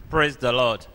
Praise the Lord.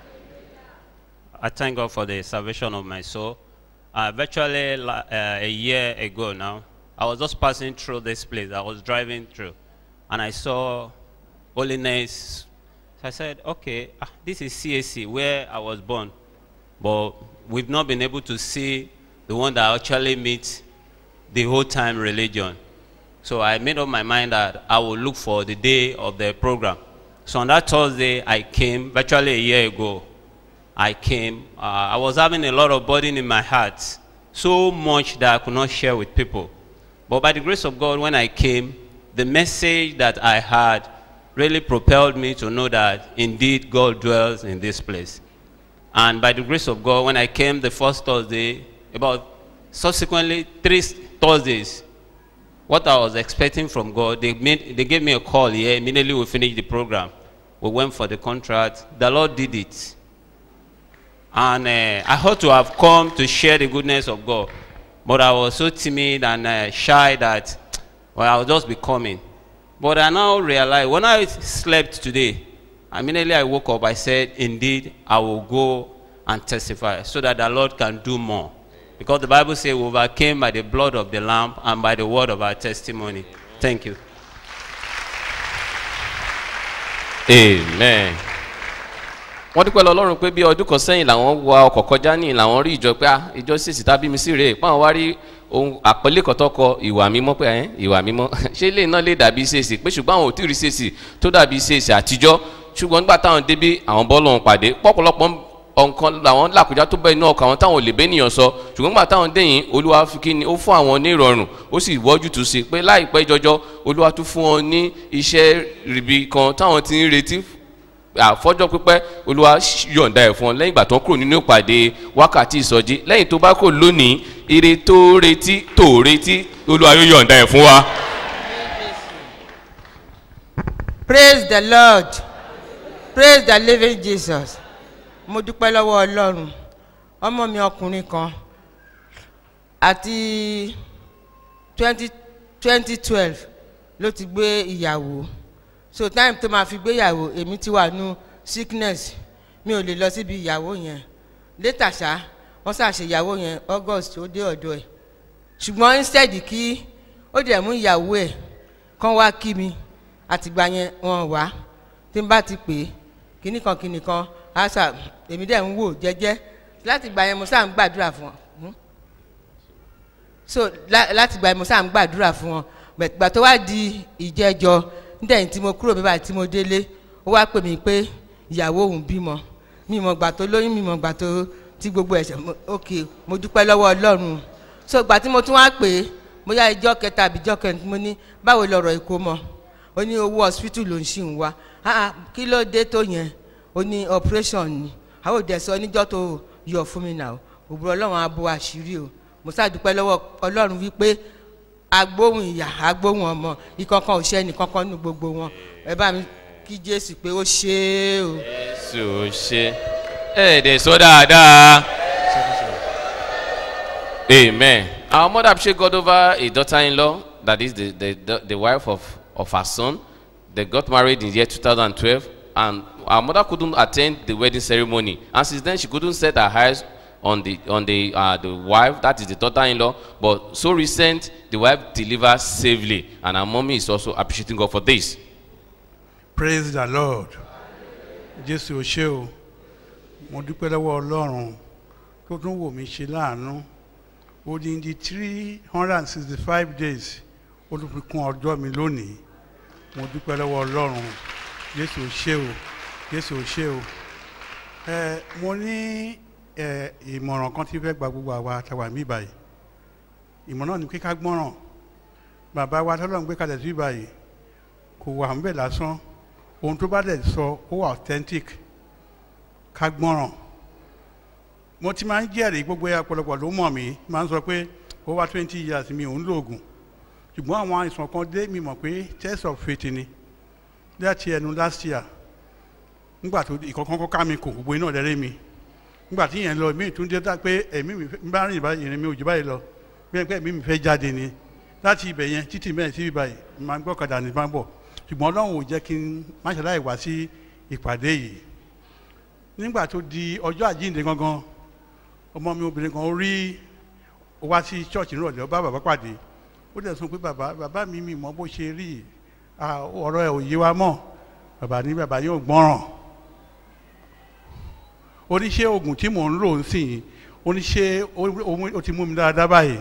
I thank God for the salvation of my soul. Uh, virtually la- uh, a year ago now, I was just passing through this place. I was driving through, and I saw holiness. So I said, "Okay, ah, this is CAC where I was born, but we've not been able to see the one that actually meets the whole time religion." So I made up my mind that I will look for the day of the program. So on that Thursday, I came virtually a year ago. I came. Uh, I was having a lot of burden in my heart, so much that I could not share with people. But by the grace of God, when I came, the message that I had really propelled me to know that indeed God dwells in this place. And by the grace of God, when I came the first Thursday, about subsequently three Thursdays, what I was expecting from God, they, made, they gave me a call here. Immediately we finished the program. We went for the contract. The Lord did it. And uh, I ought to have come to share the goodness of God. But I was so timid and uh, shy that, well, I'll just be coming. But I now realize when I slept today, immediately I woke up, I said, Indeed, I will go and testify so that the Lord can do more. Because the Bible says we overcame by the blood of the Lamb and by the word of our testimony. Thank you. amen. wọ́n dúpẹ́ lọ ọlọ́run pé bí ọdún kan sẹ́yìn làwọn wa ọkọ̀ kọjá ní làwọn rí ìjọ pé ah, ìjọ ṣèṣì tábí mi sí rèé páwọn wá rí ohun àpọ́nlé kan tó kọ ìwà mímọ́ pé ẹ̀ ìwà mímọ́ ṣé ilé náà lè dàbí ṣèṣì pé ṣùgbọ́n àwọn ò tí ì rí ṣèṣì tó dàbí ṣèṣì àtijọ́ ṣùgbọ́n nígbà táwọn débí àwọn bọ́ọ̀lù ọ̀hún pàdé pọ́pọ̀lọpọ̀ ọ̀nkan làwọn làkújá tó bẹ́ẹ̀ inú ọkọ̀ àwọn táwọn ò lè bẹ́ ènìyàn sọ ṣùgbọ́n nígbà táwọn dẹ̀yìn olúwa fi kí ni ó fún àwọn ní ìrọ̀rùn ó sì wọ́jú tó ṣe pé láìpẹ́ jọjọ́ olúwa tún fún wọn ní iṣẹ́ rìbì kan táwọn ti ń retí àfọ́jọ́ pípẹ́ olúwa yọ̀ǹda ẹ̀ fún ọ lẹ́yìn ìgbà tó ń kúrò nínú ìpàdé wákàtí ìsọjí lẹ́yìn tó bá kò lónìí ire tó retí tó retí olúwa yóò yọ̀ǹda ẹ̀ fún wa. praise the lord praise the living jesus mo dúpẹ́ lọ́wọ́ ọlọ́run ọmọ mi ọkùnrin kan àti twenty twenty twelve ló ti gbé ìyàwó so time tó máa fi gbéyàwó èmi ti wà nù sickness mi ò lè lọ síbi ìyàwó yẹn later ṣá wọ́n ṣàṣeyàwó yẹn august ó dé ọ̀dọ̀ ẹ̀ ṣùgbọ́n instead kí ó dẹ̀ mú ìyàwó ẹ̀ kán wá kí mi àtìgbà yẹn wọn wá tí n bá ti pè é kíní kan kíní kan àṣà èmi dẹ̀ ń wò jẹ́jẹ́ láti gbà yẹn mo sáà ń gbàdúrà fún wọn so lá- láti gbà yẹn mo sáà ń gbàdúrà fún wọn gbà tó wá di ìjẹjọ nítorí tí mo kúrò bíbá tí mo délé ó wá pè mí pé ìyàwó òun bímọ mi mọ̀ gbà tó lóyún mi mọ̀ gbà tó tí gbogbo ẹ̀ṣẹ̀ mo- ok mo dúpẹ́ lọ́wọ́ ọlọ́run so gbà tí mo tún wá pè é bóyá ìjọ kẹta àbí ìjọ kẹrin tí mo ní báwo lọ̀rọ̀ èkó mọ́ ó ní owó hospital ló ń ṣì ń wá ah ah, kí ló dé tó yẹn ó ní operation ni àwọn òde sọ níjọ́ tó yọ fún mi náà òbúrò ọlọ́run á bo àṣírí o mo ṣàdúpẹ́ lọ́wọ́ ọlọ́run wípé agbóhùn ìyá agbóhùn ọmọ ìkankan ò ṣe ẹnìkankan nínú gbogbo wọn ẹ bá mi kí jésù pé ó ṣe é o. jésù ṣe ẹ dẹ̀ sọ dáadáa. amen. our mother appreciate God over a daughter-in-law that is the the the wife of of her son they got married in the year 2012 and our mother couldn't attend the wedding ceremony and since then she couldn't set her eyes on the on the uh, the wife that is the daughter-in-law but so recent the wife delivered safely and her mommy is also appreciating God for this. praise the lord jésù ò ṣe o mo dúpẹ́ lọ́wọ́ ọlọ́run tó tún wò mí ṣe láàánú odindi three hundred and sixty five days ó tún fi kún ọjọ́ mi lónìí mo dúpẹ́ lọ́wọ́ ọlọ́run jésù ò ṣe o jésù ò ṣe o ẹ mo ní ẹ ìmọ̀ràn kan tí fẹ́ gba gbogbo àwa àtàwà mí báyìí ìmọ̀ràn ni kíká gbọ́ràn bàbá wa tọ́lọ́ ń gbé kalẹ̀ sí báyìí kò wà ń bẹ̀ lásán ohun tó bá dẹ̀ sọ ó wà authentic ká gbọ́ràn mo ti máa ń jẹ́rìí gbogbo ẹ̀ ọ̀pọ̀lọpọ̀ ló mọ̀ mí máa ń sọ pé over twenty years mi ò ń lo oògùn ṣùgbọ́n àwọn àìsàn kan dé mi mọ̀ pé test of faith ni láti ẹnu last year nígbà tó ìkọ̀kan kọ́ ká mi kò gbogbo iná lẹ́rẹ́ mi nígbà tí yẹn lọ mí tún dé dá pé ẹ̀mí mi fẹ́- ń bá rìn báyìí ìrìn mi ò jù báyìí lọ bí ẹni pé ẹ̀mí mi fẹ́ jáde ni láti ibẹ̀ yẹn títí mẹ́rin sí ibàyìí máa ń gbọ́kadà ní máa ń bọ̀ ṣùgbọ́n ọlọ́run ò jẹ́ kí n má ṣe láì wá sí ìpàdé yìí nígbà tó di ọjọ́ àjíǹde gangan ọmọ mi obìnrin kan ó rí ó wá sí ṣọ́ọ̀ṣì nírọ̀lẹ́ ó bá bàbá pàdé ó dẹ̀ sọ pé bàbá bàbá mi mi mọ bó ṣe rí ah, ọ̀rọ̀ ẹ̀ ò yé wa mọ́ bàbá ní bàbá yóò gbọ́ràn oníṣẹ́ oògùn tí mò ń lò ń sìn yìí oníṣẹ́ ó ti mú mi dáadáa báyìí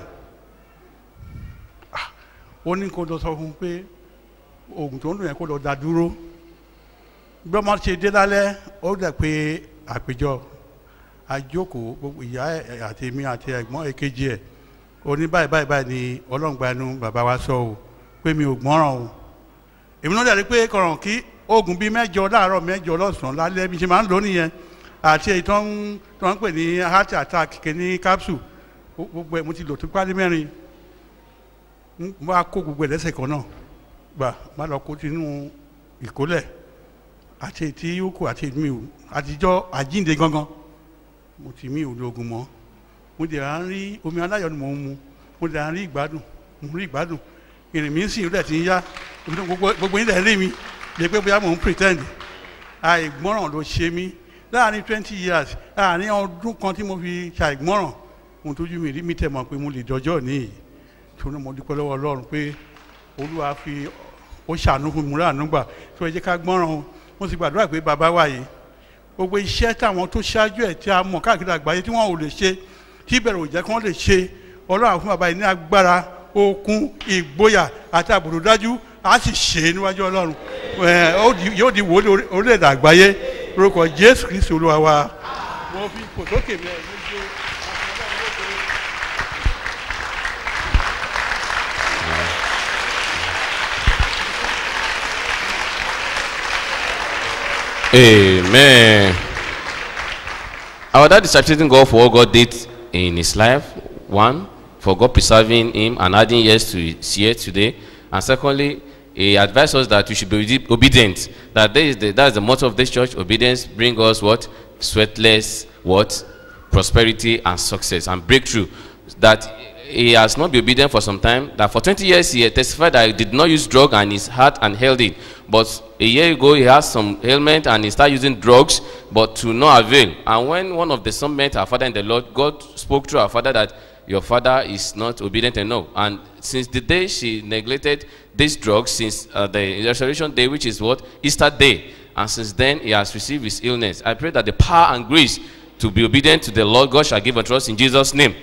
Ah, ó ní kó lọ sọ fún un pé oògùn tó ń lò yẹn kó lọ dá dúró bí ọmọ ṣe dé lálẹ́ ó dẹ̀ pé àpéjọ àjókòó gbogbo ìyá ẹ̀ àti èmi àti ẹ̀gbọ́n èkejì ẹ̀ ó ní báyìí báyìí báyìí ni ọlọ́ngbà ẹnu bàbá wa sọ o pé mi ò gbọ́ràn o èmi náà dẹ̀ rí pé kọ̀ràn kí oògùn bíi mẹ́jọ láàárọ̀ mẹ́jọ lọ́sàn-án lálẹ́ bí ṣe máa ń lò nìyẹn àti èyí tó ń tó ń pè ní heart attack kìíní capsule gbogbo ẹ̀ mo ti lò tó pálí mẹ́rin mo bá kó gbogbo ẹ̀ lẹ́sẹ̀ kan náà gbà má lọ kó tinú ìkólẹ̀ àti ètí yòókù àti èmi ò àtijọ́ àjínde gangan mo ti mí ò lóògùn mọ́ mo dẹ̀ à ń rí omi aláyọ̀ ni mò ń mu mo dẹ̀ à ń rí ìgbádùn mo rí ìgbádùn ìrìn mi ń sìn ó dẹ̀ ti ń yá gbogbo gbogbo yín dẹ̀ rí mi lè pé bóyá mò ń pretend àìgbọ́ràn ló ṣe mí láàrin twenty years láàrin ọdún kan tí mo fi ṣàìgbọ́ràn mo tójú mi rí mi tẹ̀ mọ̀ pé mo lè dọjọ́ níyì torí mo dúpẹ́ lọ́wọ́ ọlọ́run pé olúwa fi ó ṣàánú fún mi láàánú gbà tó ẹ jẹ́ ká gbọ́ràn o mo sì gbàdúrà pé bàbá wa yìí gbogbo iṣẹ́ táwọn tó ṣáájú ẹ̀ tí a mọ̀ káàkiri àgbáyé tí wọ́n ò lè ṣe tí ìbẹ̀rù ò jẹ́ kí wọ́n lè ṣe ọlọ́run fún bàbá yìí ní agbára okun ìgboyà àti àbùrù dájú a sì ṣe é níwájú ọlọ́run ẹ̀ ó di- yóò di wòlé orílẹ̀-èdè àgbáyé lórúkọ jésù kristi olúwa wa. mo fi kò sókè mi ẹ̀ lójú. Amen. Our dad is appreciating God for what God did in his life. One, for God preserving him and adding years to his year today. And secondly, he advised us that we should be obe- obedient. That there is the, that is the motto of this church. Obedience bring us what? Sweatless what? Prosperity and success and breakthrough. That he has not been obedient for some time. That for 20 years he had testified that he did not use drug and his heart and healthy. But a year ago he has some ailment and he started using drugs, but to no avail. And when one of the son met our father in the Lord, God spoke through our father that your father is not obedient enough. And since the day she neglected these drugs, since uh, the resurrection day, which is what Easter day, and since then he has received his illness. I pray that the power and grace to be obedient to the Lord God shall give unto us in Jesus' name.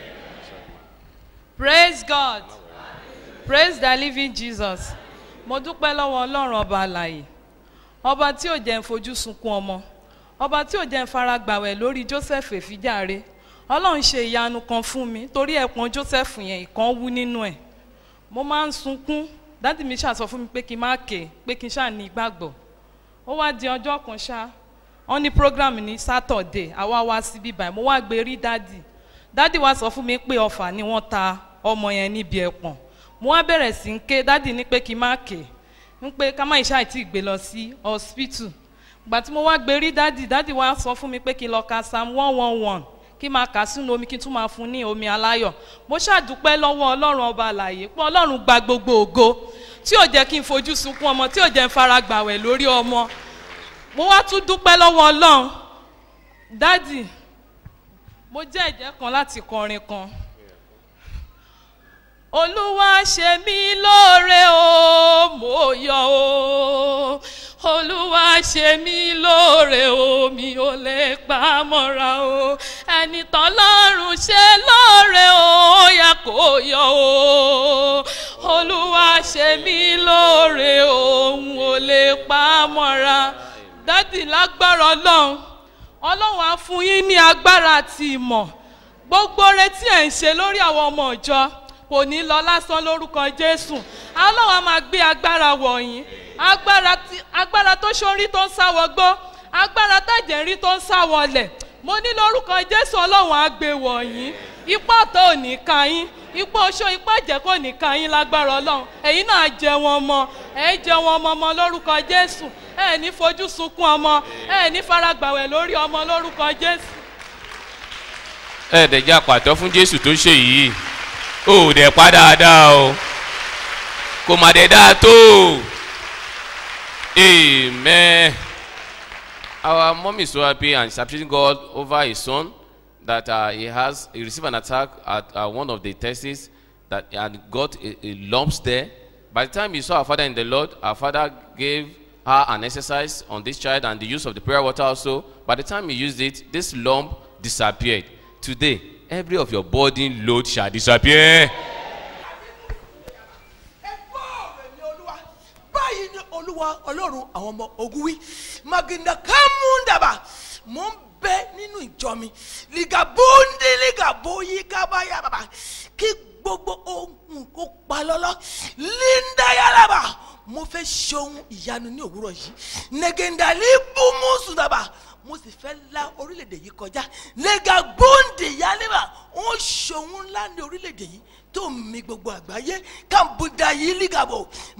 praise god praise the living jesus mo dúpẹ́ lọ́wọ́ ọlọ́run ọba àlàyé ọba tí ò jẹ́ ń fojú sunkún ọmọ ọba tí ò jẹ́ ń fara gbàwẹ̀ lórí joseph èfíjàre ọlọ́run ṣe ìyanu kan fún mi torí ẹ̀pọ̀n joseph yẹn ìkan wú nínú ẹ̀ mo máa ń sunkún dádì mi ṣàsọ fún mi pé kí n má ké pé kí n ṣáà ní ìgbàgbọ́ ó wá di ọjọ́ kan ṣá wọ́n ní program ní saturday àwa wá síbí báyìí mo wá gbé rí dádì dádì wá sọ fún mi pé ọfà ni wọ́n ta ọmọ yẹn níbi ẹ̀pọ̀n mo wá bẹ̀rẹ̀ sí ń ké dádì ní pé kí n má ké ń pé ká má ìṣá ìtì gbé lọ sí hospital gbà tí mo wá gbé rí dádì dádì wá sọ fún mi pé kí n lọ ka psalm one one one kí n máa kà sínú omi kí n tún máa fún ní omi aláyọ̀ mo ṣàdúpẹ́ lọ́wọ́ ọlọ́run ọba àlàyé pé ọlọ́run gba gbogbo ògo tí ò jẹ́ kí n fojú sunkún ọmọ tí ò jẹ́ n fara gbàwẹ̀ lórí ọmọ mo wá tún dúpẹ́ lọ́wọ́ ọlọ́run dádì mo jẹ́ ẹ̀jẹ̀ kan láti kọrin kan olúwa ṣe mí lóore o mo yọ o olúwa ṣe mí lóore o mi ò lè pa á mọ́ra o ẹni tọ́lọ́run ṣe lóore o ó yẹ kó yọ o olúwa ṣe mí lóore o n ò lè pa á mọ́ra dádì lágbára ọlọ́run ọlọ́run á fún yín ní agbára àti ìmọ̀ gbogbo retí ẹ̀ ń ṣe lórí àwọn ọmọ ìjọ kò ní lọ lásán lórúkọ jésù ọlọ́run á máa gbé agbára wọ̀nyí agbára tí- agbára tó ṣorí tó ń sáwọgbó agbára tájẹ̀rí tó ń sáwọlẹ̀ mo ní lórúkọ jésù ọlọ́run á gbé wọ̀nyí ipá ọ̀tọ̀ ò ní ka yín ipá oṣó ipá ìjẹ́ kò ní ka yín lágbára ọlọ́run ẹ̀yin náà jẹ wọn mọ ẹ̀ jẹ wọn mọ ọmọ lórúkọ jésù ẹ̀ ní fojú sunkún ọmọ ẹ̀ ní faragbàwẹ̀ lórí ọmọ lórúkọ jésù. ẹ̀ẹ́dẹ̀já pàtó fún jésù tó ṣe yìí ó dẹ̀ pa dáadáa o kò má dẹ̀ dáa tó amen Our mom is so happy and is appreciating God over his son that uh, he has he received an attack at uh, one of the tests that and got a, a lumps there. By the time he saw our father in the Lord, our father gave her an exercise on this child and the use of the prayer water also. By the time he used it, this lump disappeared. Today, every of your burden load shall disappear. ẹgbọ́ rẹ̀ ni olúwa báyìí ni olúwa ọlọ́run àwọn ọmọ ogun wí maginda kámúndàbà mò ń bẹ nínú ìjọ mi ligabundi ligaboyi kábàyà bàbà kí gbogbo ohun kó pa lọ́lọ́ lindayalaba mo fẹ́ ṣe ohun ìyanu ní òwúrọ̀ yìí negendali bumusudaba mo sì fẹ́ la orílẹ̀-èdè yìí kọjá legabundi yaleba ó ṣòun ńlá ní orílẹ̀-èdè yìí tó mi gbogbo àgbáyé kàmbùdà yìí lígàbọ̀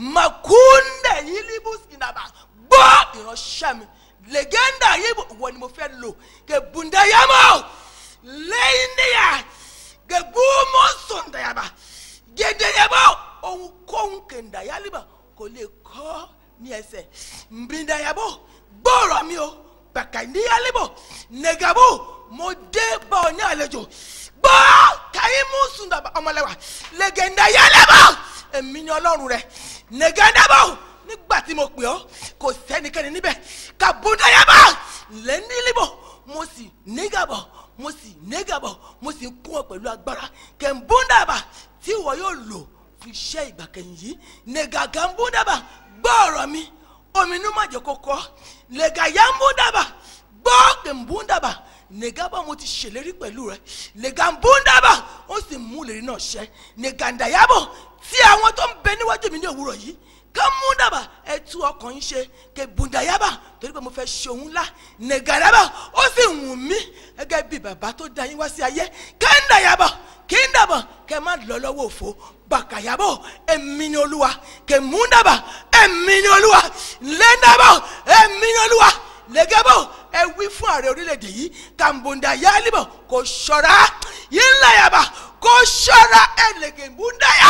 màkúndà yìí líbùsìnàbà gbọ́ ìránṣẹ́ mi lẹ́gẹ́ndà yìí wọ́n ni mo fẹ́ lò kẹ̀bùndà yàmọ̀ lẹ́yìn níyà kẹ̀bùmọ̀ sọ̀ndàyàbà gẹ̀dẹ̀yàbọ̀ ohunkóhun kẹ̀ndà yálìbà kò lè kọ́ ní ẹsẹ̀ mbìndàyàbọ̀ gbọ́ọ̀rọ̀ mi o bàkà níyàlìbọ̀ nẹ̀gàbọ̀ mo dé bá ọ ní àlejò gbọ́ kàyí mú sùndàbà ọmọlẹ́wà lẹ́gẹ̀ndà yálẹ́bọ̀ èmi ni ọlọ́run rẹ̀ nẹ̀gẹ́ndàbọ̀ nígbà tí mo pè ọ́ kò sẹ́nikẹ́ni níbẹ̀ kàbúndàyàbọ̀ lẹ́nílíbọ̀ mo sì nígàbọ̀ mo sì nígàbọ̀ mo sì ń kún ọ pẹ̀lú agbára kẹ̀mbúndàbà tí ìwọ yóò lò fi iṣẹ́ ìgbà kẹyìn yìí nẹ̀gàgàmbúndàbà gbọ́ ọ̀rọ̀ mi ominú má jẹ́ kó kọ́ lẹ́gàyàmbúndàbà gbọ́ kẹ̀mbúndàbà negaba mo ti ṣèlérí pẹ̀lú rẹ negambundaba ó sì mú ìlérí náà ṣẹ negandayabo tí àwọn tó ń bẹ níwájú mi ní òwúrọ̀ yìí kámúndàbà ẹ tú ọkàn yín ṣe kebundayaba torí pé mo fẹ́ ṣe òun ńlá negandaba ó sì wù mí gẹ́gẹ́ bí bàbá tó da yín wá sí ayé kẹ́ńdàyaba kíndàbọ̀ kẹ́ má lọ lọ́wọ́ òfo bàkàyàbọ̀ èmi ni olúwa kẹ́múndàbà èmi ni olúwa lẹ́ńdàbọ̀ èmi ni olúwa lẹ́gẹ́bọ̀ ẹ wí fún ààrẹ orílẹ̀-èdè yìí kàmbùndà yálìbọ̀ kò ṣọ́ra yínláyàbà kò ṣọ́ra ẹlẹ́gẹ̀mbùndàyà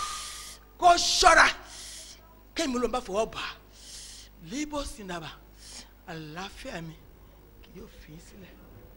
kò ṣọ́ra kémi ló ń bá fọwọ́ bà á líbọ̀ sínàbà àlàáfíà mi kì yóò fi í sílẹ̀.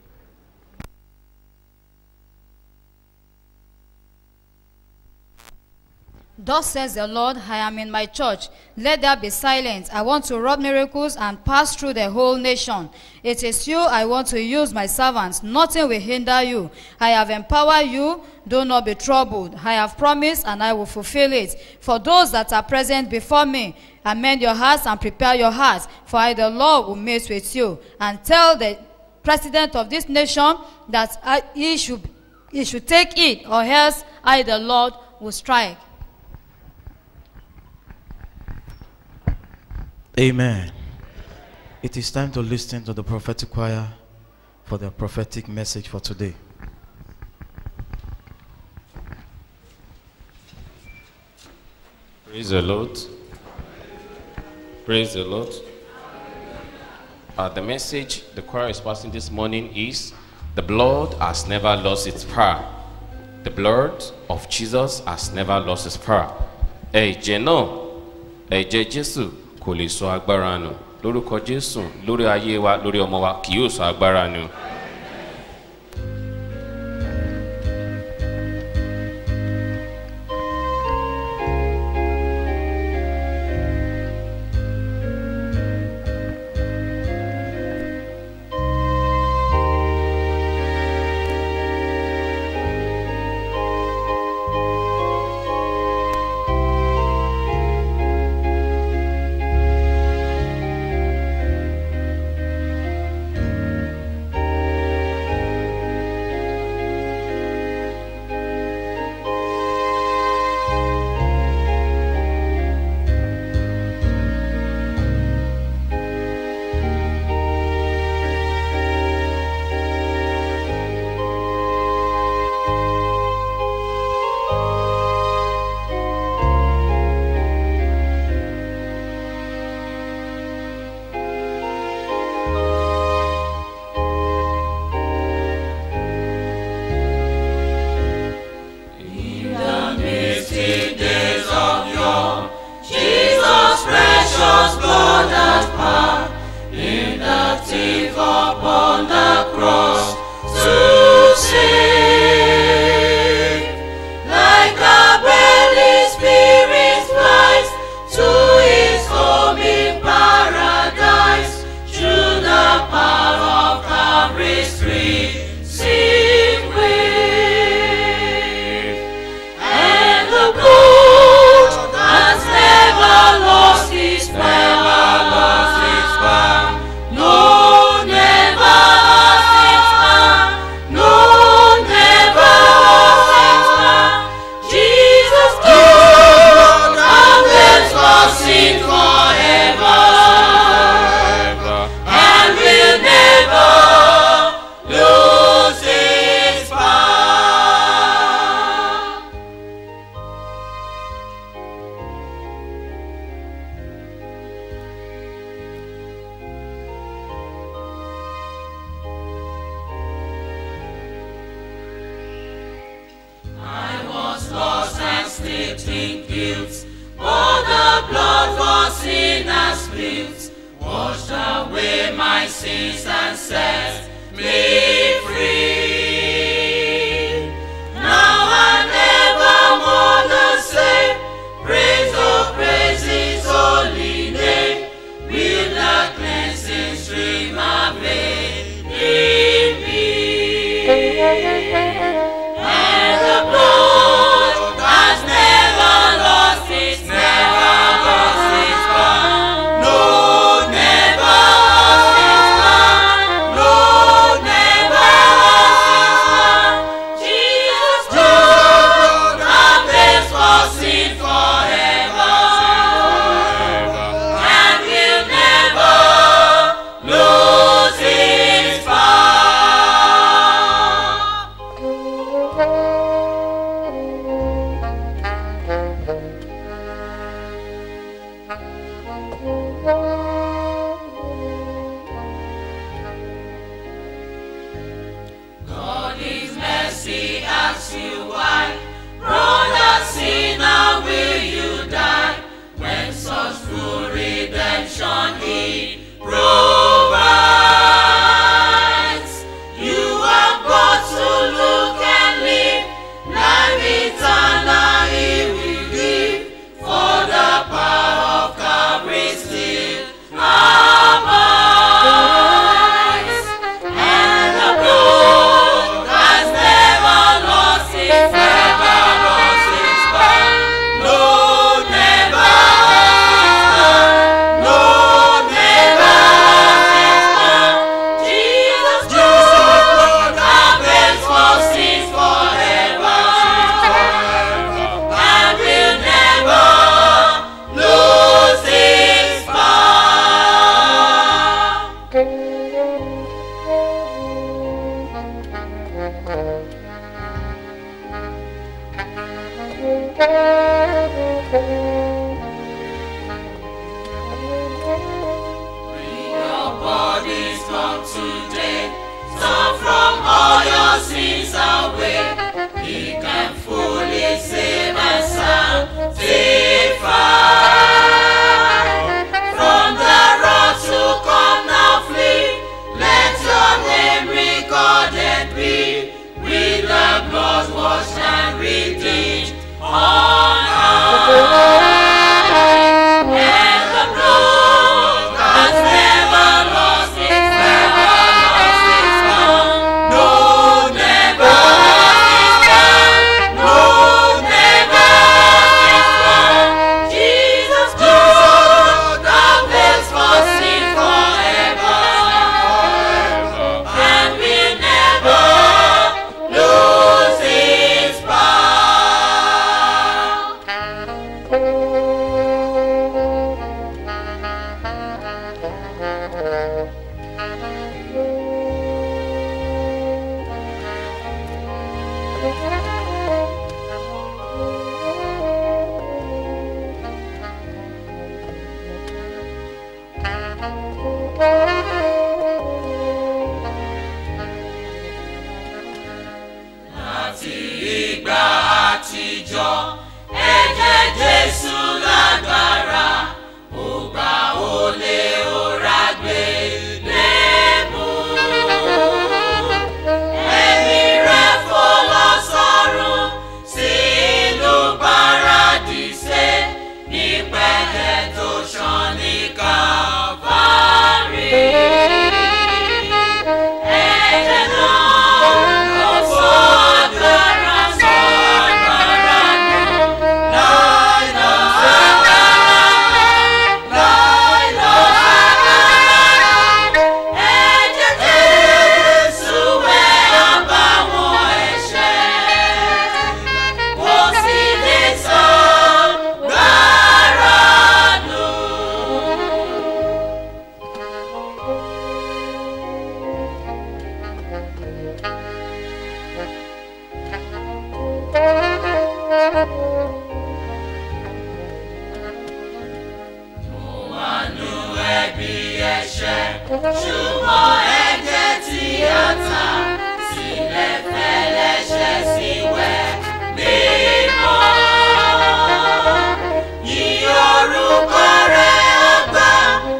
Thus says the Lord, I am in my church. Let there be silence. I want to wrought miracles and pass through the whole nation. It is you I want to use my servants. Nothing will hinder you. I have empowered you. Do not be troubled. I have promised and I will fulfill it. For those that are present before me, amend your hearts and prepare your hearts. For I, the Lord, will meet with you. And tell the president of this nation that I, he, should, he should take it, or else I, the Lord, will strike. Amen. It is time to listen to the prophetic choir for their prophetic message for today. Praise the Lord. Praise the Lord. Uh, the message the choir is passing this morning is the blood has never lost its power. The blood of Jesus has never lost its power. Ẹ̀jẹ̀ náà, ẹ̀jẹ̀ Jésù kò lè sọ agbára nù. Lórúkọ Jésù, lórí ayé wa, lórí ọmọ wa, kì yóò sọ agbára nù. absolute, washed away my sins and set me free. Now and evermore the same, praise, oh praise His holy name, will the cleansing stream avail in me. And the blood has never lost its, never lost its power. No, never lost its power. No, never lost its power. Jesus' blood avails for sin forever. And will never lose its power. God is mercy asks you why. Brother sinner, will you die? When such full redemption he provides. You are but to look and live. Life eternal he will give. For the power of Calvary still abides. And the blood has never lost its, never lost its power. No, never lost its power. No, never lost its power. Jesus' blood avails for sins forever. And will never lose its power. Bring your bodies come today. Turn from all your sins away. He can fully save and sanctify. From the road to come now flee. Let your name recorded be. With the blood washed and redeemed on high. And the blood has never lost its, never lost its power. No, never lost its power. No, never lost its power. Jesus' blood avails for sin forever. And will never lose its power. láti ìgbà àtijọ́ ẹ̀jẹ̀ jésù lágbára ó gbà ó lé ó ra gbé lébù. ẹ̀mí rẹ̀ fò lọ sọ́run sí ìlú paradíṣe ní pẹ̀lẹ́ tó ṣàn ní kàfárí. ẹ̀jẹ̀ náà ó sọ agbára sọ agbára nù. láì lọ sábà láì lọ sábà. ẹ̀jẹ̀ jésù wẹ̀ àbáwọn ẹ̀ṣẹ̀. kò sí lè sọ gbára nù. wọnú ẹbí ẹ̀ṣẹ̀ ṣùgbọ́n ẹ̀jẹ̀ tí a ta sílẹ̀ fẹ́lẹ́ṣẹ̀ sí wẹ̀ mímọ́. Yí orúkọ rẹ̀ ọgbà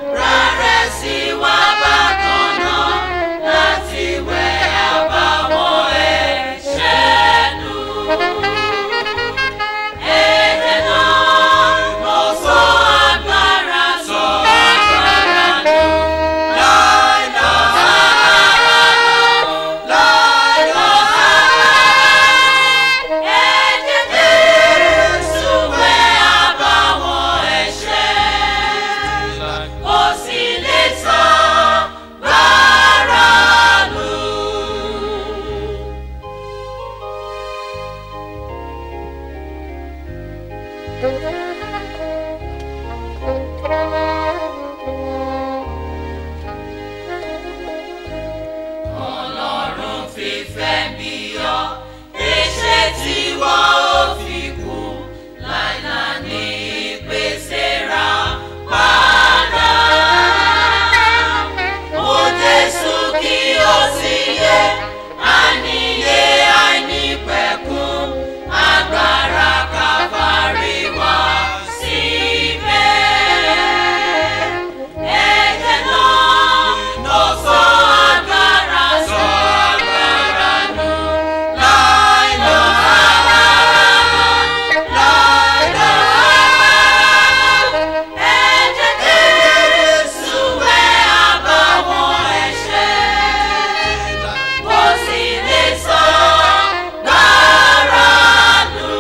bí ọ èṣe tí wọ́n ò fi kú láìláì ní ìpèsè ra padà. Ó Jésù kí ó sì yẹ àníyé àìnípẹ̀kun agbára Kálvárì wá síbẹ̀. Ẹ̀jẹ̀ náà ló sọ agbára sọ agbára nù láìlọ́ láìlọ́ ẹ̀jẹ̀ Jésù wẹ̀ àbàwọ́n ẹ̀ṣẹ̀ kò sì lè sọ gbára nù.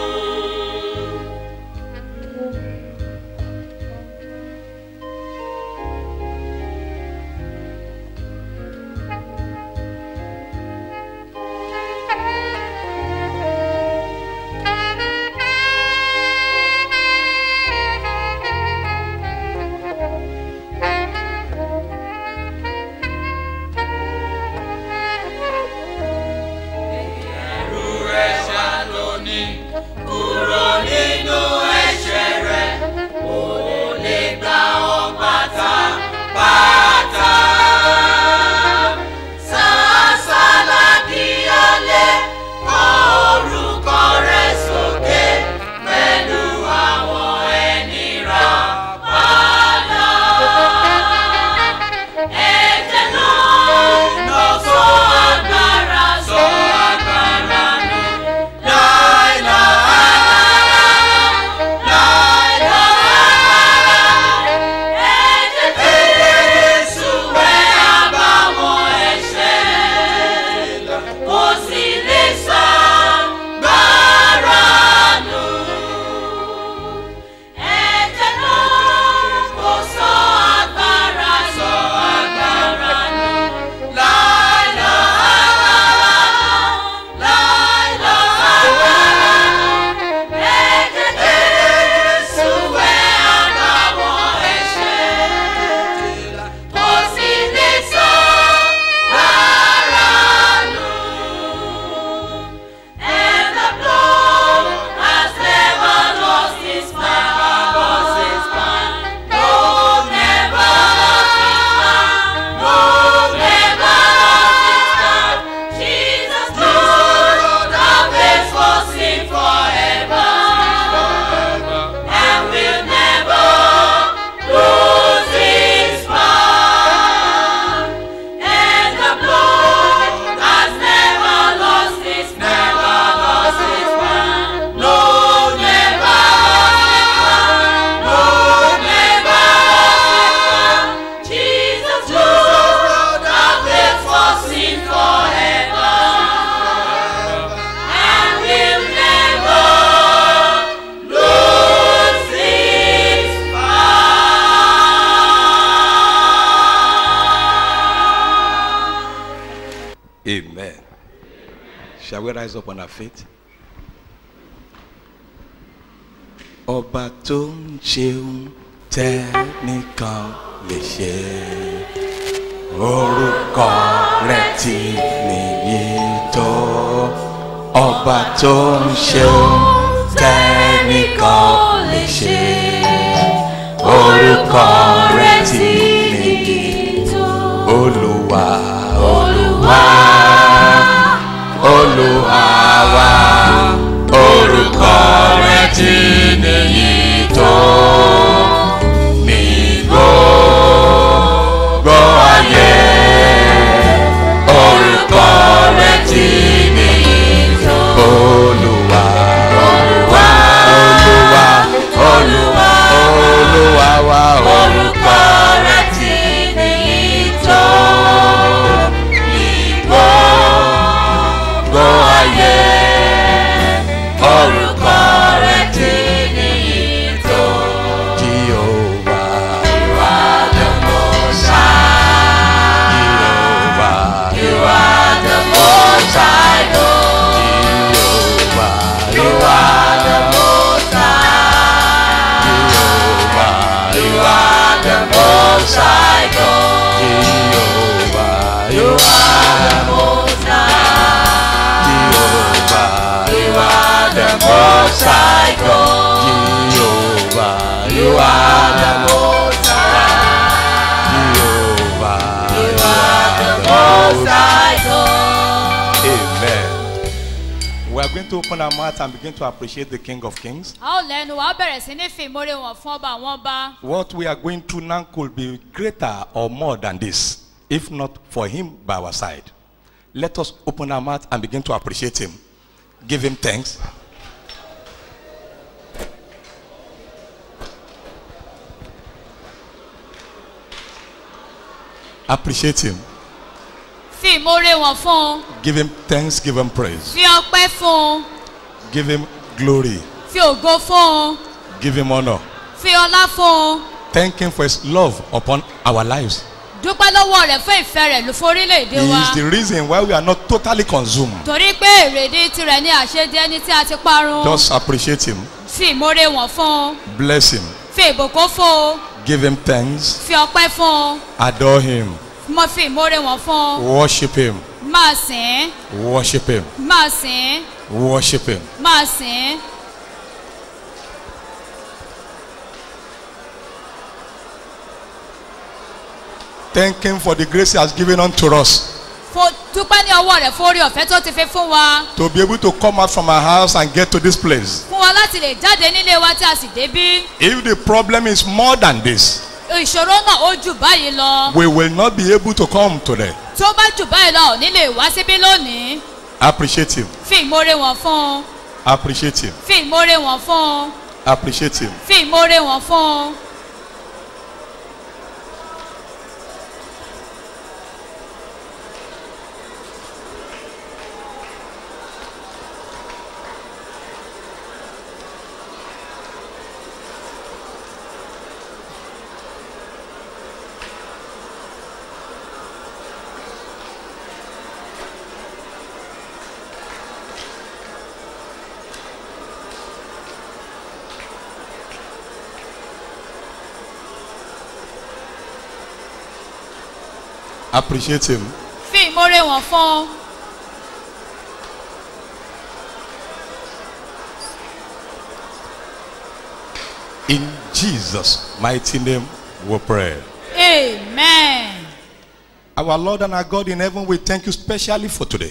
ẹ̀rù rẹ̀ ṣá lónìí kúrò nínú ẹ̀ṣẹ̀ rẹ̀ ó lè gbà ọ́ pátápátá. Sàásàlà kí o lè kọ orúkọ rẹ̀ sókè pẹ̀lú àwọn ẹni rà padà. Ẹ̀jẹ̀ náà ló sọ agbára sọ agbára nù. Láìláà, láìláà. Ẹ̀jẹ̀ Jésù wẹ̀ àbàwọ́n ẹ̀ṣẹ̀. Kò sì lè sọ gbára nù. Ẹ̀jẹ̀ náà kò sọ agbára sọ agbára nù. Láìláà, láìláà. Ẹ̀jẹ̀ Jésù wẹ̀ àbàwọ́n ẹ̀ṣẹ̀. Kò sì lè sọ gbára nù. And the blood has never lost its power, lost its power. No, never lost its power. No, never lost its power. Jesus blood that pays for sin forever, and will never lose its power. And the blood has never lost its never lost its power. No, never lost its power. No, never lost its power. Jesus blood that pays for sin forever, and will never lose its power. Amen. Shall we rise up on our feet? Ọba tó ń ṣeun tẹ́nìkan lè ṣe orúkọ rẹ̀ tí nìyí tó. Ọba tó ń ṣeun tẹ́nìkan lè ṣe orúkọ rẹ̀ tí nìyí tó. Olúwa Olúwa Olúwa wa orúkọ rẹ̀ tí nìyí tó. Ní gbogbo ayé orúkọ rẹ̀ tí nìyí tó. Olúwa Olúwa Olúwa Olúwa Olúwa wa orúkọ rẹ̀ tí nìyí tó. Ní gbogbo ayé orúkọ rẹ̀ tí nìyí tó. Jehovah, you are the most high. Jehovah, you are the most high. Jehovah, you are the most high. Jehovah, you are the most high God. Jehovah, you are the most high. Most High God. Jehovah, You are the Most High. Jehovah, You are the Most High God. Amen. We are going to open our mouth and begin to appreciate the King of Kings. a ó lẹ́nu wa bẹ̀rẹ̀ sí ní fi ìmórè wọn fún ọba àwọn ọba. What we are going through now could be greater or more than this, if not for Him by our side. Let us open our mouth and begin to appreciate Him. Give Him thanks. Appreciate Him. fi ìmórè wọn fún un. Give Him thanks. Give Him praise. fi ọpẹ́ fún un. Give Him glory. fi ògo fún un. Give Him honor. fi ọlá fún un. Thank Him for His love upon our lives. dúpẹ́ lọ́wọ́ rẹ̀ fún ìfẹ́ rẹ̀ ló forílẹ̀-èdè He wa. is the reason why we are not totally consumed. torí pé èrèdí tirẹ̀ ní àṣedí ẹni tí a ti parun. Just appreciate Him. fi ìmórè wọn fún un. Bless Him. fi ìbùkún fún un. Give Him thanks. fi ọpẹ́ fún un. Adore Him. mo fi ìmórè wọn fún un. Worship Him. máa sìn ín. Worship Him. máa sìn ín. Worship Him. máa sìn ín. Thank Him for the grace He has given unto us Fo- dúpẹ́ ní ọwọ́ rẹ̀ fún orí ọ̀fẹ́ tó ti fi fún wa. to be able to come out from our house and get to this place. fún wa láti lè jáde nílé wa tí a sì débí. If the problem is more than this, ìṣòro náà ó jù báyìí lọ. we will not be able to come today. tó bá jù báyìí lọ ò ní lè wá síbí lónìí. Appreciate Him. fi ìmórè wọn fún un. Appreciate Him. fi ìmórè wọn fún un. Appreciate Him. fi ìmórè wọn fún un. Appreciate Him. fi ìmórè wọn fún un. In Jesus' mighty name we pray. amen. Our Lord and our God in heaven, we thank you specially for today.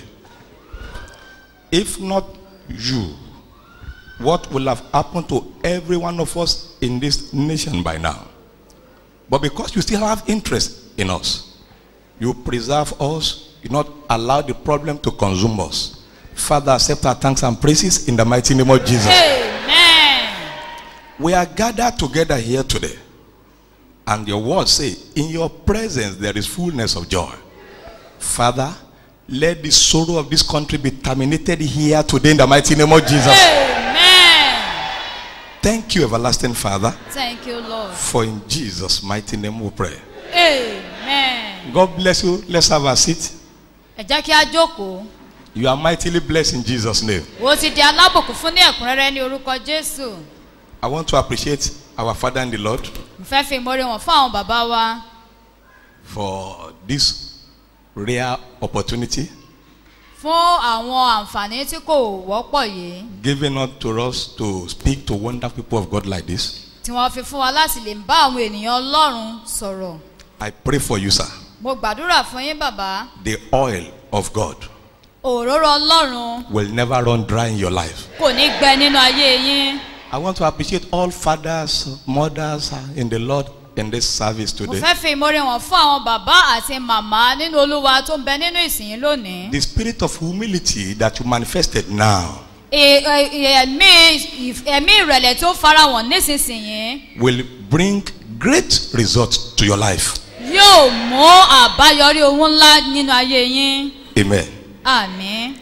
If not you, what will have happened to every one of us in this nation by now? But because you still have interest in us, you preserve us, you not allow the problem to consume us. Father, accept our thanks and praises in the mighty name of Jesus. amen. We are gathered together here today. And your words say, in your presence there is fullness of joy. Father, let the sorrow of this country be terminated here today in the mighty name of Jesus. amen. Thank you, everlasting Father, thank you lord. for in Jesus' mighty name we pray. amen. God bless you. Let's have a seat. ẹ jẹ́ kí a jókòó. You are mightily blessed in Jesus' name. wo ti di alábòkú fún ní ẹ̀kúnrẹ́rẹ́ ní orúkọ jésù. I want to appreciate our Father in the Lord mo fẹ́ fi ìmórè wọn fún àwọn bàbá wa. for this rare opportunity fún àwọn àǹfààní tí kò wọ́pọ̀ yìí given up to us to speak to wonderful people of God like this. tí wọ́n fi fún wa láti lè bá àwọn ènìyàn ọlọ́run sọ̀rọ̀. I pray for you, sir. mo gbàdúrà fún yín bàbá The oil of God òróró ọlọ́run will never run dry in your life. kò ní gbẹ nínú ayé yín. I want to appreciate all fathers, mothers uh, in the Lord in this service mo today. fẹ́ fi ìmórè wọn fún àwọn bàbá àti màmá nínú olúwa tó ń bẹ nínú ìsìn lónìí. The spirit of humility that you manifested now Ẹ- ẹ- ẹ̀mí ìf- ẹ̀mí ìrẹ̀lẹ̀ tó farahàn nísinsìnyí will bring great results to your life. yóò mú àbáyọrí ohun ńlá nínú ayé yín. Amen. àmì.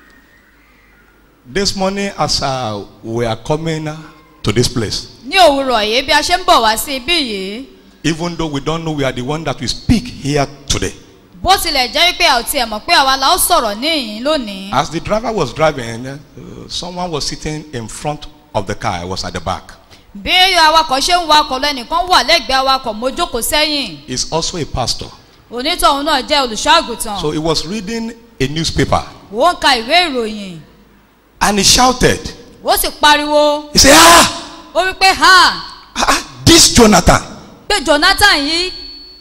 This morning, as uh, we are coming uh, to this place, ní òwúrọ̀ yìí bí a ṣe ń bọ̀ wá sí ibí yìí even though we don't know we are the one that will speak here today, bó tilẹ̀ jẹ́ pé a ò tiẹ̀ mọ̀ pé àwa la ó sọ̀rọ̀ níyìn lónìí. as the driver was driving, uh, someone was sitting in front of the car. I was at the back. bí awakọ̀ ṣe ń wakọ̀ lọ ẹnìkan wà lẹ́gbẹ̀ẹ́ awakọ̀ mo jókòó sẹ́yìn He's also a pastor. onítọ̀hún náà jẹ́ olùṣọ́àgùtàn So he was reading a newspaper ó ń ka ìwé ìròyìn and he shouted, ó sì pariwo He said, Ah, ó wí pé ha this Jonathan. pé jonathan yìí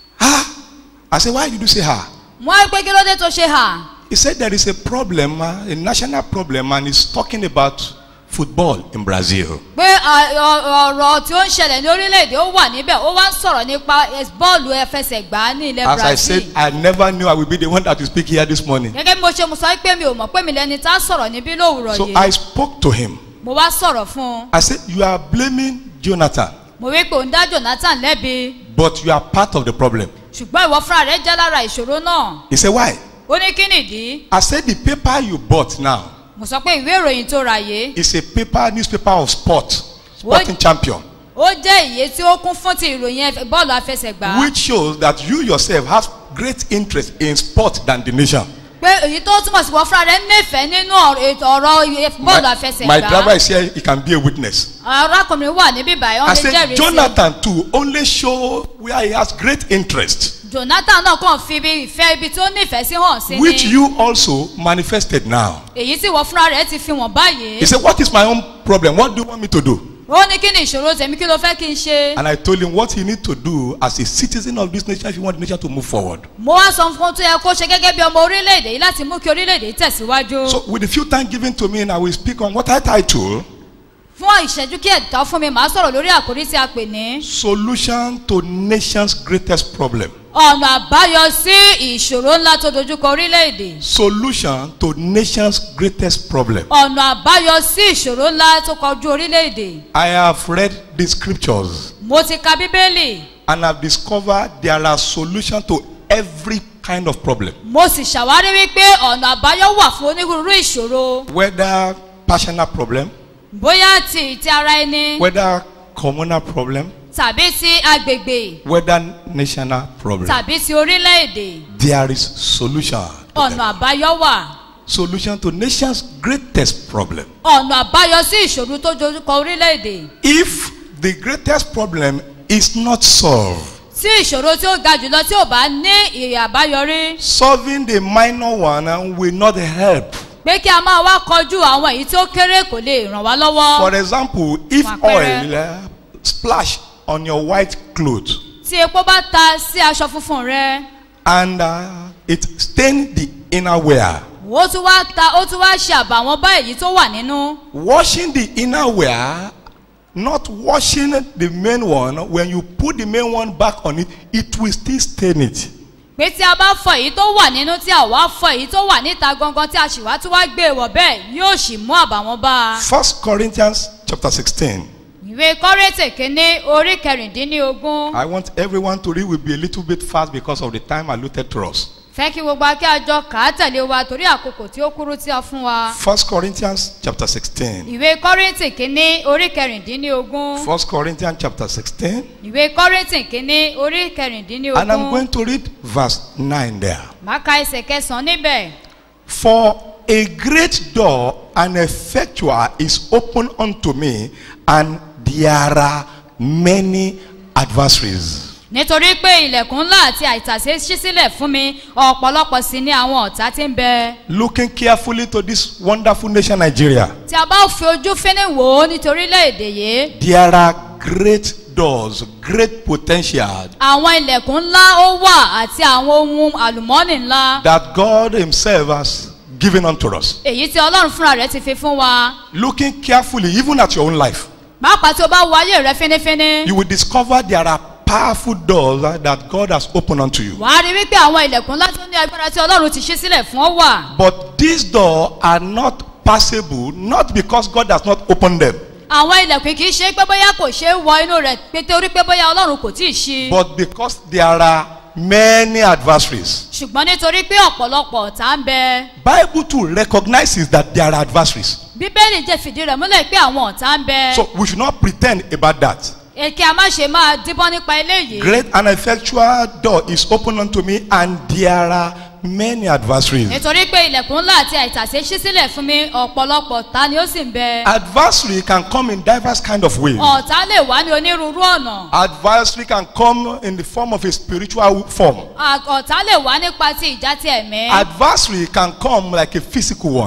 I said, Why did you say her? wọ́n á wí pé kí ló dé tó ṣe hà He said there is a problem, uh, a national problem, and he's talking about football in Brazil. pé à, ọ- ọ̀rọ̀ tí ó ń ṣẹlẹ̀ ní orílẹ̀-èdè ó wà níbẹ̀ ó wá ń sọ̀rọ̀ nípa es- bọ́ọ̀lù ẹfẹsẹ̀gbá ní ilẹ̀ As I brazil said, I never knew I would be the one that will speak here this morning. gẹ́gẹ́ bí mo ṣe mo sọ pé mi ò mọ̀ pé mi lẹni tá a sọ̀rọ̀ níbí lówùrọ̀ So yìí I spoke to him. mo wá sọ̀rọ̀ fún un I said, You are blaming Jonathan, mo wí pé òun dá jonathan lẹ́bi but you are part of the problem. ṣùgbọ́n ìwọ fúnra rẹ̀ jẹ́ lára ìṣòro náà He said, Why? ó ní kí nìdí I said, The paper you bought now mo sọ pé ìwé ìròyìn tó ra yìí is a paper, newspaper of sport, sporting champion, ó jẹ́ ìyè tí ó kún fún ti ìròyìn ẹf- bọ́ọ̀lù afẹsẹ̀gbá which shows that you yourself have great interest in sport than the nation. pé èyí tó túmọ̀ sí wọ́n fúnra rẹ̀ nífẹ̀ẹ́ nínú ọ̀rọ̀ ètò ọ̀rọ̀ ìyè- bọ́ọ̀lù afẹsẹ̀gbá My driver is here, he can be a witness. arákùnrin wà níbí báyìí I wọ́n lè said, jẹ́rìí sí Jonathan too only show where he has great interest, jonathan náà kàn fi ibi ìfẹ́ ibi tó nífẹ̀ẹ́ sí hàn sí which ni you also manifested now. èyí tí wọ́n fúnra rẹ̀ ti fi wọ̀n báyìí He said, What is my own problem? What do you want me to do? ó ní kí ni ìṣòro tèmi kí ló fẹ́ kí n ṣe And I told him what he need to do as a citizen of this nation if you want the nation to move forward. mo wá sọ fún un tó yẹ kó ṣe gẹ́gẹ́ bí ọmọ orílẹ̀-èdè yìí láti mú kí orílẹ̀-èdè yìí tẹ̀síwájú So, with the few time given to me, and I will speak on what I title fún ìṣẹ́jú kí ẹ̀dá fún mi màá sọ̀rọ̀ lórí àkórí tí a pè ní Solution to Nation's Greatest Problem. ọ̀nà àbáyọ sí ìṣòro ńlá tó dojúkọ orílẹ̀-èdè Solution to Nation's Greatest Problem. ọ̀nà àbáyọ sí ìṣòro ńlá tó kọjú orílẹ̀-èdè I have read the scriptures mo ti ka bíbélì and I've discovered there are solutions to every kind of problem. mo sì ṣàwárí wípé ọ̀nà àbáyọ wà fún onírúurú ìṣòro Whether personal problem, bóyá ti ti ara ẹni whether communal problem, tàbí ti agbègbè whether national problem. tàbí ti orílẹ̀-èdè There is solution. to them. ọ̀nà àbáyọ wà Solution to nation's greatest problem. ọ̀nà àbáyọ sí ìṣòro tó dojúkọ orílẹ̀-èdè If the greatest problem is not solved, tí ìṣòro tí ó ga jùlọ tí ò bá ní ìrè àbáyọrí solving the minor one uh, will not help. pé kí a máa wá kọjú àwọn èyí tó kéré kò lè ràn wá lọ́wọ́ For example, if Fún àpẹẹrẹ. oil uh, splash on your white clothes tí epo bá ta sí aṣọ funfun rẹ and uh, it stain the inner wear, ó tún wá ta ó tún wá ṣe àbàwọ́n bá èyí tó wà nínú washing the inner wear, not washing the main one, when you put the main one back on it, it will still stain it. pé tí a bá fọ èyí tó wà nínú tí a wá fọ èyí tó wà níta gangan tí a sì wá tún wá gbé e wọ̀ bẹ́ẹ̀ yóò sì mú àbàwọ́n bá a. First Corinthians chapter 16. ìwé kọ́rẹ́tì kínní orí kẹrìndínlógún I want everyone to read will be a little bit fast because of the time allotted to us. fẹ́ kí gbogbo akẹ́ àjọ kà á tẹ̀lé wa torí àkókò tí ó kúrú tí a fún wa. First Corinthians chapter 16. ìwé kọ́rẹ́tì kínní orí kẹrìndínlógún First Corinthians chapter 16. ìwé kọ́rẹ́tì kínní orí And I'm kẹrìndínlógún going to read verse 9 there. máa ka ẹsẹ̀ kẹsàn-án níbẹ̀. For a great door and effectual is open unto me, and there are many adversaries. nítorí pé ilẹ̀kùn ńlá àti àìtàsé ṣí sílẹ̀ fún mi ọ̀pọ̀lọpọ̀ sí ní àwọn ọ̀tá tí ń bẹ. Looking carefully to this wonderful nation, Nigeria, tí a bá fi ojú fínní wò ó nítorí orílẹ̀-èdè yìí there are great doors, great potential àwọn ilẹ̀kùn ńlá ó wà àti àwọn ohun àlùmọ́ọ́nì ńlá that God Himself has given unto us. èyí tí ọlọ́run fúnra rẹ̀ ti fi fún wa. Looking carefully, even at your own life, pàápàá tí o bá wo ayé rẹ fínífíní you will discover there are powerful doors uh, that God has opened unto you. wàá rí wípé àwọn ilẹ̀kùn ńlá tó ní agbára tí ọlọ́run ti ṣí sílẹ̀ fún ọ wà. But these doors are not passable, not because God has not opened them, àwọn ilẹ̀kùn kì í ṣe pé bóyá kò ṣeé wọ inú rẹ̀ pé torí pé bóyá ọlọ́run kò tí ì ṣí. but because there are many adversaries. ṣùgbọ́n nítorí pé ọ̀pọ̀lọpọ̀ ọ̀tá ń bẹ. Bible too recognizes that there are adversaries. bíbélì jẹ́ fìdí rẹ̀ múlẹ̀ pé àwọn ọ̀tá ń bẹ. So we should not pretend about that. èké a má ṣe máa díbọ́n nípa eléyìí. Great and effectual door is open unto me, and there are many adversaries. nítorí pé ilẹ̀kùn ńlá àti àìtàsé ṣí sílẹ̀ fún mi ọ̀pọ̀lọpọ̀ ọ̀tá ni ó sì ń bẹ. Adversary can come in diverse kind of ways. ọ̀tá lè wá ní onírúurú ọ̀nà. Adversary can come in the form of a spiritual form. À- ọ̀tá lè wá nípa ti ìjà ti ẹ̀mí. Adversary can come like a physical one.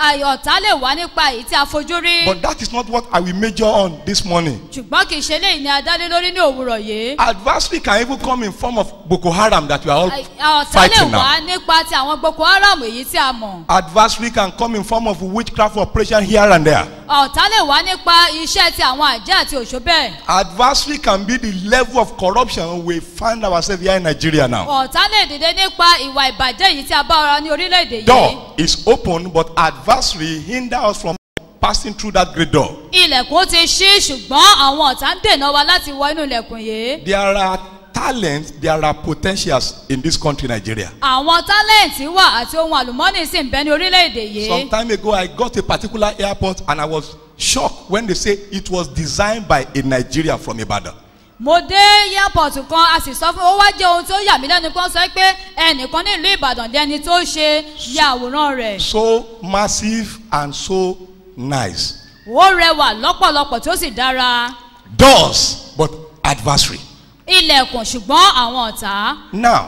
àì ọ̀tá lè wá nípa èyí tí a fojú rí But that is not what I will major on this morning. ṣùgbọ́n kì í ṣe léyìí ni a dá lé lórí ní òwúrọ̀ yìí Adversary can even come in form of Boko Haram that we are all Àì- ọ̀tá lè fighting wá now. nípa ti àwọn boko haram èyí tí a mọ̀ Adversary can come in form of witchcraft operation here and there. ọ̀tá lè wá nípa iṣẹ́ ti àwọn àjẹ́ àti òṣó bẹ́ẹ̀ Adversary can be the level of corruption we find ourselves here in Nigeria now. ọ̀tá lè dìde nípa ìwà ìbàjẹ́ yìí tí a bá ọ̀rọ̀ ní orílẹ̀-èdè yìí Door is open, but adversary hinder us from passing through that great door. ilẹ̀kùn ti ṣí ṣùgbọ́n àwọn ọ̀tá ń dènà wa láti wọ inú ilẹ̀kùn yìí There are talents, there are potentials in this country, Nigeria. àwọn tálẹ̀ǹtì wà àti ohun àlùmọ́nì sì ń bẹ ní orílẹ̀-èdè yìí Some time ago, I got a particular airport and I was shocked when they say it was designed by a Nigerian from Ibadan. mo dé airport kan a sì sọ fún ó wá jẹ́ ohun tó yà mí lẹ́nu kan sọ pé ẹnìkan nílùú ìbàdàn lẹni tó ṣe ya àwòrán rẹ̀ So massive and so nice. ó rẹwà lọ́pọ̀lọpọ̀ tó sì dára Doors, but adversary. ilẹ̀kùn ṣùgbọ́n àwọn ọ̀tá Now,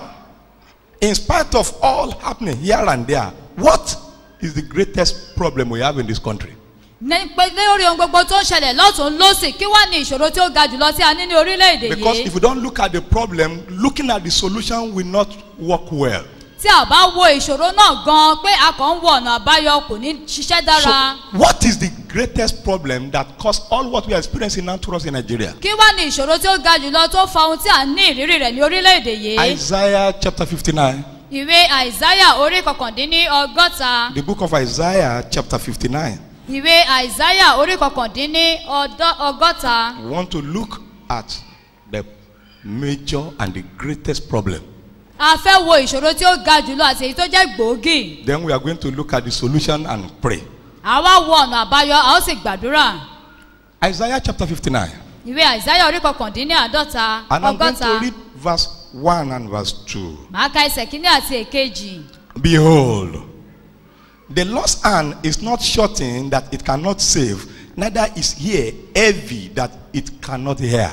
in spite of all happening here and there, what is the greatest problem we have in this country? ní pé lórí ohun gbogbo tó ń ṣẹlẹ̀ lọ́tún lọ́sì kí wá ní ìṣòro tí ó ga jùlọ tí a ní ní orílẹ̀-èdè Because yìí if you don't look at the problem, looking at the solution will not work well. tí a bá wo ìṣòro náà gan pé a kàn ń wo ọ̀nà àbáyọ kò ní ṣiṣẹ́ dára So, what is the greatest problem that caused all what we are experiencing now to us in Nigeria? kí wá ní ìṣòro tí ó ga jùlọ tó fa ohun tí a ní ìrírí rẹ̀ ní orílẹ̀-èdè yìí Isaiah chapter 59. ìwé àìsáyà orí kọkàndínní ọgọ́ta The book of Isaiah chapter 59. ìwé àìsáyà orí kọkàndínní ọdọ- ọgọ́ta We want to look at the major and the greatest problem. a fẹ́ wo ìṣòro tí ó ga jùlọ àti èyí tó jẹ́ gbòógì Then we are going to look at the solution and pray. àwa wo ọ̀nà àbáyọ a ó sì gbàdúrà Isaiah chapter 59. ìwé àìsáyà orí kọkàndínní àádọ́ta And I'm going ọgọ́ta to read verse 1 and verse 2. màá ka ẹsẹ̀ kínní àti èkejì Behold, the Lord's hand is not shortened that it cannot save, neither is ear heavy that it cannot hear.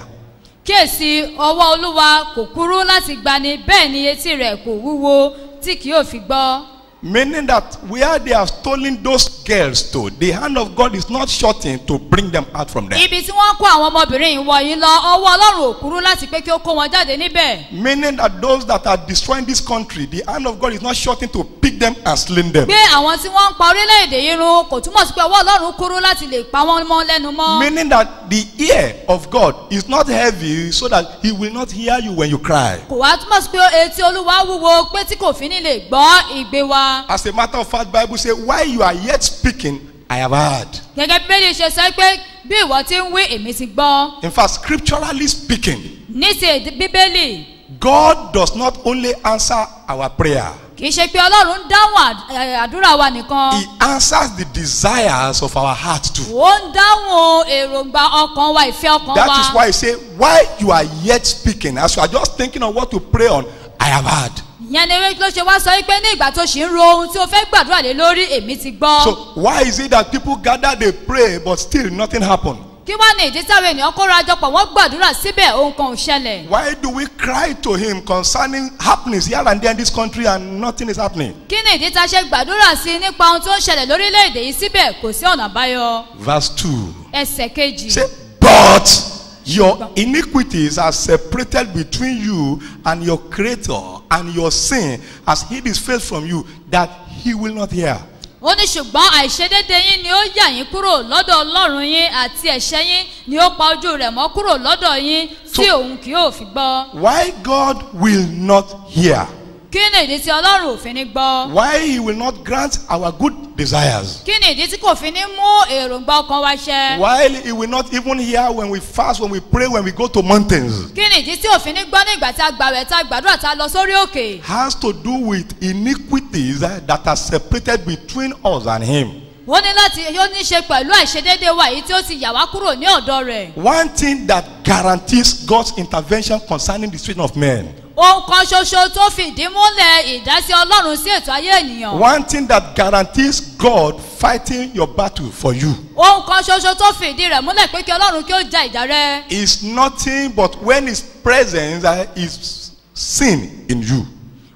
kíyèsí ọwọ́ olúwa kò kúrú láti gbani bẹ́ẹ̀ ni etí rẹ̀ kò wúwo tí kì yóò fi gbọ́ Meaning that where they have stolen those girls to, the hand of God is not shortened to bring them out from there. ibi tí wọ́n kó àwọn ọmọbìnrin yìí wọ̀nyí lọ ọwọ́ ọlọ́run ò kúrú láti pé kí ó kó wọn jáde níbẹ̀ Meaning that those that are destroying this country, the hand of God is not shortened to pick them and sling them. pé àwọn tí wọ́n ń pa orílẹ̀-èdè yìí run kò túmọ̀ sí pé ọwọ́ ọlọ́run kúrú láti lè pa wọ́n mọ́ lẹ́nu mọ́ Meaning that the ear of God is not heavy so that he will not hear you when you cry. kò wá túmọ̀ sí pé etí olúwa wúwo pé tí kò fi ní lè gbọ́ ìgbé wa As a matter of fact, Bible say, while you are yet speaking, I have heard. gẹ́gẹ́ bí bẹ́ẹ̀ ṣe sọ pé bí ìwọ ti ń wí èmi ti gbọ́ In fact, scripturally speaking, ní ti èdè bíbélì God does not only answer our prayer, kì í ṣe pé ọlọ́run ń dáhùn àd- ẹ̀, àdúrà wa nìkan He answers the desires of our heart too. ó ń dáhùn èròǹgbà ọkàn wa ìfẹ́ ọkàn That wa is why He say, while you are yet speaking, as you are just thinking of what to pray on, I have heard. ìyẹn ni ló ṣe wá sọ pé ní ìgbà tó ṣì ń ro ohun tí o fẹ́ gbàdúrà lé lórí èmi ti gbọ́ So why is it that people gather, they pray, but still nothing happen? kí wá ní ìdí táwọn ènìyàn kóra jọpọ̀ wọ́n gbàdúrà síbẹ̀ ohun kan ò ṣẹlẹ̀ Why do we cry to Him concerning happenings here and there in this country and nothing is happening? kí ni ìdí tá a ṣe gbàdúrà sí nípa ohun tó ń ṣẹlẹ̀ lórílẹ̀‐èdè yìí síbẹ̀ kò sí ọ̀nà àbáyọ Verse 2. ẹsẹ̀ kejì Say, but your iniquities are separated between you and your creator, and your sin has hid his face from you that he will not hear. ó ní ṣùgbọ́n àìṣedédé yín ni ó yà yín kúrò lọ́dọ̀ ọlọ́run yín àti ẹ̀ṣẹ̀ yín ni ó pa ojú rẹ̀ mọ́ kúrò lọ́dọ̀ yín tí òun kì yóò fi gbọ́ Why God will not hear? kí ni ìdí tí ọlọ́run ò fi ní gbọ́ Why he will not grant our good desires? kí ni ìdí tí kò fi ní mú èròǹgbà ọkàn wa ṣẹ While he will not even hear when we fast, when we pray, when we go to mountains? kí ni ìdí tí òfin ní gbọ́ ní ìgbà tí a gbàwẹ̀ tá a gbàdúrà tá a lọ sórí òkè Has to do with iniquities eh, that are separated between us and him. ó ní láti ó ní ṣe pẹ̀lú àìṣedédé wa èyí tí ó ti yà wá kúrò ní ọ̀dọ̀ rẹ̀ One thing that guarantees God's intervention concerning the situation of men. ohun kan ṣoṣo tó fìdí múlẹ̀ ìdásí ọlọ́run sí ètò ayé ènìyàn One thing that guarantees God fighting your battle for you ohun kan ṣoṣo tó fìdí rẹ̀ múlẹ̀ pé kí ọlọ́run kí ó ja ìjà rẹ is nothing but when His presence uh, is seen in you.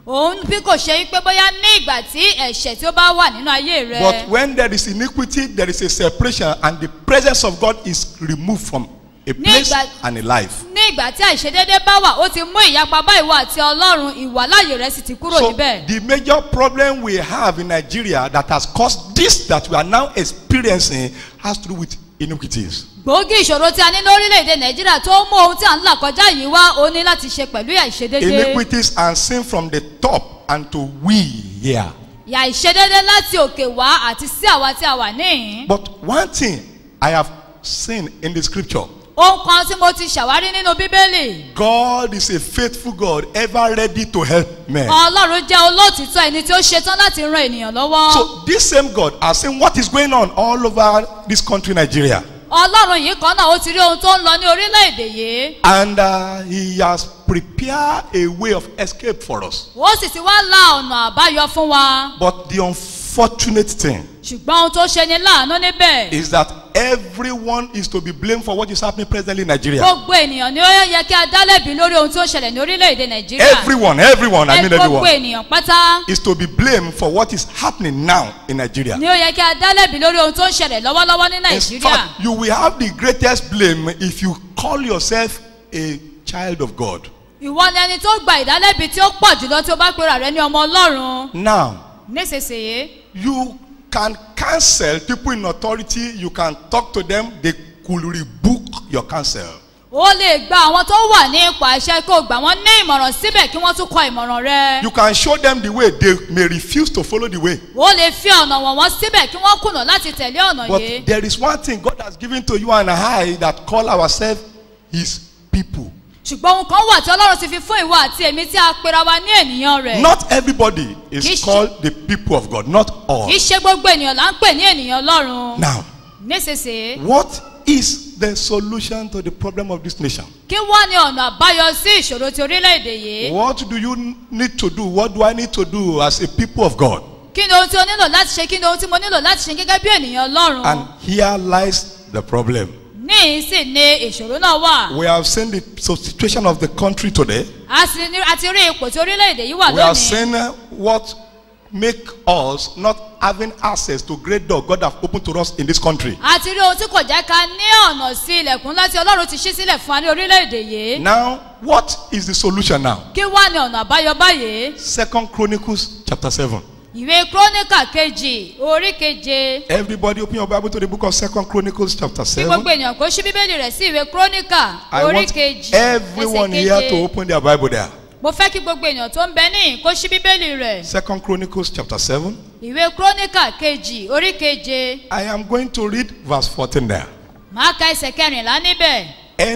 òun bí kò ṣe wípé bóyá ní ìgbà tí ẹ̀ṣẹ̀ tí ó bá wà nínú ayé rẹ But when there is iniquity, there is a separation, and the presence of God is removed from a place Nígbà- and a life. ní ìgbà tí àìṣedéédé bá wà ó ti mú ìyapa bá ìwọ àti ọlọ́run ìwàláyè rẹ sì ti kúrò So níbẹ̀. the major problem we have in Nigeria that has caused this that we are now experiencing has to do with iniquities. gbòógì ìṣòro tí a ní lórílẹ̀‐èdè nàìjíríà tó mú ohun tí à ń là kọjá yìí wá ó ní láti ṣe pẹ̀lú àìṣedéédé. Iniquities and sin from the top and to we here. ìyà ìṣedéédé láti òkè wá àti sí àwa tí a wà níhìn. But one thing I have seen in the scripture ohun kan tí mo ti ṣàwárí nínú bíbélì. God is a faithful God, ever ready to help men. ọlọ́run jẹ́ olóòtítọ́ ẹni tí ó ṣetán láti ran ènìyàn lọ́wọ́. So this same God has seen what is going on all over this country, Nigeria. ọlọ́run yìí kan náà ó ti rí ohun tó ń lọ ní orílẹ̀-èdè yìí. And uh, he has prepared a way of escape for us. ó sì ti wá la ọ̀nà àbáyọ fún wa. But the unfortunate thing ṣùgbọ́n ohun tó ṣe ni láàánú níbẹ̀. is that everyone is to be blamed for what is happening presently in Nigeria. gbogbo ènìyàn ni ó yẹ kí a dá lẹ́bi lórí ohun tó ń ṣẹlẹ̀ ní orílẹ̀-èdè nàìjíríà. Everyone, everyone, I Ẹ mean gbogbo everyone, ènìyàn pátá is to be blamed for what is happening now in Nigeria. ni ó yẹ kí a dá lẹ́bi lórí ohun tó ń ṣẹlẹ̀ lọ́wọ́lọ́wọ́ ní In nàìjíríà. fact, you will have the greatest blame if you call yourself a child of God. ìwọ ni ẹni tó gba ìdálẹ́bi tí ó pọ̀ jùlọ tí ó bá pera rẹ ní ọmọ ọlọ́run. Now, nísinsìnyí you can cancel people in authority, you can talk to them, they could rebook your counsel. ó lè gba àwọn tó wà ní ipò àṣẹ kó gbà wọ́n ní ìmọ̀ràn síbẹ̀ kí wọ́n tún kọ ìmọ̀ràn rẹ. You can show them the way, they may refuse to follow the way. ó lè fi ọ̀nà wọ̀n wọ́n síbẹ̀ kí wọ́n kùnà láti tẹ̀lé ọ̀nà But yìí. there is one thing God has given to you and I that call ourselves His people. ṣùgbọ́n ohun kan wà tí ọlọ́run ti fi fún ìwọ àti èmi tí a pera wa ní ènìyàn rẹ̀. Not everybody Kì í is ṣe- called the people of God, not all. kì í ṣe gbogbo ènìyàn là ń pè ní ènìyàn ọlọ́run. Now, nísinsìnyí what is the solution to the problem of this nation? kí wá ní ọ̀nà àbáyọ sí ìṣòro ti orílẹ̀-èdè yìí. What do you need to do? What do I need to do as a people of God? kí ni ohun tí o nílò láti ṣe kí ni ohun tí mo nílò láti ṣe gẹ́gẹ́ bí ènìyàn ọlọ́run. And here lies the problem. níhìn sì ni ìṣòro náà wà. We have seen the situation of the country today. a sì ní a ti rí ipò tí orílẹ̀-èdè yìí wà We have lónìí. seen uh, what make us not having access to great door God have opened to us in this country. a ti rí ohun tí kò jẹ́ ká ní ọ̀nà sí ilẹ̀kùn láti ọlọ́run ti ṣí sílẹ̀ fún wa ní orílẹ̀-èdè yìí. Now, what is the solution now? kí wá ní ọ̀nà àbáyọ báyìí. Second Chronicles chapter 7. ìwé kúrónìkà kejì orí keje. Everybody open your Bible to the book of Second Chronicles chapter kí 7. gbogbo ènìyàn kó ṣí bíbélì rẹ̀ sí ìwé kúrónìkà I orí want kejì everyone ẹsẹ̀ here to keje. open their Bible there. mo fẹ́ kí gbogbo ènìyàn tó ń bẹ níhìn kó ṣí bíbélì rẹ̀. Second Chronicles chapter 7. ìwé kúrónìkà kejì orí keje. I am going to read verse 14 there. máa ka ẹsẹ̀ kẹrìnlá níbẹ̀.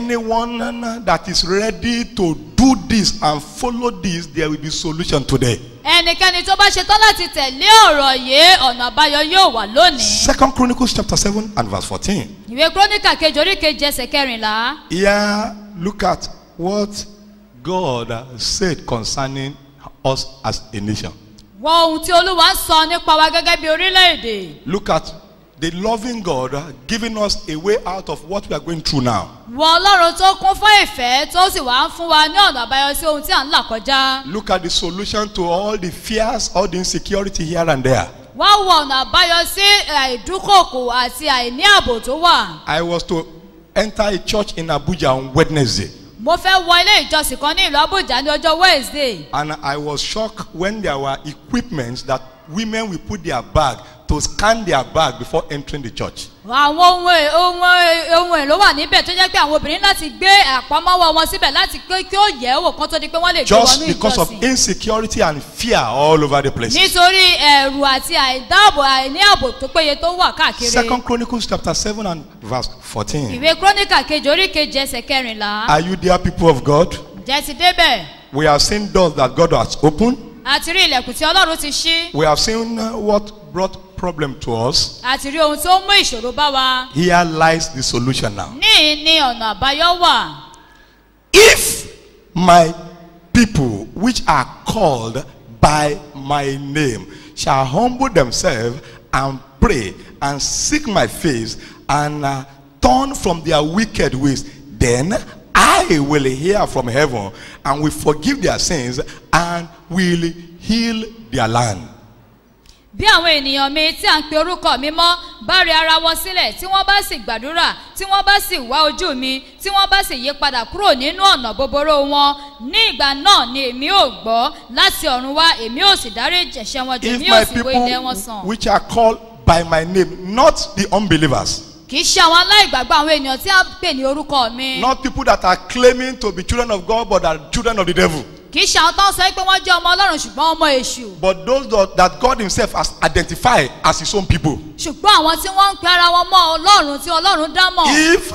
Anyone that is ready to do this and follow this, there will be solution today. ẹnikẹ́ni tó bá ṣetán láti tẹ̀lé ọ̀rọ̀ yìí ọ̀nà àbáyọ yóò wà lónìí. Second Chronicles chapter 7 and verse 14. ìwé kúrónìkà kejì orí keje ẹsẹ̀ kẹrìnlá. Here, look at what God said concerning us as a nation. wọ ohun tí olúwa ń sọ nípa wa gẹ́gẹ́ bí orílẹ̀-èdè. Look at the loving God giving us a way out of what we are going through now. wọ ọlọ́run tó kún fún ìfẹ́ tó sì wá ń fún wa ní ọ̀nà àbáyọ sí ohun tí à ń là kọjá. Look at the solution to all the fears, all the insecurity here and there. wá wọ ọ̀nà àbáyọ sí àìdúkòkò àti àìní ààbò tó wà. I was to enter a church in Abuja on Wednesday. mo fẹ́ wọ ilé ìjọsìn kan ní ìlú abuja ní ọjọ́ wednesday. And I was shocked when there were equipments that women will put their bag to scan their bag before entering the church. àwọn ohun è- ohun è- ohun èlò wà níbẹ̀ tó jẹ́ pé àwọn obìnrin láti gbé àpamọ́wọ́ wọn síbẹ̀ láti pé kí ó yẹ̀ ẹ́ wò kán tó di pé wọ́n lè gbé Just wọnú because of ìjọsìn. insecurity and fear all over the place. nítorí ẹ̀rù àti àìdáàbò àìní ààbò tó péye tó wà káàkiri. Second Chronicles chapter 7 and verse 14. ìwé kúrónìkà kejì orí kejì ẹsẹ̀ kẹrìnlá. Are you there, people of God? ǹjẹ́ ti débẹ̀? We have seen doors that God has opened. àti rí ilẹ̀kùn tí ọlọ́run ti ṣí. We have seen uh, what brought problem to us. àti rí ohun tó mú ìṣòro bá wa. Here lies the solution now. níhìn ni ọ̀nà àbáyọ wà. If my people, which are called by my name, shall humble themselves and pray and seek my face and uh, turn from their wicked ways, then I will hear from heaven and will forgive their sins and will heal their land. bí àwọn ènìyàn mi tí à ń pe orúkọ mi mọ́ bá rí ara wọn sílẹ̀ tí wọ́n bá sì gbàdúrà tí wọ́n bá sì wá ojú mi tí wọ́n bá sì yí padà kúrò nínú ọ̀nà bòbòrò wọn ní ìgbà náà ni èmi ò gbọ́ láti ọ̀run wá èmi ò sì dárí ẹ̀ṣẹ̀ wọn jù If èmi ò my sì wo ilẹ̀ wọn people sàn. which are called by my name, not the unbelievers, kì í ṣe àwọn aláìgbàgbọ́ àwọn ènìyàn tí a pè ní orúkọ mi. not people that are claiming to be children of God but are children of the devil, kì í ṣe àwọn tó ń sọ pé wọ́n jẹ́ ọmọ ọlọ́run ṣùgbọ́n ọmọ èṣù. but those that, that God Himself has identified as His own people. ṣùgbọ́n àwọn tí wọ́n ń pe ara wọn mọ́ ọlọ́run tí ọlọ́run dá mọ̀. If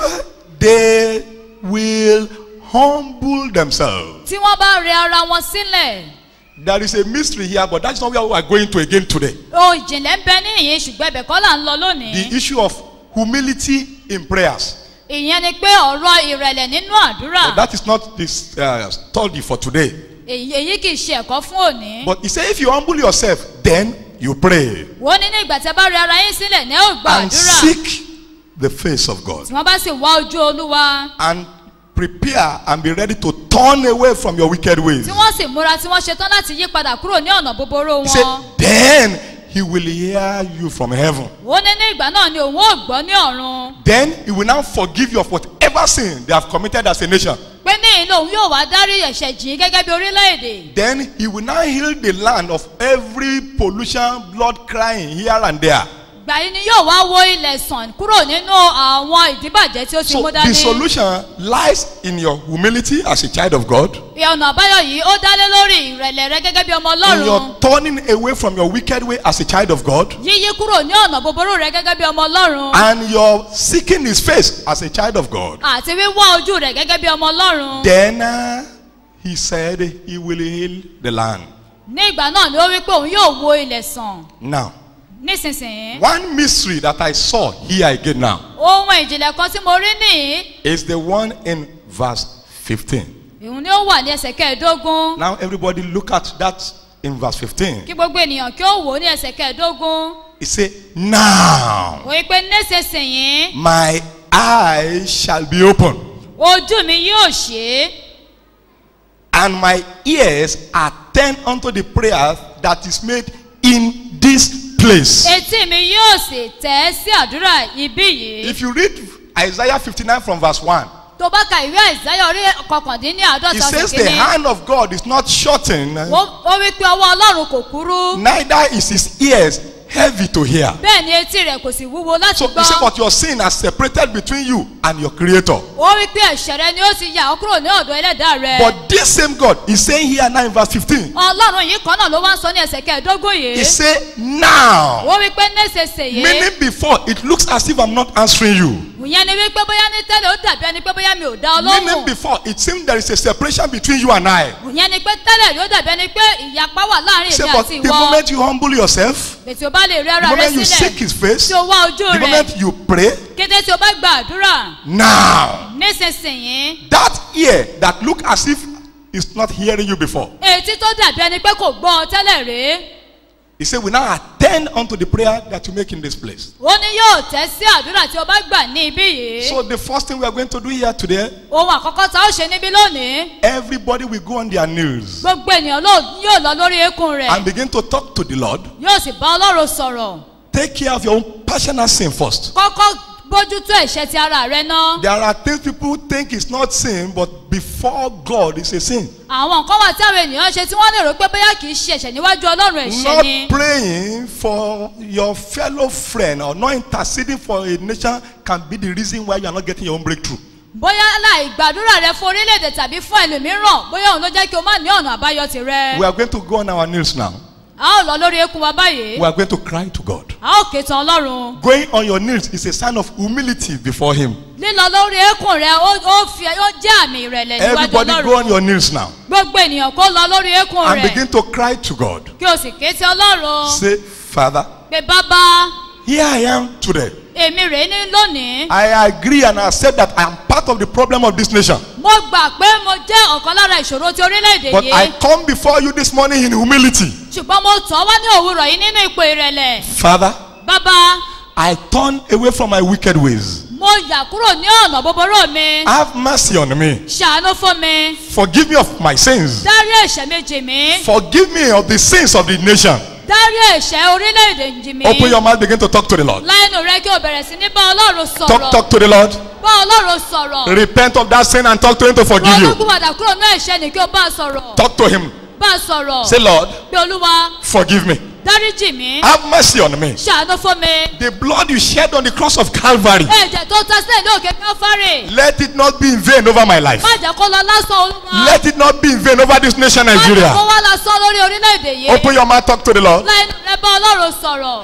they will humble themselves, tí wọ́n bá rẹ ara wọn sílẹ̀. there is a mystery here, but that's not where we are going to again today. ohun ìjìnlẹ̀ ń bẹ níyìn ṣùgbọ́n ibẹ̀ kọ́ là ń lọ lónìí. The issue of humility in prayers. ìyẹn ni pé ọ̀rọ̀ ìrẹ̀lẹ̀ nínú àdúrà. But that is not this uh, study for today. èyí èyí kì í ṣe ẹ̀kọ́ fún òní. But he said, if you humble yourself, then you pray wọ́n ní ní ìgbà tí ẹ bá rẹ ara yín sílẹ̀ ní ẹ ò gba and àdúrà. seek the face of God tí wọ́n bá sì wá ojú olúwa. and prepare and be ready to turn away from your wicked ways. tí wọ́n sì múra tí wọ́n ṣetán láti yí padà kúrò ní ọ̀nà búburú He said, wọn. then he will hear you from heaven. ó ní ní ìgbà náà ni òun ò gbọ́ ní ọ̀run. Then he will now forgive you of whatever sin they have committed as a nation. pé ní ìlú òun yóò wá dárí ẹ̀ṣẹ̀ jìn gẹ́gẹ́ bí orílẹ̀-èdè. Then he will now heal the land of every pollution, blood crying here and there. gbà yín ni yóò wá wo ilẹ̀ sàn kúrò nínú àwọn ìdíbàjẹ́ tí ó ti So mú the dání. solution lies in your humility as a child of God, ọ̀nà àbáyọ yìí ó dálé lórí ìrẹ̀lẹ̀ rẹ gẹ́gẹ́ bí ọmọ in ọlọ́run. your turning away from your wicked way as a child of God, yíyí kúrò ní ọ̀nà búburú rẹ gẹ́gẹ́ bí ọmọ ọlọ́run. and your seeking his face as a child of God. àti wíwá ojú rẹ gẹ́gẹ́ bí ọmọ ọlọ́run. Then uh, he said he will heal the land. ní ìgbà náà ni ó wí pé òun yóò wo ilẹ̀ sàn. Now, nísinsìnyí. one mystery that I saw here again now ohun ìjìnlẹ̀ kan tí mo rí nìyí. is the one in verse 15. ìhun ni ó wà ní ẹsẹ̀ kẹẹ̀ẹ́dógún. Now, everybody look at that in verse 15. kí gbogbo ènìyàn kí ó wò ó ní ẹsẹ̀ kẹẹ̀ẹ́dógún. He said, Now ó wí pé nísinsìnyí my eyes shall be open, ojú mi yóò ṣe é. and my ears are turned unto the prayer that is made in this place. etí mi yóò sì tẹ̀ ẹ́ sí àdúrà ibí yìí. If you read Isaiah 59 from verse 1, tó bá ka ìwé àìsáyà orí it kọkàndínláàdọ́ta says ọ̀sẹ̀ the kìíní. hand of God is not shortened, ó ó wí pé ọwọ́ ọlọ́run kò kúrú. neither is his ears heavy to hear. bẹ́ẹ̀ ni etí rẹ̀ kò sì wúwo láti So he said, gbọ́. but your sin has separated between you and your creator. ó wí pé ẹ̀ṣẹ̀ rẹ ni ó ti yà ọ́ kúrò ní ọ̀dọ̀ ẹlẹ́dàá rẹ. But this same God is saying here now in verse 15, ọlọ́run yìí kan náà ló wá ń sọ ní ẹsẹ̀ kẹẹ̀ẹ́dógún he yìí. said, Now, ó wí pé nísinsìnyí. meaning before, it looks as if I'm not answering you. ìyẹn ni wípé bóyá ní tẹ́lẹ̀ ó dàbí ẹni pé bóyá mi ò dá ọ Meaning lóhùn. before, it seemed there is a separation between you and I. ìyẹn ni pé tẹ́lẹ̀ rí ó dàbí ẹni pé ìyapa wà láàrin Say, èmi but àti the ìwọ. moment you humble yourself, ètò o bá lè rí the ara rẹ moment you seek sílẹ̀ his face, tí o wá ojú the rẹ̀ moment you pray, kété tí o bá gba àdúrà now, nísinsìnyí that ear that look as if it's not hearing you before, etí tó dàbí ẹni pé kò gbọ́ ọ tẹ́lẹ̀ rí he said, we now attend unto the prayer that you make in this place. ó ní yóò tẹ́ sí àdúrà tí o bá gbà ní ibí yìí So the first thing we are going to do here today, ohun àkọ́kọ́ tá ó ṣe níbí lónìí everybody will go on their knees gbogbo ènìyàn ló- yóò lọ lórí eékún rẹ̀ and begin to talk to the Lord. yóò sì bá ọlọ́run sọ̀rọ̀ Take care of your own personal sin first. kọ́kọ́ bójútó ẹ̀ṣẹ̀ ti ara rẹ ná There are things people think is not sin, but before God it's a sin. àwọn nǹkan wà tí àwọn ènìyàn ṣe tí wọ́n lè rò pé bóyá kì í ṣe ẹ̀ṣẹ̀ níwájú ọlọ́run ẹ̀ṣẹ̀ ni Not praying for your fellow friend or not interceding for a nation can be the reason why you are not getting your own breakthrough. bóyá láì gbàdúrà rẹ fún orílẹ̀-èdè tàbí fún ẹlòmíràn bóyá òun ló jẹ́ kí o má ní ọ̀nà àbáyọ tirẹ̀. We are going to go on our knees now. a ó lọ lórí eékún wa báyìí We are going to cry to God. a ó ké tan ọlọ́run. Going on your knees is a sign of humility before Him. lílọ lórí eékún rẹ ó ó fi ó jẹ́ àmì ìrẹ̀lẹ̀ níwájú Everybody go on ọlọ́run. your knees now gbogbo ènìyàn kó lọ lórí eékún and rẹ̀ begin to cry to God. kí o sì ké sí ọlọ́run. Say, Father, pé bàbá here I am today. èmi rèé ní lónìí. I agree and accept that I am part of the problem of this nation. mo gbà pé mo jẹ́ ọ̀kan lára ìṣòro ti orílẹ̀-èdè But I yìí. come before you this morning in humility. ṣùgbọ́n mo tọ́ wá ní òwúrọ̀ yìí nínú ipò ìrẹ̀lẹ̀. Father, bàbá I turn away from my wicked ways. mo mo yà kúrò ní ọ̀nà búburú mi Have mercy on me. ṣàánú fún mi Forgive me of my sins. dárí ẹ̀ṣẹ̀ méjì mi Forgive me of the sins of the nation. dárí ẹ̀ṣẹ̀ orílẹ̀-èdè jì mi Open your mouth, begin to talk to the Lord. láìnú rẹ kí o bẹ̀rẹ̀ sí ní bá ọlọ́run Talk, sọ̀rọ̀ talk to the Lord. bá ọlọ́run sọ̀rọ̀ Repent of that sin and talk to Him to forgive you. olókùnwàdà kúrò ní ẹ̀ṣẹ̀ ni kí o bá a sọ̀rọ̀ Talk to Him. bá a sọ̀rọ̀ Say, Lord, pé olúwa forgive me. dáríjì mi Have mercy on me. ṣàánú fún mi The blood you shed on the cross of Calvary, ẹ̀jẹ̀ tó ta sílẹ̀ ní òkè káfárì let it not be in vain over my life. má jẹ́ kó lọ lásán olúwa Let it not be in vain over this nation, má jẹ́ kó Nigeria. wá lásán lórí orílẹ̀-èdè yìí Open your mouth, talk to the Lord. láìnú rẹ bá ọlọ́run sọ̀rọ̀.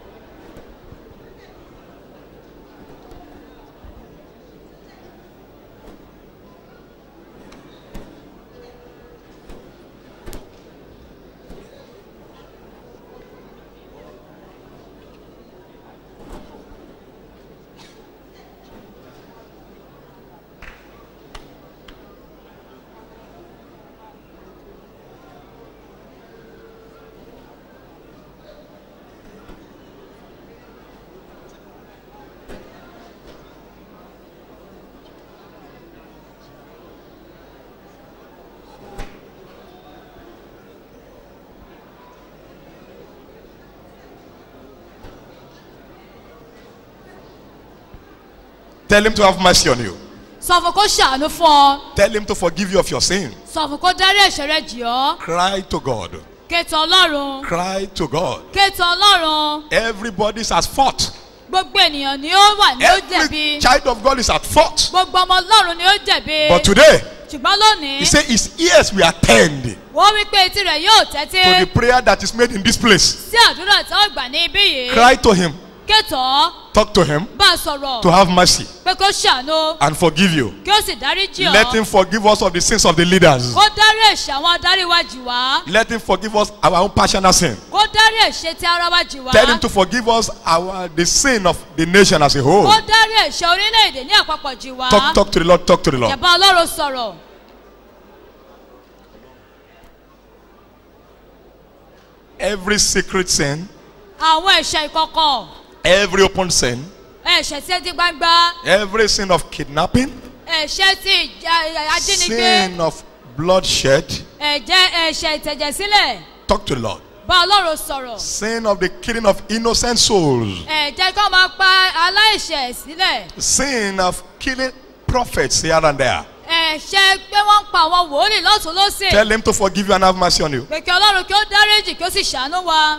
Tell Him to have mercy on you. sọ fún kó ṣàánú fún ọ Tell Him to forgive you of your sin. sọ fún kó dárí ẹ̀ṣẹ̀ rẹ jì ọ́ Cry to God. kéètò ọlọ́run Cry to God. kéètò ọlọ́run Everybody's at fault. gbogbo ènìyàn ni ó wà ní ó jẹ̀bi Every child of God is at fault. gbogbo ọmọ ọlọ́run ni ó jẹ̀bi But today, ṣùgbọ́n lónìí He said His ears will attend wọ́n wí pé etí rẹ̀ yóò tẹ́tí to the prayer that is made in this place. sí àdúrà tí wọ́n gbà ní ibí yìí Cry to Him. kéètò Talk to Him bá a sọ̀rọ̀ to have mercy pé kó ṣàánú and forgive you. kí ó sì dárí jì ọ́ Let Him forgive us of the sins of the leaders. kó dárí ẹ̀ṣẹ̀ àwọn adarí wa jì wá Let Him forgive us our own personal sin. kó dárí ẹ̀ṣẹ̀ tí ara wa jì wá Tell Him to forgive us our the sin of the nation as a whole. kó dárí ẹ̀ṣẹ̀ orílẹ̀-èdè ní àpapọ̀ jì wá Talk, talk to the Lord. Talk to the Lord. ìjàmbá ọlọ́run sọ̀rọ̀ Every secret sin, àwọn ẹ̀ṣẹ̀ ìkọ̀kọ̀ every open sin, ẹ̀ṣẹ̀ tí ẹ ti gbangba every sin of kidnapping, ẹ̀ṣẹ̀ tí ìjà- ajínigbé sin of bloodshed. ẹ̀jẹ̀ ẹ̀ṣẹ̀ ìtẹ̀jẹ̀sílẹ̀ Talk to the Lord. bá ọlọ́run sọ̀rọ̀ Sin of the killing of innocent souls. ẹ̀jẹ̀ kí wọ́n máa pa aláìṣẹ̀ sílẹ̀ Sin of killing prophets here and there. ẹ̀ṣẹ̀ pé wọ́n ń pa àwọn wòlíì lọ́tún lọ́sẹ̀ Tell him to forgive you and have mercy on you. pé kí ọlọ́run kí ó dáríjì kí ó sì ṣàánú wa.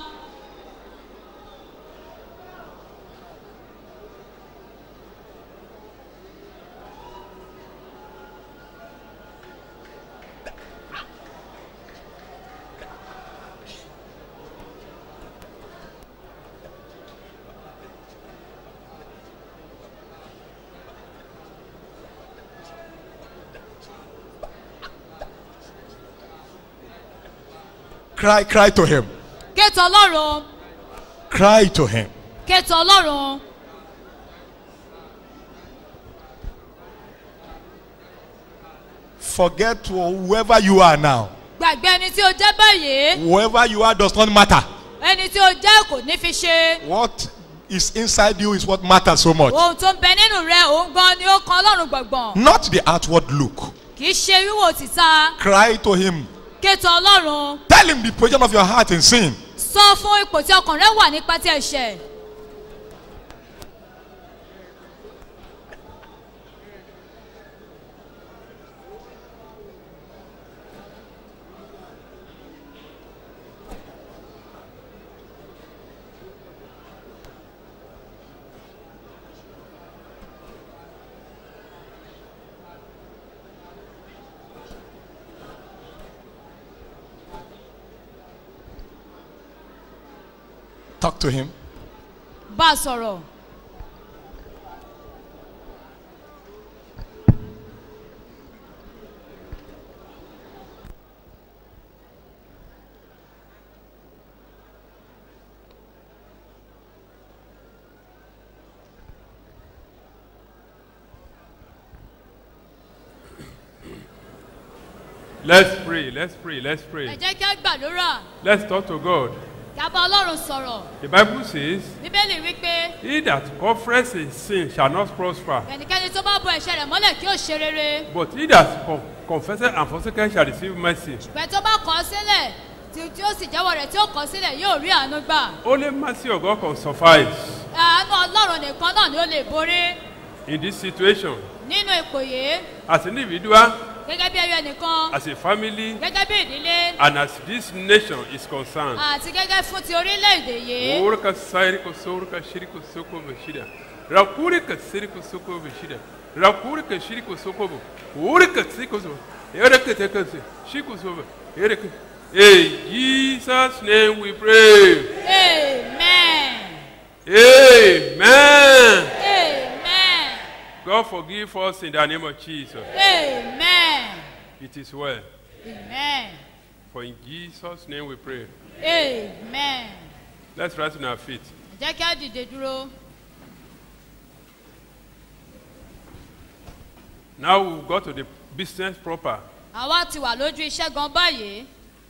Cry, cry to him. kéètò ọlọ́run Cry to him. kéètò ọlọ́run Forget whoever you are now. gbàgbé ẹni tí o jẹ́ báyìí Whoever you are does not matter. ẹni tí o jẹ́ kò ní fi ṣe What is inside you is what matters so much. ohun tó ń bẹ nínú rẹ òun gan ni ó kan ọlọ́run gbọ̀ngbọ̀n Not the outward look. kì í ṣe wíwò títa Cry to him. kéètò ọlọ́run Tell him the position of your heart in sin. sọ fún ipò tí ọkàn rẹ wà nípa ti ẹ̀ṣẹ̀ Talk to him. bá a sọ̀rọ̀ Let's pray. Let's pray. Let's ẹ pray. jẹ́ kí á gbàdúrà Let's talk to God. kí á bá ọlọ́run sọ̀rọ̀ The Bible says, bíbélì wípé He that confesses his sin shall not prosper, ẹnikẹ́ni tó bá bo ẹ̀ṣẹ̀ rẹ̀ mọ́lẹ̀ kí ó ṣe rere but he that con- confesses and forsakes shall receive mercy. ìgbẹ́ tó bá kọ̀ ọ́ sílẹ̀ tí tí ó sì jẹ́wọ́ rẹ̀ tí ó kọ̀ ọ́ sílẹ̀ yóò rí àánú gbà Only mercy of God can suffice àánú ọlọ́run nìkan náà ni ó lè borí in this situation. nínú ipò yìí As an individual, gẹ́gẹ́ bí ẹyọ ẹnìkan as a family, gẹ́gẹ́ bí ìdílé and as this nation is concerned. àti gẹ́gẹ́ fún ti orílẹ̀-èdè yìí Urka sairiko sorka shiriko soko bashida. Rakurika siriko soko bashida. Rakurika shiriko soko bo. Urika siko so. Erika tekase. Shiko so. Erika. In Jesus' name we pray. amen Amen. amen God forgive us in the name of Jesus. amen It is well. amen For in Jesus' name we pray. amen Let's rise on our feet. jẹ́ kí á dìde dúró Now we'll go to the business proper. àwa ti wà lójú iṣẹ́ gan báyìí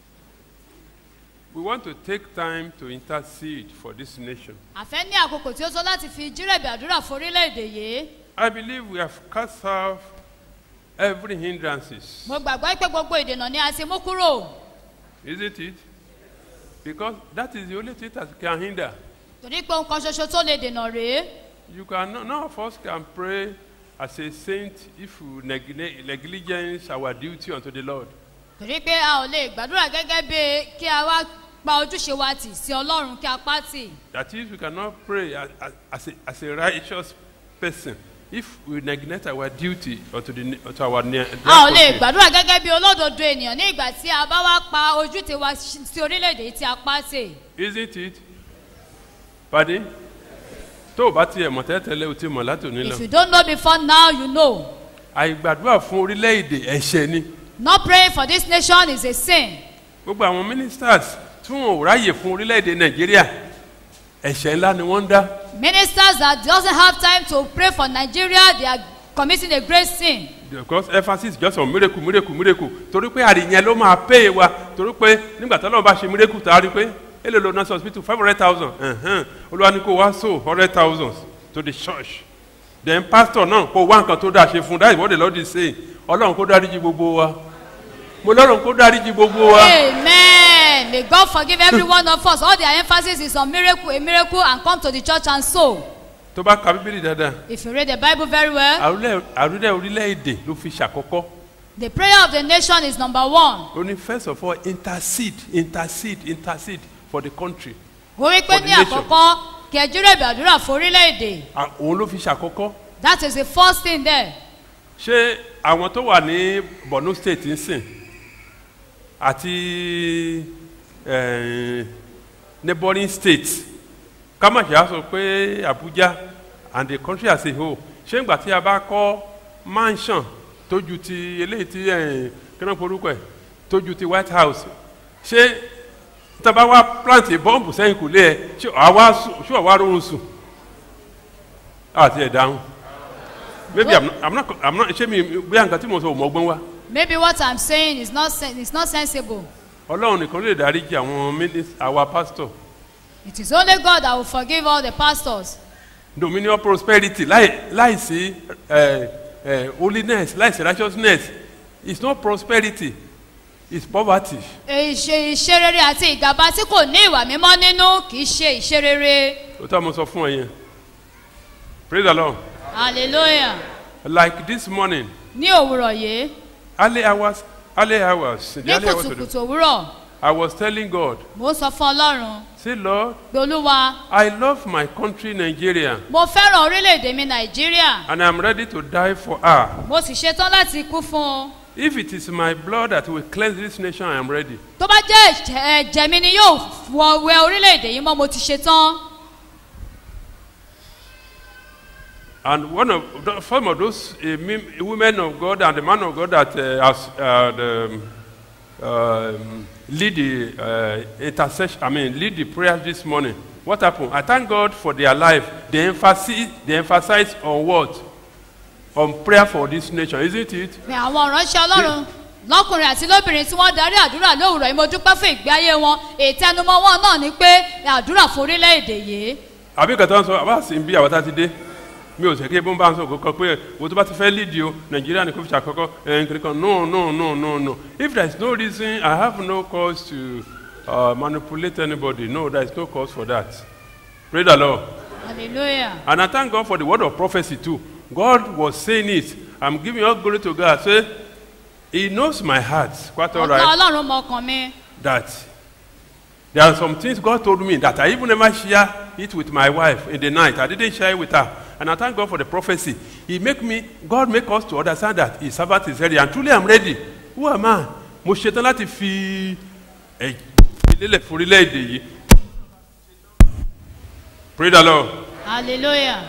We want to take time to intercede for this nation. àfẹ́ ní àkókò tí ó tó láti fi jírẹ̀bì àdúrà fún orílẹ̀-èdè yìí I believe we have cast off every hindrances. mo gbàgbọ́ pé gbogbo ìdènà ni a ti mú kúrò Isn't it? Because that is the only thing that can hinder. torí pé ohun kan ṣoṣo tó lè dènà rèé You can none of us can pray as a saint if we negle- negligence our duty unto the Lord. torí pé a ò lè gbàdúrà gẹ́gẹ́ bí kí a wá pa ojúṣe wa tì sí ọlọ́run kí a pa tì That is, we cannot pray as, as, as, a, as a righteous person if we neglect our duty unto, the, unto our near. a ò lè gbàdúrà gẹ́gẹ́ bí olódodo ènìyàn ní ìgbà tí a bá wá pa ojúṣe wa sí orílẹ̀-èdè yìí tí a pa tì Isn't it? Pardon? tó o bá tiẹ̀ mọ̀ tẹ́tẹ́lẹ̀ o ti mọ̀ láti òní lọ. if you don't know before now you know àìgbàdúrà fún orílẹ̀-èdè ẹ̀ṣẹ̀ ni. not praying for this nation is a sin gbogbo àwọn ministers tí wọn ò ráyè fún orílẹ̀-èdè nàìjíríà ẹ̀ṣẹ̀ ńlá ni wọ́n ń dá. ministers that doesn't have time to pray for nigeria they are committing a great sin because emphasis just on miracle miracle miracle torí pé àríyàn ló máa pay wa torí pé nígbà tí ọlọ́run bá ṣe miracle tá a rí pé èlò ló nurse hospital five hundred thousand olúwa ní kó wá so hundred thousand to the church then pastor náà kó wá nǹkan tó dáa ṣe fún that is what the lord is saying ọlọ́run kó dáríji gbogbo wa mo lọ́run kó dáríji gbogbo wa. amen may god forgive every one of us all their emphasis is on miracle a miracle and come to the church and sow tó bá ka bíbélì dáadáa if you read the bible very well àrùlẹ̀ àrùlẹ̀ orílẹ̀-èdè ló fi ṣàkọ́kọ́ the prayer of the nation is number one ó ní first of all intercede intercede intercede for the country ó wí pé For the ní nation. àkọ́kọ́ kẹjúrẹ́ ìbàdúrà fún orílẹ̀-èdè À- òun ló fi ṣàkọ́kọ́ that is the first thing there ṣé àwọn tó wà ní borno state ń sìn àti eh, neighboring states ká má ṣe á sọ pé abuja and the country as a whole ṣé ìgbà tí a bá kọ́ mansion tójú ti eléyìí tí eh, kí náà porúkọ ẹ̀ tójú ti white house ṣé tábà wá plant bọ́ǹbù sẹ́yìn kò lé ẹ ṣé àwa sùn ṣé àwa rọrùn sùn àti ẹ̀ dáhùn maybe i'm not i'm not i'm not ṣé mi bóyá nǹkan tí mo sọ ò mọ́gbọ́n wá maybe what i'm saying is not sen is not sensible ọlọ́run nìkan ló lè dáríjì àwọn minis- àwa pastor it is only god that will forgive all the pastors dominion prosperity láì láì sí eh, eh, holiness láì sí righteousness it's not prosperity it's poverty ìṣe ìṣerere àti ìgàba tí kò ní ìwà mímọ́ nínú kì í ṣe ìṣerere ó tá mo sọ fún ẹ yẹn praise the lord hallelujah like this morning ní òwúrọ̀ yìí early hours early hours the ní early hours of kùtùkùtù the òwúrọ̀ i was telling god mo ń sọ fún ọlọ́run say lord pé olúwa i love my country nigeria mo fẹ́ràn orílẹ̀-èdè mi nàìjíríà and i'm ready to die for her mo sì ṣetán láti kú fún un if it is my blood that will cleanse this nation i am ready tó bá jẹ́ ẹ̀jẹ̀ ẹ̀jẹ̀ mi ni yóò wọ wẹ orílẹ̀-èdè yìí mọ́ mo ti ṣetán And one of the, some of those uh, men- women of God and the man of God that uh, has uh, the, um, lead the uh, intercession, I mean, lead the prayer this morning. What happened? I thank God for their life. They emphasize, they emphasize on what? On prayer for this nation, isn't it? ní àwọn ìránṣẹ́ ọlọ́run lọ́kùnrin àti lóbìnrin tí wọ́n darí àdúrà lówùrọ̀ yìí mo dúpẹ́ fún ìgbé ayé wọn ìtẹnumọ́ wọn náà ni pé àdúrà fún orílẹ̀-èdè yìí àbí kẹta ń sọ àbá sì ń bí àwọn tá a ti dé mi ò sẹ́kẹ́ bó ń bá ń sọ kọ́kọ́ pé wo tó bá ti fẹ́ lídìí o nàìjíríà ni kò fi ṣàkọ́kọ́ ẹ̀yìn kiri kan no no no no no if there is no reason i have no cause to uh, manipulate anybody no there is no cause for that pray the lord hallelujah and i thank god for the word of prophecy too god was saying it i'm giving all glory to god say he knows my heart quite all ọ̀gá right ọlọ́run mọ ọkàn mi that there are some things God told me that I even never share it with my wife in the night. I didn't share it with her. And I thank God for the prophecy. He make me, God make us to understand that his servant is ready. And truly I'm ready. Who am I? Mo ṣetán láti fi ẹ̀ ìlélẹ̀ fún orílẹ̀-èdè yìí. Pray the Lord. hallelujah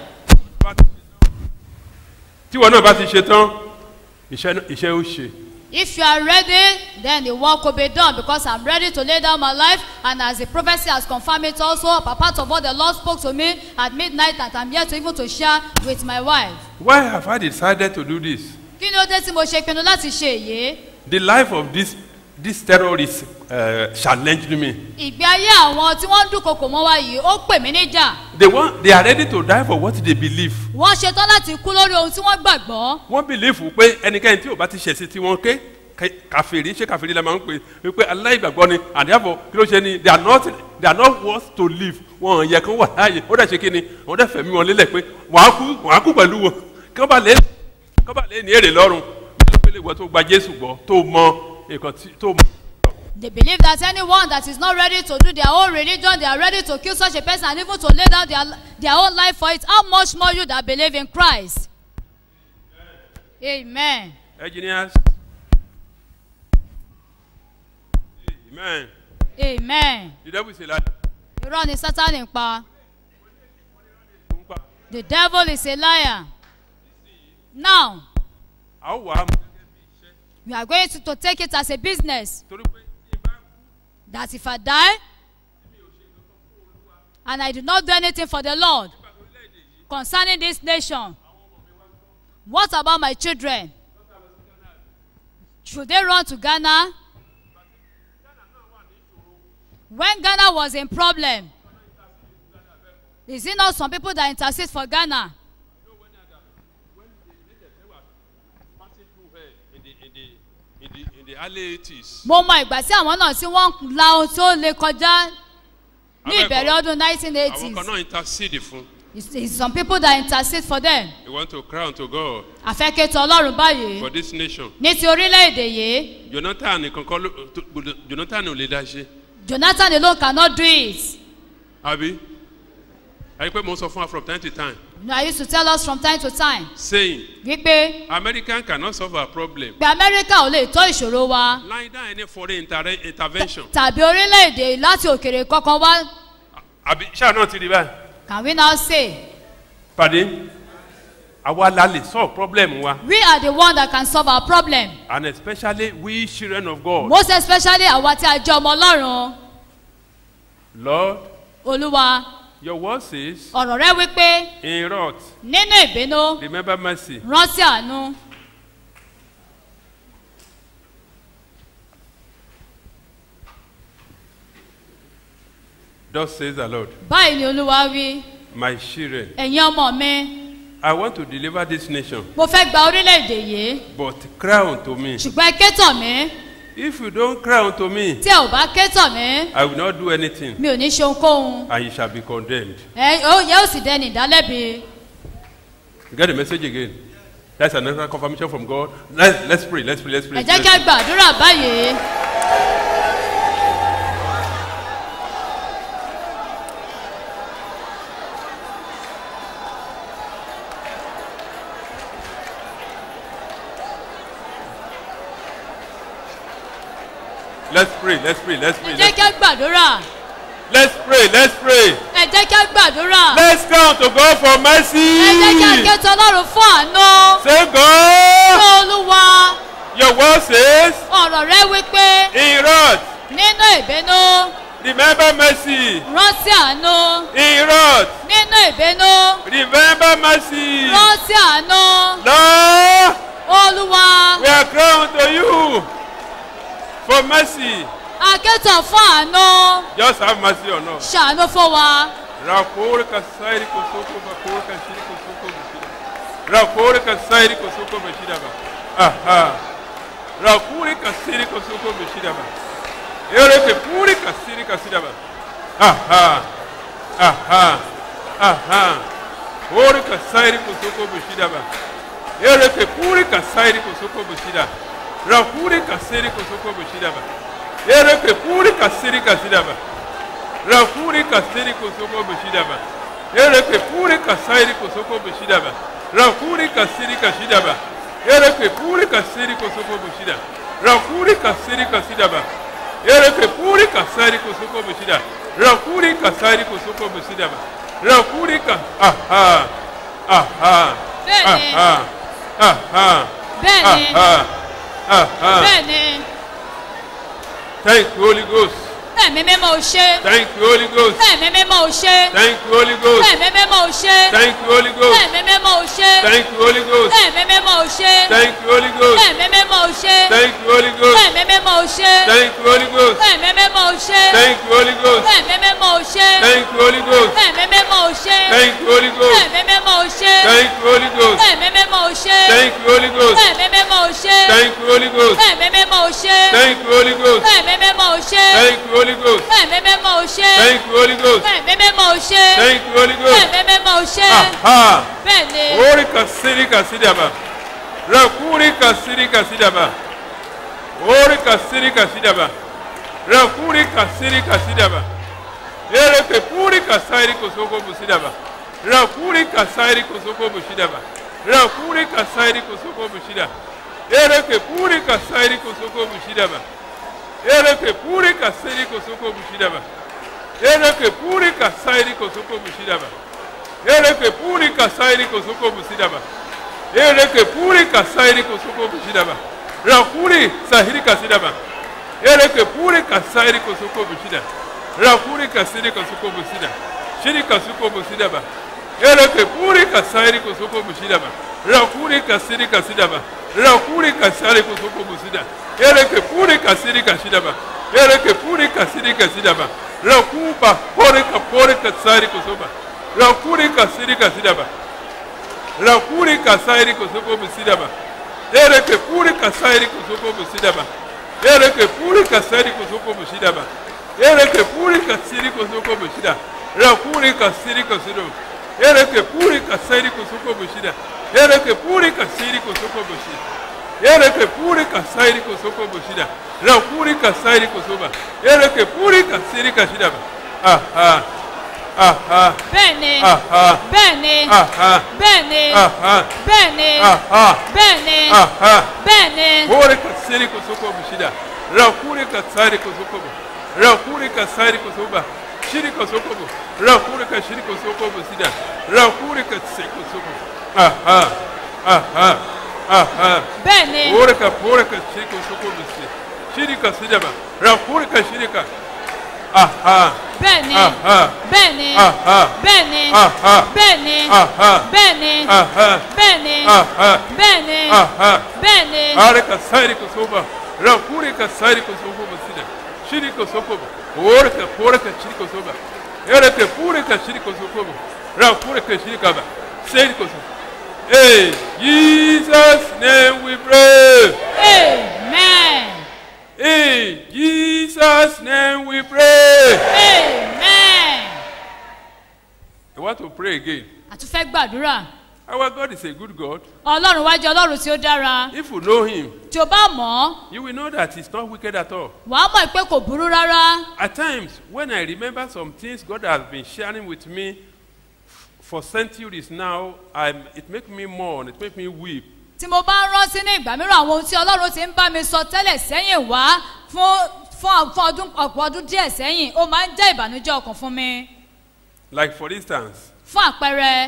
Tí ìwọ náà bá ti ṣetán, iṣẹ́ iṣẹ́ ó ṣe. if you are ready then the work will be done because i'm ready to lay down my life and as the prophecy has confirmed it also a part of what the lord spoke to me at midnight that i'm here to even to share with my wife Why have I decided to do this? kí ni ó dé tí mo ṣe pinnu láti ṣe èyí The life of this this terrorist uh, challenged me. ìgbé ayé àwọn tí wọ́n ń dúnkokò mọ́ wa yìí ó pè mí níjà They want they are ready to die for what they believe. wọ́n ṣetán láti kú lórí ohun tí wọ́n gbàgbọ́ wọ́n bìlífù pé ẹnikẹ́ni tí ò bá ti ṣẹ̀sìn tí wọ́n ké ké- kàfèrí ṣé kàfèrí la máa ń pè é pé aláìgbàgbọ́ ni and therefore kí ló ṣe ni they are not they are not worth to live wọn ò yẹ kán wà láàyè ó dẹ̀ ṣe kí ni wọ́n dẹ̀ fẹ̀mí wọn lélẹ̀ pé wọ́n á kú wọ́n á kú pẹ̀lú wọn kí wọ́n bá lè kí wọ́n bá lè ní èrè lọ́rùn bí wọ́n lè wọ́n tó gba jésù gbọ́ tó mọ nǹkan tí tó mọ. they believe that anyone that is not ready to do their own religion they are ready to kill such a person and even to lay down their, their own life for it how much more you that believe in christ amen engineers amen amen the devil is a liar. irọ́ ni sátani ń pa the devil is a liar now a ó wà á mú we are going to, to take it as a business torí pé that if i die and i do not do anything for the lord concerning this nation what about my children should they run to ghana when ghana was in problem is it not some people that intercede for ghana in the in the in the in the early eighties. mo mọ ìgbà tí àwọn náà tí wọ́n la ohun tó lè kọjá ní Abẹ́ẹ̀kọ́. ìbẹ̀rẹ̀ ọdún nineteen àwọn kan eighties náà intercede fún. it's it's some people that intercede for them we want to cry unto God àfẹ́kẹ́tọ̀ ọlọ́run báyìí for this nation. ní ti orílẹ̀-èdè yìí jonathan nìkan kọ́ ló tó- jonathan ò lè dá ṣe. jonathan alone cannot do it àbí àyè pé mo sọ fún wa from time to time you know i used to tell us from time to time saying wípé american cannot solve our problem. pé amẹ́ríkà ò lè tó ìṣòro wa lying down any foreign inter intervention. tàbí orílẹ̀-èdè láti òkèrè kankan wá àbí ṣáà náà ti rí báyìí. can we now say pàdé àwa la lè solve problem wa we are the one that can solve our problem and especially we children of God. most especially àwa tí a jẹ́ ọmọ ọlọ́run lord olúwa your word says ọ̀rọ̀ rẹ wípé in wrath nínú ìbínú remember mercy. rántí àánú thus says the lord báyìí ni olúwa wí my children ẹ̀yin ọmọ mi i want to deliver this nation mo fẹ́ gba orílẹ̀-èdè yìí but cry unto me. ṣùgbọ́n ẹ ké tọ̀ mí if you don cry unto me tí ẹ ò bá ké tọ̀ mí i will not do anything mi ò ní ṣe ohunkóhun and you shall be condemned. ẹ ó yẹ ó sì dẹni ìdálẹ́bi you get the message again that's another confirmation from god let's let's pray let's pray let's pray. ẹ jẹ́ kí a gbàdúrà báyìí let's pray let's pray let's pray ẹ jẹ́ kí a gbàdúrà let's pray let's pray ẹ jẹ́ kí a gbàdúrà let's count to god for mercy. ẹ jẹ́ kí a ké tọ̀ ọlọ́run fún àánú say fún god olúwa your word says ọ̀rọ̀ rẹ wípé in wrath nínú ìbínú remember mercy rántí àánú in wrath nínú ìbínú remember mercy rántí àánú lord olúwa we are crying to you for mercy. akétàn fún àánú Just have mercy on us. ṣàánú fún wa Rakore kasairi kosoko bakore kashiri kosoko bashida. Rakore kasairi kosoko bashida ba. Aha. Rakure kasiri kosoko bashida ba. Ere ke puri kasiri kasida ba. Aha. Aha. Aha. Ore kasairi kosoko bashida ba. Ere ke puri kasairi kosoko bashida. Rakure kasiri kosoko bashida ba. Ere ke puri kasiri kasida ba. Rakuri kasiri kosoko bishidaba. Ereke puri kasairi kosoko bishidaba. Rakuri kasiri kashidaba. Ereke puri kasiri kosoko bishida. Rakuri kasiri kasidaba. Ereke puri kasari kosoko bishida. Rakuri kasari kosoko bishidaba. Rakuri ka aha aha Bẹ́ẹ̀ni. aha aha Bẹ́ẹ̀ni. aha aha. bẹ́ẹ̀ni Thank you Holy Ghost. ẹ̀mí mímọ́ ò ṣe Thank you Holy Ghost. ẹ̀mí mímọ́ ò ṣe Thank you Holy Ghost. ẹ̀mí mímọ́ ò ṣe Thank you Holy Ghost. ẹ̀mí mímọ́ ò ṣe Thank you Holy Ghost. ẹ̀mí mímọ́ ò ṣe Thank you Holy Ghost. ẹ̀mí mímọ́ ò ṣe Thank you Holy Ghost. ẹ̀mí mímọ́ ò ṣe Thank you Holy Ghost. ẹ̀mí mímọ́ ò ṣe Thank you Holy Ghost. ẹ̀mí mímọ́ ò ṣe Thank you Holy Ghost. ẹ̀mí mímọ́ ò ṣe Thank you Holy Ghost. ẹ̀mí mímọ́ ò ṣe Thank you Holy Ghost. ẹ̀mí mímọ́ ò ṣe Thank you Holy Ghost. ẹ̀mí mímọ́ ò ṣe Thank you Holy Ghost. ẹ̀mí mímọ́ ò ṣe Thank you Holy Ghost. ẹ̀mí mímọ́ ò ṣe Thank you Holy Ghost. ẹ̀mí mímọ́ ò ṣe Thank you Holy Ghost. ẹ̀mí mímọ́ ò ṣe Thank you Holy Ghost. ẹ̀mí mímọ́ ò ṣe Aha. bẹ́ẹ̀ ni Ori kasiri kasidaba. Rakuri kasiri kasidaba. Ori kasiri kasidaba. Rakuri kasiri kasidaba. Ere ke puri kasairi kosoko busidaba. Rakuri kasairi kosoko busidaba. Rakuri kasairi kosoko busida. Ere ke puri kasairi kosoko busidaba. Ere ke puri kasairi kosoko busidaba. Ere ke puri kasairi kosoko busidaba. Ereke puri kasairi kosoko busidaba. Ereke puri kasairi kosoko busidaba. Rakuri sahiri kasidaba. Ereke puri kasairi kosoko busida. Rakuri kasiri kosoko busida. Shiri kosoko busidaba. Ereke puri kasairi kosoko busidaba. Rakuri kasiri kasidaba. Rakuri kasari kosoko busida. Ereke puri kasiri kasidaba. Ereke puri kasiri kasidaba. Rakuba pori kapori kasari kosoba. Rakuri kasiri kasidaba. Rakuri kasairi kosoko busidaba. Ereke puri kasairi kosoko busidaba. Ereke puri kasairi kosoko busidaba. Ereke puri kasiri kosoko busida. Rakuri kasiri kosido. Ereke puri kasairi kosoko busida. Ereke puri kasiri kosoko busida. Ereke puri kasairi kosoko busida. Rakuri kasairi kosoba. Ereke puri kasiri kasidaba. Aha. Aha. bẹ́ẹ̀ ni Aha. bẹ́ẹ̀ ni Aha. bẹ́ẹ̀ ni Aha. bẹ́ẹ̀ ni Aha. bẹ́ẹ̀ ni Aha. bẹ́ẹ̀ ni Hore kasiri kosoko bushida. Rakuri kasari kosoko bu. Rakuri kasari kosoba. Shiri kosoko bu. Rakuri kashiri kosoko busida. Rakuri kasiri kosoko. Aha. Aha. Aha. bẹ́ẹ̀ ni Hore ka hore kashiri kosoko busida. Shiri kasida ba. Rakuri kashiri ka. Aha. bẹ́ẹ̀ ni Aha. bẹ́ẹ̀ ni Aha. bẹ́ẹ̀ ni Aha. bẹ́ẹ̀ ni Aha. bẹ́ẹ̀ ni Aha. bẹ́ẹ̀ ni Aha. bẹ́ẹ̀ ni Aha. bẹ́ẹ̀ ni Are kasari kosoba. Rakuri kasari kosoba basida. Shiri kosoba. Ore ka pore ka shiri kosoba. Ere ka pure ka shiri kosoba. Rakuri ka shiri kaba. Seri kosoba. Hey, Jesus name we pray. amen In Jesus name we pray. amen. I want to pray again. àtúfẹ́ gbàdúrà Our God is a good God. ọlọ́run wájú ọlọ́run tí ó dára If you know Him, tí o bá mọ̀ ọ́ you will know that He's not wicked at all. wàá mọ̀ pé kò burú rárá At times, when I remember some things God has been sharing with me f- for centuries now, I'm, it makes me mourn, it makes me weep. tí mo bá ń rántí ní ìgbà mìíràn àwọn ohun tí ọlọ́run ti ń bá mi sọ tẹ́lẹ̀ sẹ́yìn wá fún fún fún ọdún ọ̀pọ̀ ọdún díẹ̀ sẹ́yìn ó máa ń jẹ́ ìbànújẹ́ ọkàn fún mi Like, for instance, fún àpẹẹrẹ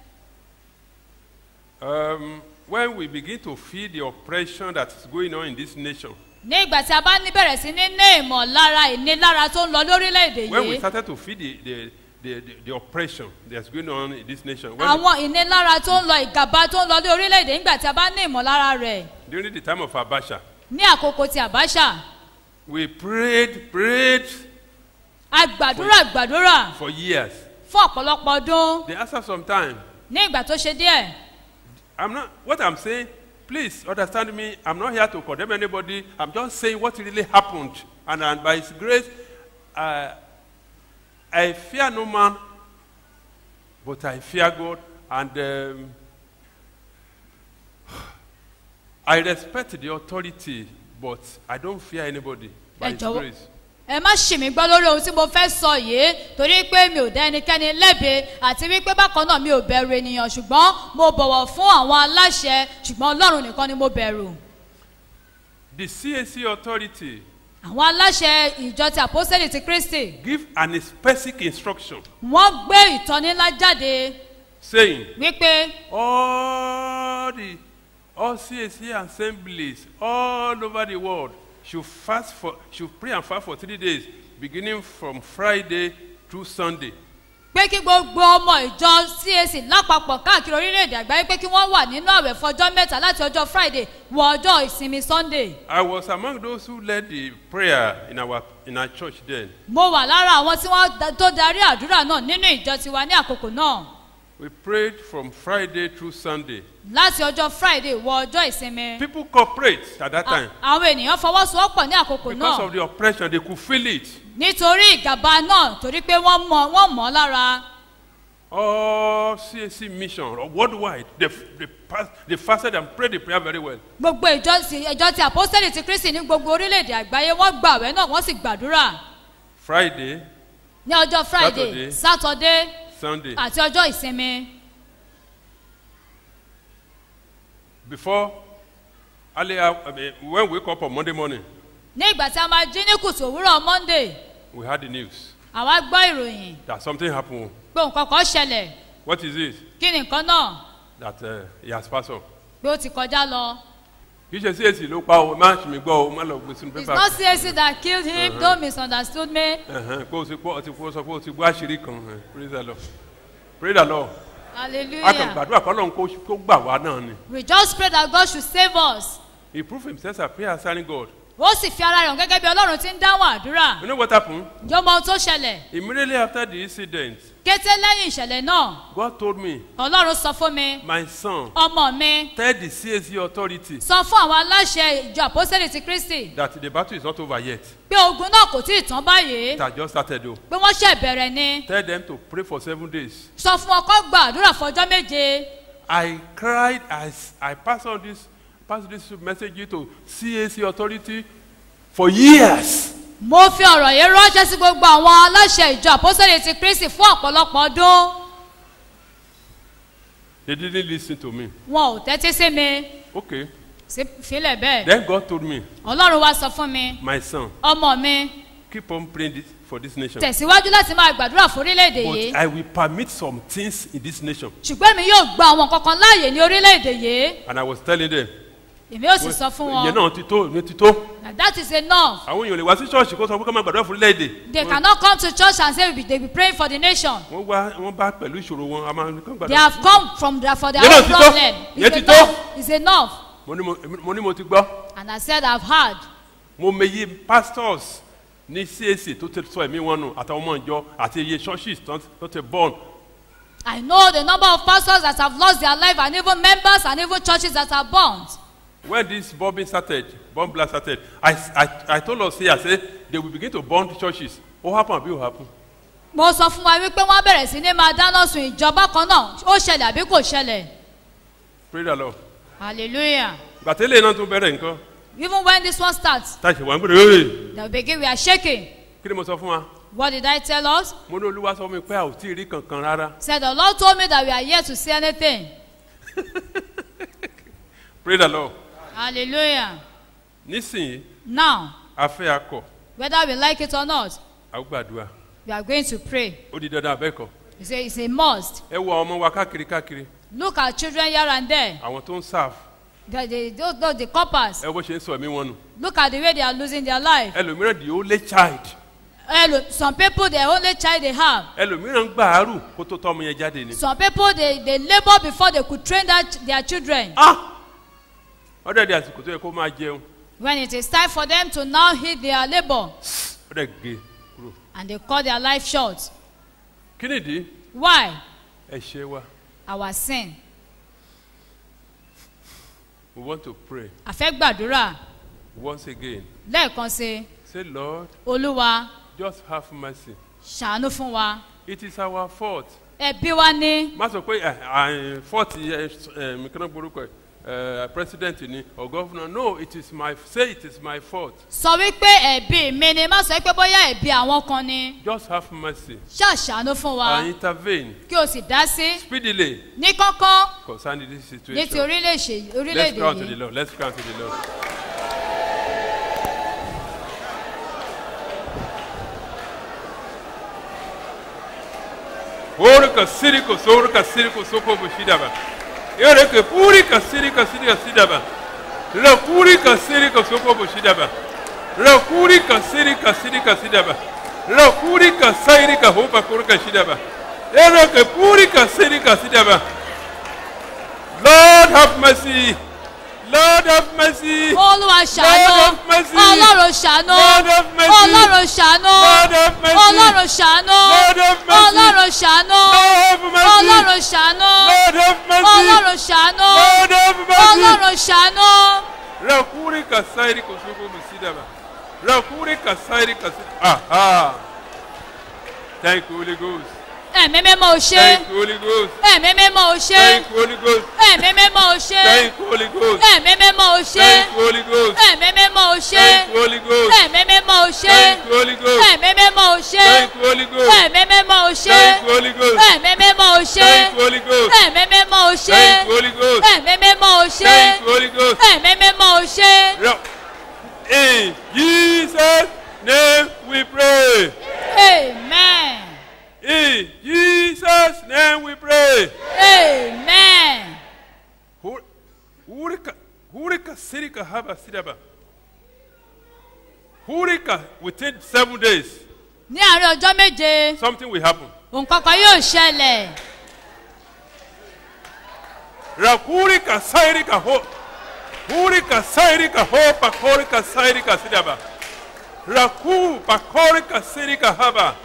um, when we begin to feel the oppression that is going on in this nation, ní ìgbà tí a bá ní bẹ̀rẹ̀ sí ní ní ìmọ̀lára ìnilára tó ń lọ lórílẹ̀‐èdè when we yìí started to feel the, the, the, the, the oppression that's going on in this nation, when àwọn ìnilára tó ń lọ ìgàba tó ń lọ ní orílẹ̀‐èdè nígbà tí a bá ní ìmọ̀lára rẹ̀ during the time of Abasha, ní àkókò ti àbáṣà We prayed, prayed a gbàdúrà gbàdúrà for years. fún ọ̀pọ̀lọpọ̀ ọdún Then after some time, ní ìgbà tó ṣe díẹ̀ I'm not, what I'm saying, please understand me. I'm not here to condemn anybody. I'm just saying what really happened. And, and by His grace, uh, I fear no man, but I fear God. And um, I respect the authority, but I don't fear anybody by Ẹ His jọ̀wọ́- grace. ẹ má ṣì mí gbọ́ lórí ohun tí mo fẹ́ sọ yìí torí pé mi ò dá ẹnikẹ́ni lẹ́bi àti wípé bákan náà mi ò bẹ̀rù ènìyàn ṣùgbọ́n mo bọ̀wọ̀ fún àwọn aláṣẹ ṣùgbọ́n ọlọ́run nìkan ni mo bẹ̀rù The CAC authority àwọn aláṣẹ ìjọ ti àpọ́sẹ̀lì ti kristi give an specific instruction wọ́n gbé ìtọ́ni ńlá jáde saying, wípé all the all CAC assemblies all over the world should fast for should pray and fast for three days, beginning from Friday through Sunday. pé kí gbogbo ọmọ ìjọ cac lápapọ̀ káàkiri orílẹ̀-èdè àgbáyé pé kí wọ́n wà nínú àwẹ̀ fọjọ́ mẹ́ta láti ọjọ́ friday wọ ọjọ́ ìsinmi sunday I was among those who led the prayer in our in our church then. mo wà lára àwọn tí wọ́n da- tó darí àdúrà náà nínú ìjọ tiwa ní àkókò náà We prayed from Friday through Sunday. láti ọjọ́ friday wọ ọjọ́ ìsinmi People cooperate at that time. àwọn ènìyàn fọwọ́sowọ́pọ̀ ní àkókò Because náà of the oppression, they could feel it. nítorí ìgàba náà torí pé wọ́n mọ̀ wọ́n mọ̀ ọ́ lára All CAC mission worldwide, they, they, pass, they fasted and prayed the prayer very well. gbogbo ìjọ ti ìjọ ti àpọ́sẹ̀lì ti kristi ní gbogbo orílẹ̀-èdè àgbáyé wọ́n gbà àwẹ̀ náà wọ́n sì gbàdúrà Friday, ní ọjọ́ friday Saturday. saturday Sunday. àti ọjọ́ ìsinmi Before earlier, I mean, when we wake up on Monday morning, ní ìgbà tí a máa jí ní kùtù òwúrọ̀ monday we had the news àwa gbọ́ ìròyìn that something happened. pé nǹkan kan ṣẹlẹ̀ What is it? kí ni nǹkan náà That uh, he has passed on. pé ó ti kọjá lọ. kì í ṣe CAC ló pa o má ṣì mí gbọ́ o má lọ gbé sínú it's pépà. not cac that killed him Uh-huh. don't misunderstood me. Ẹ̀hẹ́n, pé o ti gbọ́ o ti gbọ́ sọ pé o ti gbọ́ àṣírí kan ẹ̀, praise the lord praise the lord a kàn hallelujah gbàdúrà kọ́ lóun kó kó gbà wá náà ni we just pray that God should save us. he proved himself as prayer answering God ó sì fi ara rẹ̀ hàn gẹ́gẹ́ bí ọlọ́run ti ń dáhùn àdúrà. you know what happened ǹjọ́ mọ ohun tó ṣẹlẹ̀ immediately after the incident kété lẹ́yìn ìṣẹ̀lẹ̀ náà God told me ọlọ́run sọ fún mi my son ọmọ mi tell the CAC authority sọ fún àwọn aláṣẹ ìjọ àpọ́sẹ̀lì ti kristi that the battle is not over yet pé ogun náà kò tí ì tán báyìí it has just started o pé wọ́n ṣẹ̀ bẹ̀rẹ̀ ni tell them to pray for seven days sọ fún ọkọ gba àdúrà fọjọ́ méje I cried as I passed on this passed this message to CAC authority for years. mo fi ọ̀rọ̀ yìí ránṣẹ́ sí gbogbo àwọn aláṣẹ ìjọ àpọ́sẹ̀lì ti kristi fún ọ̀pọ̀lọpọ̀ ọdún They didn't listen to me. wọn ò tẹ́tí sí mi Okay. sí fílẹ̀ bẹ́ẹ̀ Then God told me, ọlọ́run wá sọ fún mi my son, ọmọ mi keep on praying this, for this nation. tẹ̀síwájú láti máa gbàdúrà fún orílẹ̀-èdè But yìí I will permit some things in this nation. ṣùgbọ́n èmi yóò gba àwọn kankan láàyè ní orílẹ̀-èdè yìí And I was telling them, èmi yóò sì sọ fún ìyẹn wọn náà ti tó, ìyẹn ti tó. that that is enough Àwọn èèyàn lè wá sí ṣọ́ọ̀ṣì kó sọ pé ká máa gbàdúrà fún orílẹ̀-èdè. they cannot come to church and say we be- they be praying for the nation Wọ́n wá wọ́n bá pẹ̀lú ìṣòro wọn, a máa ní kán they gbàdúrà. have come from their for their Ìyẹn náà own ti tó. problem Ìyẹn it's ti tó. enough it's enough Mo ní mo- mo ní mo ti gbọ́. and I said I've heard Mo mèyí pastors ní CAC tó ti sọ ẹ̀mí wọn nù àtàwọn ọmọ ìjọ àti iye churches tó tó ti born. I know the number of pastors that have lost their life and even members and even churches that are burnt. When this bombing started, bomb blast started, I, I, I told us here, I said, they will begin to burn the churches. What happened? What happened? mo sọ fún wa wípé wọ́n bẹ̀rẹ̀ sí ní máa dáná sun ìjọba kan náà ó ṣẹlẹ̀ àbí kò ṣẹlẹ̀ Pray the Lord. hallelujah Gbàtẹ́lẹ̀ náà tún bẹ̀rẹ̀ nǹkan. even when this one starts Táṣì wà ń gbèrè ẹ̀. they will begin we are shaking Kí ni mo sọ fún wa? what did I tell us Mo ní olúwa sọ fún mi pé a ò tí ì rí kankan rárá. said the Lord told me that we are yet to see anything Pray the Lord. hallelujah Nísìnyí, now a fẹ́ akọ̀, whether we like it or not a ó gbàdúrà. we are going to pray Ó di dandan abẹ́kọ̀. it's a it's a must Ẹ wo àwọn ọmọ wa káàkiri káàkiri. look at children here and there Àwọn tó ń serve. the the those, those the coppers Ẹ wo bó ṣe ń sọ ẹ̀mí wọn nù. look at the way they are losing their life Ẹlòmíràn the only child. Hello, some people the only child they have Ẹlòmíràn ń gbàárù kó tó tọ́ ọmọ yẹn jáde ni. some people they they labour before they could train that their children Ah! Ọ̀dọ̀ ẹ̀dẹ̀ àsìkò tó yẹ kó máa jẹun. When it is time for them to now hit their labour ó dẹ̀ gé kúrò. and they cut their life short. kí nìdí Why? ẹ̀ṣẹ̀ wa Our sin. we want to pray A fẹ́ gbàdúrà once again lẹ́ẹ̀kan sí say lord Olúwa just have mercy ṣàánú fún wa. it is our fault Ẹbí wa ní má sọ pé ẹ ẹ fault ẹ ẹ mi kí ló gbórúkọ ẹ ẹ president ni or governor no it is my say it is my fault sọ wípé ẹ̀bí mi ni má sọ pé bóyá ẹ̀bí àwọn kan ni. just have mercy Ṣàṣàánú fún wa and intervene kí o sì dá sí speedily ní kọ́kọ́ concerning this ní ti situation orílẹ̀-èdè let's orílẹ̀-èdè cry unto the yìí. lord let's cry unto the lord. Orika siriko sorika siriko soko bushidaba. Yoreke purika sirika sirika sidaba. La purika sirika soko bushidaba. La purika sirika sirika sidaba. La purika sairika hopa kurika shidaba. Yoreke purika sirika sidaba. Lord have mercy. Lord have mercy. Olúwa ṣàánú Lord have mercy. Ọlọ́run ṣàánú Lord have mercy. Ọlọ́run ṣàánú Lord have mercy. Ọlọ́run ṣàánú Lord have mercy. Ọlọ́run ṣàánú Lord have mercy. Ọlọ́run ṣàánú Lord have mercy. Ọlọ́run ṣàánú Lord have mercy. Ọlọ́run ṣàánú. Rakuri kasairi kosuko musidaba. Rakuri kasairi kasi. Aha. Thank you, Holy Ghost. Ẹ̀mí mímọ́ ò ṣe. Thank you, Holy Ghost. Ẹ̀mí mímọ́ ò ṣe. Thank you, Holy Ghost. Ẹ̀mí mímọ́ ò ṣe. Thank you, Holy Ghost. Ẹ̀mí mímọ́ ò ṣe. Thank you, Holy Ghost. Ẹ̀mí mímọ́ ò ṣe. Thank you, Holy Ghost. Ẹ̀mí mímọ́ ò ṣe. Thank you, Holy Ghost. Ẹ̀mí mímọ́ ò ṣe. Thank you, Holy Ghost. Ẹ̀mí mímọ́ ò ṣe. Thank you, Holy Ghost. Ẹ̀mí mímọ́ ò ṣe. Thank you, Holy Ghost. Ẹ̀mí mímọ́ ò ṣe. Thank you, Holy Ghost. Ẹ̀mí mímọ́ ò ṣe. Thank you, Holy Ghost. Ẹ̀mí mímọ́ ò ṣe. Ra- In Jesus' name we pray. Amen. In Jesus' name we pray. Amen. Hu- Hurika, hurika sirika haba sidaba. Hurika within seven days, Ní àárín ọjọ́ méje, something will happen. nǹkan kan yóò ṣẹlẹ̀. Rakurika sairika ho. Hurika sairika ho pakorika sairika sidaba. Raku pakorika sirika haba.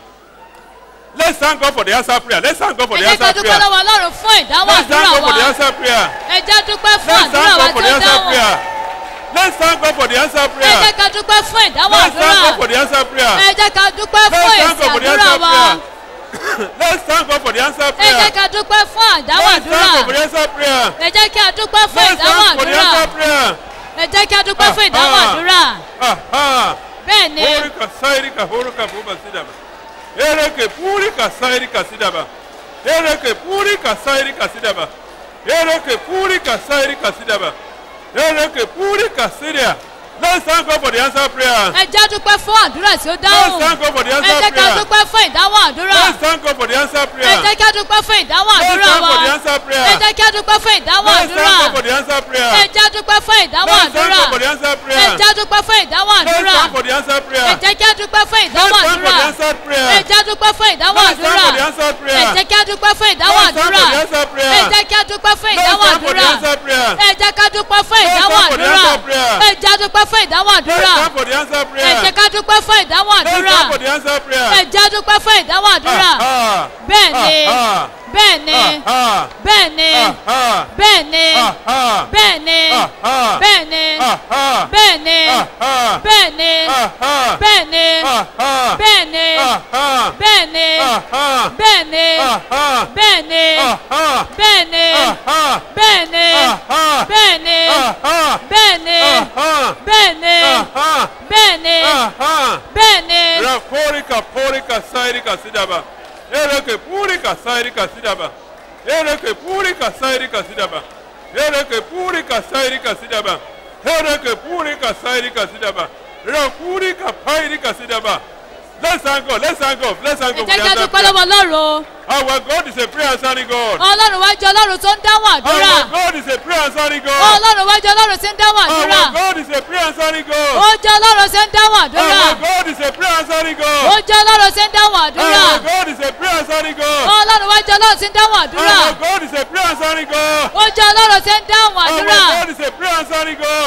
Let's thank God for the answer prayer. Let's thank God for Ẹ the jẹ́ ká answer dúpẹ́ prayer. lọ́wọ́ Ọlọ́run fún ìdáhùn Let's thank àdúrà God for the wa. answer prayer. Ẹ jẹ́ dúpẹ́ fún Let's àdúrà thank wa God for tó the answer dáhùn. prayer. Let's thank God for the answer Ẹ prayer. jẹ́ ká dúpẹ́ fún ìdáhùn Let's thank àdúrà. God for the answer prayer. Ẹ jẹ́ ká dúpẹ́ fún Let's thank èsì God for the àdúrà answer wa. prayer. Let's thank God for the answer Ẹ prayer. jẹ́ ká dúpẹ́ fún àdáhùn Let's thank God for àdúrà. the answer prayer. Ẹ jẹ́ kí a dúpẹ́ fún Let's ìdáhùn thank for the àdúrà. answer prayer. Ẹ jẹ́ kí a dúpẹ́ fún ìdáhùn Aha. àdúrà. Aha. Bẹ́ẹ̀ ni, Horika sairika horuka buba sidaba. Ereke purika sairika sidaba. Ereke purika sairika sidaba. Ereke purika sairika sidaba. Ereke purika siria. Let's thank God for the answer prayer. ẹ jẹ́ dúpẹ́ fún àdúrà tí ó Let's dáhùn. thank God for the Ẹ answer jẹ́ ká prayer. dúpẹ́ fún ìdáhùn àdúrà. Let's thank God for the answer Ẹ prayer. jẹ́ ká dúpẹ́ fún ìdáhùn Let's àdúrà thank wa. God for the answer prayer. Ẹ jẹ́ ká dúpẹ́ fún ìdáhùn Let's thank àdúrà. God for the answer prayer. Ẹ jẹ́ dúpẹ́ fún ìdáhùn Let's thank àdúrà. God for the answer Ẹ prayer. jẹ́ dúpẹ́ fún ìdáhùn Let's àdúrà. thank for the answer prayer. Ẹ jẹ́ ká dúpẹ́ fún Let's ìdáhùn thank for àdúrà. the answer prayer. Ẹ jẹ́ dúpẹ́ fún ìdáhùn Let's thank àdúrà. for the answer prayer. Ẹ jẹ́ ká dúpẹ́ fún ìdáhùn Let's thank àdúrà. for the answer prayer. Ẹ jẹ́ ká dúpẹ́ fún Let's ìdáhùn thank for the àdúrà. answer prayer. Ẹ jẹ́ ká dúpẹ́ fún Let's ìdáhùn thank for the àdúrà. answer prayer. Ẹ jẹ́ dúpẹ́ fún ìdáhùn Let's àdúrà. thank for the answer Ẹ prayer. jẹ́ ká dúpẹ́ fún ìdáhùn Let's àdúrà. thank for the answer prayer. Ẹ jẹ́ dúpẹ́ fún ìdáhùn àdúrà. Ah, Bẹ́ẹ̀ ni, ah, bẹ́ẹ̀ ni, ah, bẹ́ẹ̀ ni, ah, bẹ́ẹ̀ ni, ah, ah, bẹ́ẹ̀ ni, ah, ah, bẹ́ẹ̀ ni, ah, ah, bẹ́ẹ̀ ni, ah, ah, bẹ́ẹ̀ ni, ah, ah, bẹ́ẹ̀ ni, ah, ah, bẹ́ẹ̀ ni, ah, ah, bẹ́ẹ̀ ni, ah, ah, bẹ́ẹ̀ ni, ah, ah, bẹ́ẹ̀ ni, ah, ah, bẹ́ẹ̀ ni, ah, ah, bẹ́ẹ̀ ni, ah, ah, bẹ́ẹ̀ ni, ah, ah, bẹ́ẹ̀ ni, ah, ah, bẹ́ẹ̀ ni, ah, ah, bẹ́ẹ̀ ni, ah, ah. bẹ́ẹ̀ ni. Rakorika porika sairika sidaba. Ereke purika sairika sidaba. Ereke purika sairika sidaba. Ereke purika sairika sidaba. Ereke purika sairika sidaba. Rakurika pairika sidaba. Let's thank God. Let's thank God. Let's thank Ẹ God. jẹ́ for ká the answer dúpẹ́ prayer. lọ́wọ́ Ọlọ́run. Our God is a prayer answering God. Ọlọ́run wá jẹ́ Ọlọ́run tó ń dáhùn àdúrà. Our God is a prayer answering God. Ọlọ́run wá jẹ́ Ọlọ́run tí ń dáhùn àdúrà. Our God is a prayer answering God. Ó jẹ́ Ọlọ́run tí ń dáhùn àdúrà. Our God is a prayer answering Ó God. jẹ́ Ọlọ́run tí ń dáhùn àdúrà. Our God is a prayer answering God. Ọlọ́run wá jẹ́ Ọlọ́run tí ń dáhùn àdúrà. Our God is a prayer answering God. Ó jẹ́ Ọlọ́run tí ń dáhùn Our àdúrà. God is a prayer answering God. Ó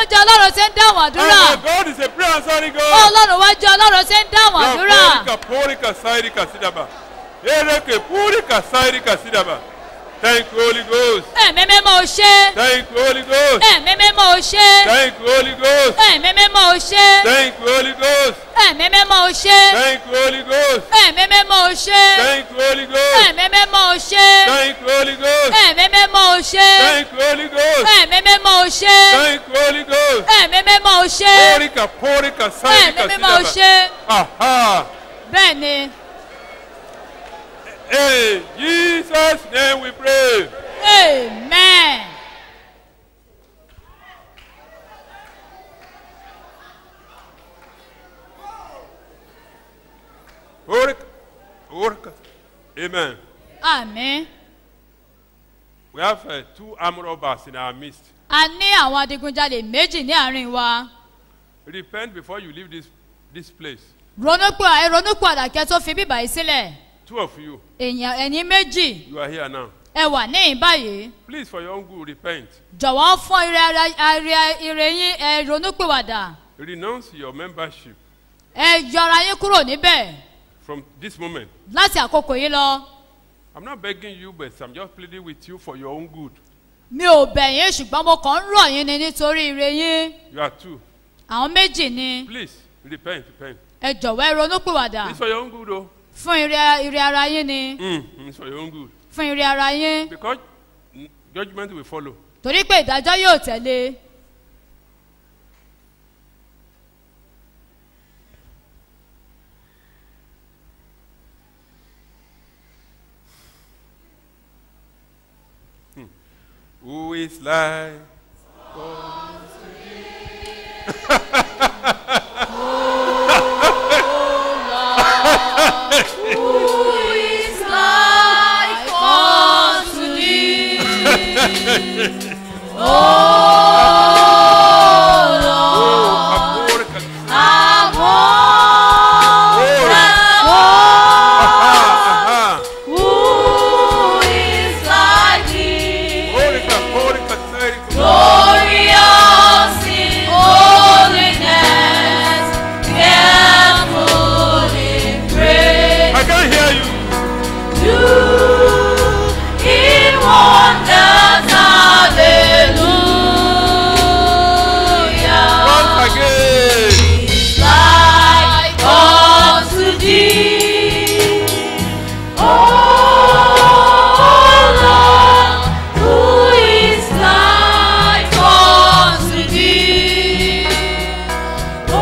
ó jẹ́ ọlọ́run tí ń dáhùn àdúrà And my God is a prayer answering God. ọlọ́run wá jẹ́ ọlọ́run tí ń dáhùn àdúrà Porika, porika, sairika, sidaba. Ereke, purika, sairika, sidaba. Thank you, Holy Ghost. ẹ̀mí mímọ́ ò ṣe Thank you, Holy Ghost. ẹ̀mí mímọ́ ò ṣe Thank you, Holy Ghost. ẹ̀mí mímọ́ ò ṣe Thank you, Holy Ghost. ẹ̀mí mímọ́ ò ṣe Thank you, Holy Ghost. ẹ̀mí mímọ́ ò ṣe Thank you, Holy Ghost. ẹ̀mí mímọ́ ò ṣe Thank you, Holy Ghost. ẹ̀mí mímọ́ ò ṣe Thank you, Holy Ghost. ẹ̀mí mímọ́ ò ṣe Thank you, Holy Ghost. ẹ̀mí mímọ́ ò ṣe Porika, porika, sairika, ẹ̀mí mímọ́ ò sidaba. ṣe Aha. bẹ́ẹ̀ ni In Jesus' name we pray. amen. Porika, porika. Amen. àmín We have uh, two armed robbers in our midst. a ní àwọn adigunjalè méjì ní àárín wa Repent before you leave this, this place. ronúpọ̀ ronúpọ̀ àdàkẹ́ tó fi bíbà yìí sílẹ̀ Two of you, èèyàn ẹ̀yìn méjì you are here now. ẹ wà níyìn báyìí Please, for your own good, repent. jọ̀wọ́ fún ire ara ire ire yín ẹ ronúpìwàdà Renounce your membership ẹ yọra yín kúrò níbẹ̀ from this moment. láti àkókò yìí lọ I'm not begging you, but I'm just pleading with you for your own good. mi ò bẹ̀ yín ṣùgbọ́n mo kàn ń rọ̀ yín ni nítorí ire yín You are two. àwọn méjì ni Please, repent, repent. ẹ jọ̀wọ́ ẹ ronúpìwàdà It's for your own good, oh. fún ire ire ara yín ni Mm, it's for your own good. fún ire ara yín Because mm, judgment will follow. torí pé ìdájọ́ yóò tẹ̀lé Who is like Glorious in holiness, careful in praise. I can't hear you. You in wonders, hallelujah. Once again. Like unto thee, oh Lord, who is like unto thee, oh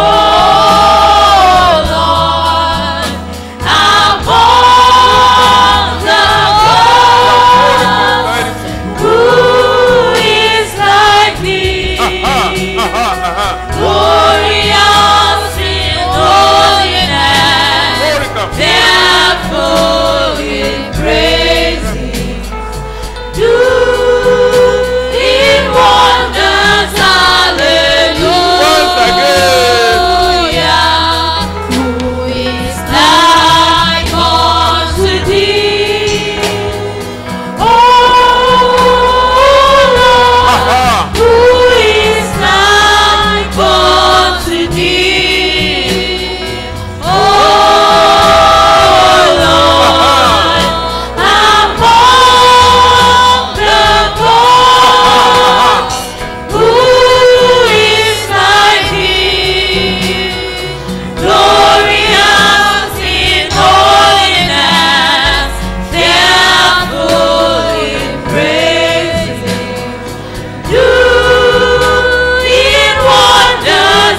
Lord, among the gods, who is like thee? Glorious in holiness, fearful in praises, do in wonders, hallelujah. Who is like unto thee? Oh Lord, who is like unto thee? Oh Lord, among the gods, who is like thee? Glorious in holiness, fearful in praises, do in wonders,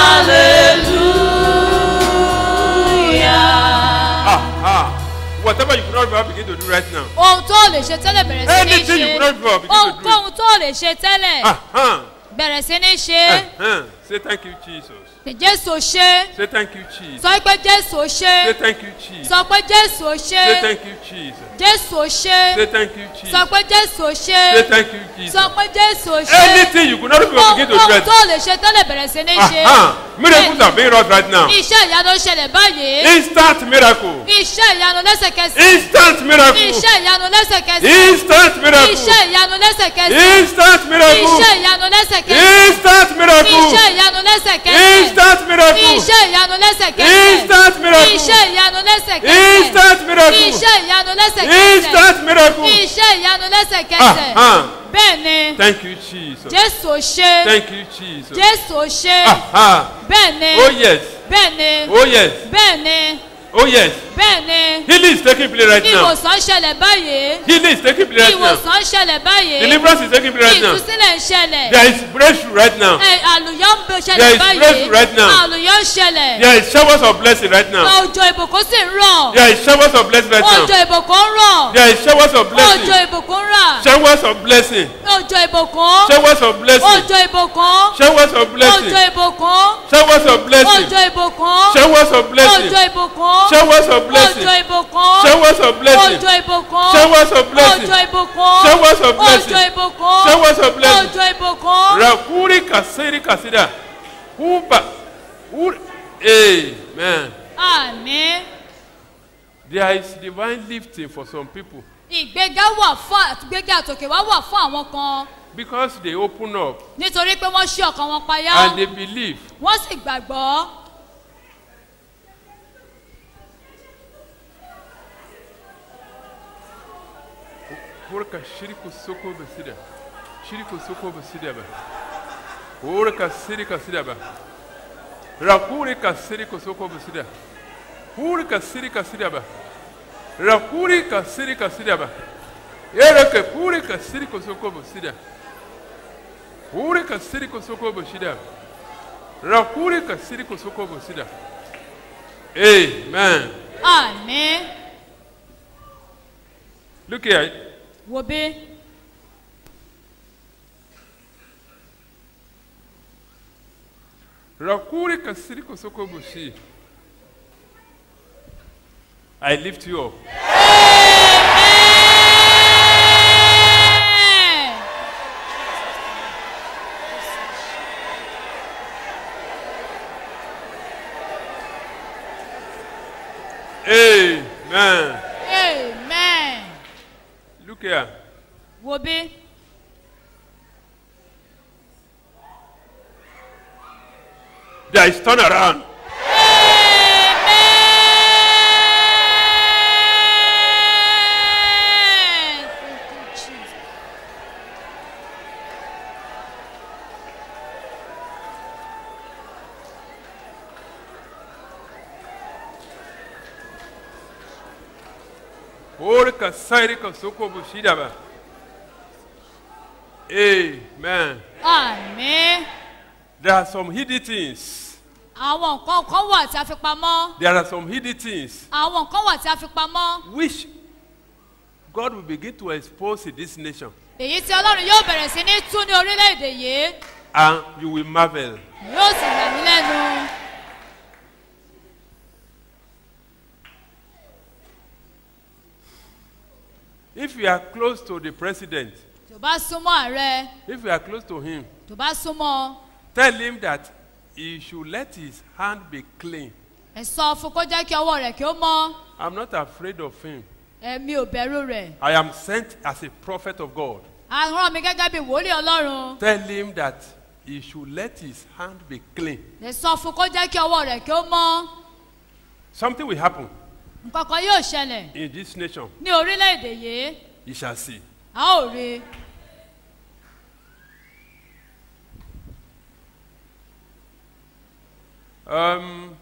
hallelujah. Ah, whatever you could not ever begin to do right now. ohun tó lè ṣe tẹ́lẹ̀ bẹ̀rẹ̀ sí ní Anything you ṣe could not before begin to do it. ohunkóhun tó lè ṣe tẹ́lẹ̀ Uh-huh. bẹ̀rẹ̀ sí ní ṣe Uh-huh. Say thank you, Jesus. pé jésù ò ṣe Say thank you, Jesus. sọ pé jésù ò Say ṣe thank you, Jesus. sọ pé jésù ò Say ṣe thank you, Jesus. jésù ò Say ṣe thank you, Jesus. sọ pé jésù ò ṣe Say thank you, Jesus. sọ pé jésù ò ṣe Anything you could not even begin to ohun dread. tó lè ṣe tó lè bẹ̀rẹ̀ sí ní ṣe Uh-huh. Miracles are being wrought right now. iṣẹ́ ìyanu ń ṣẹlẹ̀ báyìí Instant miracle. iṣẹ́ ìyanu lẹ́sẹ̀kẹsẹ̀ Instant miracle. iṣẹ́ ìyanu lẹ́sẹ̀kẹsẹ̀ Instant miracle. iṣẹ́ ìyanu lẹ́sẹ̀kẹsẹ̀ Instant miracle. iṣẹ́ ìyanu lẹ́sẹ̀kẹsẹ̀ Instant miracle. iṣẹ́ ìyanu lẹ́sẹ̀kẹsẹ̀ Instant miracle. iṣẹ́ ìyanu lẹ́sẹ̀kẹsẹ̀ Instant miracle. iṣẹ́ ìyanu lẹ́sẹ̀kẹsẹ̀ Instant miracle. iṣẹ́ ìyanu lẹ́sẹ̀kẹsẹ̀ Instant miracle. iṣẹ́ ìyanu lẹ́sẹ̀kẹsẹ̀ Uh-huh. bẹ́ẹ̀ ni Thank you, Jesus. jésù ò ṣe Thank you, Jesus. jésù ò ṣe Uh-huh. bẹ́ẹ̀ ni Oh, yes. bẹ́ẹ̀ ni Oh, yes. bẹ́ẹ̀ ni Oh, yes. bẹ́ẹ̀ ni Healing is taking place right now. ìwòsàn ń ṣẹlẹ̀ báyìí Healing is taking place right now. ìwòsàn ń ṣẹlẹ̀ báyìí Deliverance is taking place right now. ìtúsílẹ̀ ń ṣẹlẹ̀ There is breakthrough right now. Ẹ, àlùyọ́ ń bẹ There ṣẹlẹ̀ is báyìí breakthrough right now. àlùyọ́ ń ṣẹlẹ̀ There is showers of blessing right now. òjò ìbùkún sì ń rọ̀ There is showers of blessing right òjò now. ìbùkún ń rọ̀ There is showers of òjò blessing. ìbùkún ń rà Showers of blessing. òjò ìbùkún Showers of blessing. òjò ìbùkún Showers of blessing. òjò ìbùkún Showers of blessing. òjò ìbùkún Showers of blessing. òjò ìbùkún Showers of blessing. òjò ìbùkún Showers of blessing. òjò ìbùkún Showers of blessing. òjò ìbùkún Showers of blessing. òjò ìbùkún Showers of blessing. òjò ìbùkún Rakuri kasiri kasida. Uba. Ur- Amen. àmín There is divine lifting for some people ìgbéga wà fún ìgbéga àtòkè wá wà fún àwọn kan because they open up nítorí pé wọ́n ṣí ọkàn wọn payá and they believe. wọ́n sì gbàgbọ́ Urka shiriku soko basida. Shiriku soko basida ba. Urka sirika sida ba. Rakuri ka siriku soko basida. Urka sirika sida ba. Rakuri ka sirika sida ba. Ereke puri ka siriku soko basida. Uri ka siriku soko basida. Rakuri ka siriku soko basida. Amen. àmín Look here. wo bí Rakuri kasiri soko bushi. I lift you up. Amen. amen Look here. wo bí There is turnaround. Ori kasiri soko bushi daba. Amen. àmín There are some hidden things. àwọn nǹkan kan wà tí a fi pamọ́ There are some hidden things àwọn nǹkan wà tí a fi pamọ́ which God will begin to expose in this nation. èyí tí ọlọ́run yóò bẹ̀rẹ̀ sí ní tú ní orílẹ̀-èdè yìí And you will marvel. yóò sì yà mí lẹ́nu. If you are close to the president, tó bá súnmọ́ ààrẹ if you are close to him, tó bá súnmọ́ tell him that he should let his hand be clean. ẹ sọ fún kó jẹ́ kí ọwọ́ rẹ̀ kí ó mọ́ I'm not afraid of him. ẹ̀mí ò bẹ̀rù rẹ̀ I am sent as a prophet of God. a rán mi gẹ́gẹ́ bí wòlíì ọlọ́run Tell him that he should let his hand be clean. ẹ sọ fún kó jẹ́ kí ọwọ́ rẹ̀ kí ó mọ́ Something will happen nǹkan kan yóò ṣẹlẹ̀ in this nation. ní orílẹ̀-èdè yìí You shall see. a ó rí i. Um,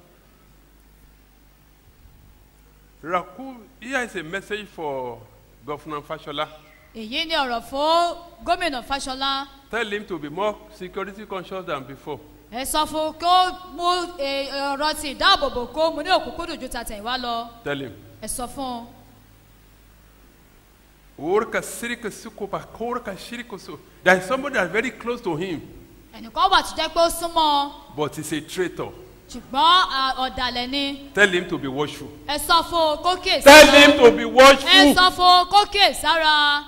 Raku, here is a message for Governor Fashola. èyí ni ọ̀rọ̀ fún gómìnà fáṣọlá Tell him to be more security conscious than before. ẹ sọ fún kí ó mú eh, ọ̀rọ̀ ti ìdáàbòbò kó mu ní òkúkúdùn ju tàtẹ̀yìnwá lọ Tell him. ẹ sọ fún un. Orka sirika sukopa, korka shiriko so. There is somebody that is very close to him. ẹnìkan wà tó jẹ́ pé ó súnmọ́ ọ but he's a traitor. ṣùgbọ́n à, ọ̀dàlẹ̀ ni Tell him to be watchful. ẹ sọ fún un kó kè Tell sára him to be ẹ watchful. sọ fún un kó kè sára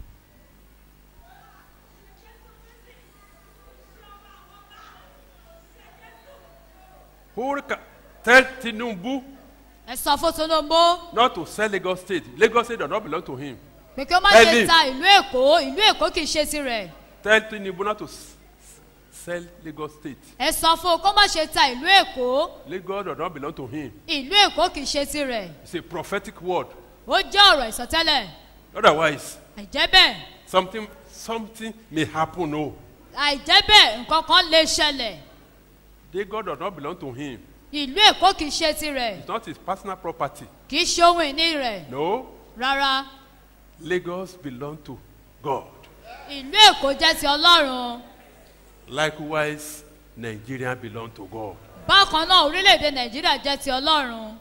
Who ca- Tell Tinubu ẹ sọ fún tinubu not to sell Lagos State. Lagos State does not belong to him. pé kí ó má Tell ṣe him. ta ìlú èkó ìlú èkó kì í ṣe tirẹ̀ Tell Tinubu not to s- s- sell Lagos State. ẹ sọ fún un kó má ṣe ta ìlú èkó Lagos does not belong to him. ìlú èkó kì í ṣe tirẹ̀ It's a prophetic word. ó jẹ́ ọ̀rọ̀ ìsọtẹ́lẹ̀ Otherwise, àìjẹ́ bẹ́ẹ̀ something something may happen. No, àìjẹ́ bẹ́ẹ̀ nǹkan kan lè ṣẹlẹ̀ Lagos does not belong to him. ìlú èkó kì í ṣe tirẹ̀ It's not his personal property. kì í ṣe ohun ìní rẹ̀ No, rárá Lagos belong to God. ìlú èkó jẹ́ ti ọlọ́run Likewise, Nigeria belong to God. bákan náà orílẹ̀-èdè nàìjíríà jẹ́ ti ọlọ́run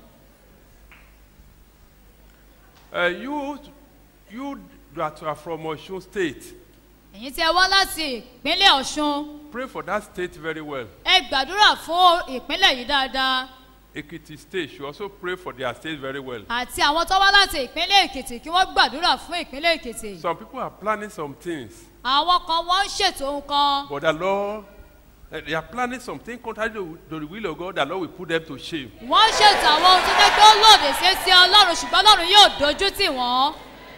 Uh, you, you that are from Osun State, èyí tí ẹ wá láti ìpínlẹ̀ ọ̀ṣun pray for that state very well. ẹ gbàdúrà fún ìpínlẹ̀ yìí dáadáa Ekiti State should also pray for their state very well. àti àwọn tó wá láti ìpínlẹ̀ èkìtì kí wọ́n gbàdúrà fún ìpínlẹ̀ èkìtì Some people are planning some things, àwọn kan wọ́n ń ṣètò ohun kan but the Lord, uh, they are planning something contrary to, to the will of God. The Lord will put them to shame. wọ́n ń ṣètò àwọn ohun tó jẹ́ pé ó lòdì sí sí ọlọ́run ṣùgbọ́n ọlọ́run yóò dojú tì wọ́n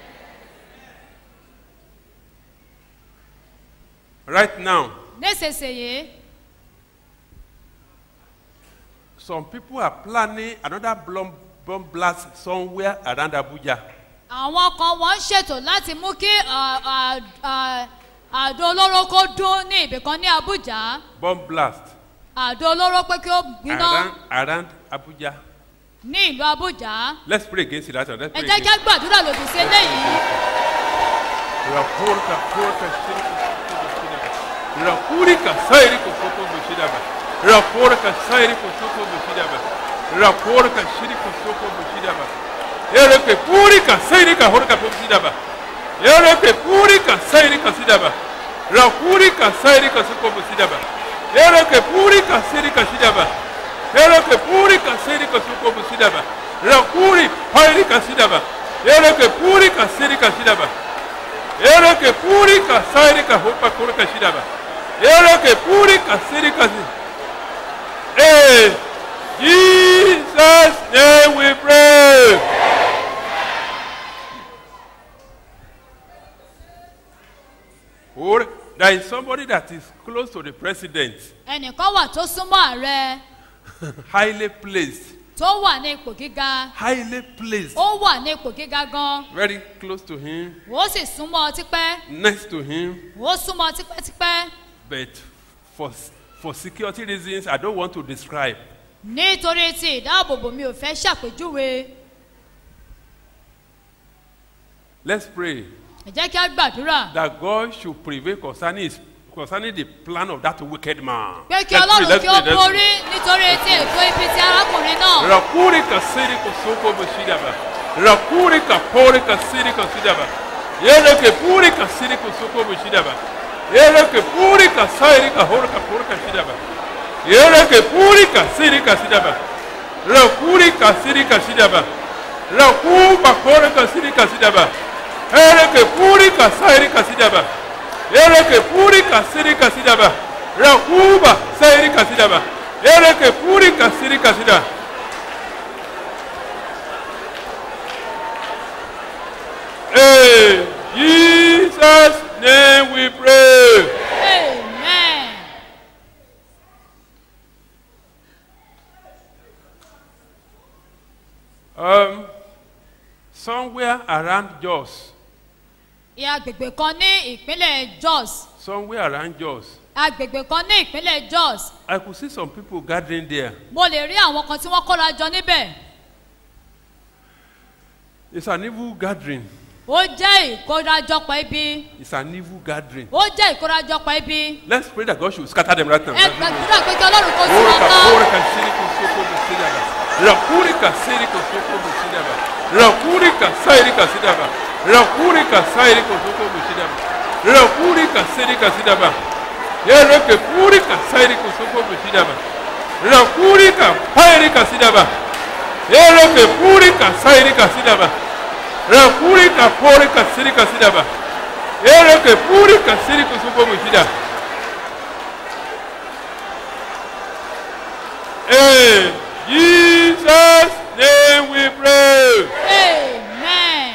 Right now, nísinsìnyí some people are planning another bomb, bomb blast somewhere around Abuja. àwọn kan wọ́n ń ṣètò láti mú kí à, à, à, àdó olóró kó dún ní ibìkan ní abuja Bomb blast àdó olóró pé kí ó gbiná around, around Abuja. ní ìlú abuja Let's pray against it. Let's ẹ pray jẹ́ kí against á gbàdúrà lòdì sí eléyìí Rakurika, kurika, shirika, Rakurika, sairi kusoko bushidaba. Rakurika, sairi kusoko bushidaba. Rakurika, shirika, kusoko bushidaba. Ereke purika, sairi ka horika bushidaba. Ereke purika, sairi ka sidaba. Rakurika, sairi ka soko bushidaba. Ereke purika, sairi ka sidaba. Ereke purika, sairi ka soko bushidaba. Rakuri, hairi ka sidaba. Ereke purika, sairi ka sidaba. Ereke purika sairika hopa kurika shidaba. Ereke purika sirika si. Hey, Jesus name we pray. Or there is somebody that is close to the president, ẹnìkan wà tó súnmọ́ ààrẹ highly placed, tó wà ní ipò gíga highly placed, ó wà ní ipò gíga gan very close to him, ó sì súnmọ́ ọ tipẹ́ next to him, ó súnmọ́ ọ tipẹ́tipẹ́ but for for security reasons, I don't want to describe. nítorí ti ìdáàbòbò mi ò fẹ́ ṣàpèjúwe Let's pray. ẹ jẹ́ kí á gbàdúrà that God should prevail concerning his concerning the plan of that wicked man. pé kí Let's pray, ọlọ́run let's kí ó pray, let's borí pray. nítorí ti ètò ibi ti arákùnrin náà Rakuri kasiri kosoko boshidaba. Rakuri kapori kasiri kosidaba. Yere ke puri kasiri kosoko boshidaba. Yere ke puri kasairi kahori kapori kasidaba. Yere ke puri kasiri kasidaba. Rakuri kasiri kasidaba. Rakuba kore kasiri kasidaba. Yere ke puri kasairi kasidaba. Yere ke puri kasiri kasidaba. Rakuba sairi kasidaba. Yere ke puri kasiri kasidaba. Hey, Jesus' name we pray. amen Um, somewhere around Jos, ìyá agbègbè kan ní ìpínlẹ̀ jos somewhere around Jos, agbègbè kan ní ìpínlẹ̀ jos I could see some people gathering there. mo lè rí àwọn kan tí wọ́n kóra jọ níbẹ̀ It's an evil gathering. ó jẹ́ ìkórajọpọ̀ ibi It's an evil gathering. ó jẹ́ ìkórajọpọ̀ ibi Let's pray that God should scatter them right now. ẹ gbàdúrà pé kí ọlọ́run kó sí wọn Orika, ká orika, shirika, soko, busidaba. Rakurika, sirika, soko, busidaba. Rakurika, sairika, sidaba. Rakurika, sairika, soko, busidaba. Rakurika, sirika, sidaba. Ereke purika sairika soko bushidaba. Rakurika pairika sidaba. Ereke purika sairika sidaba. Rakurika porika sirika sidaba. Ereke purika sirika soko bushida. In Jesus' name we pray. Amen.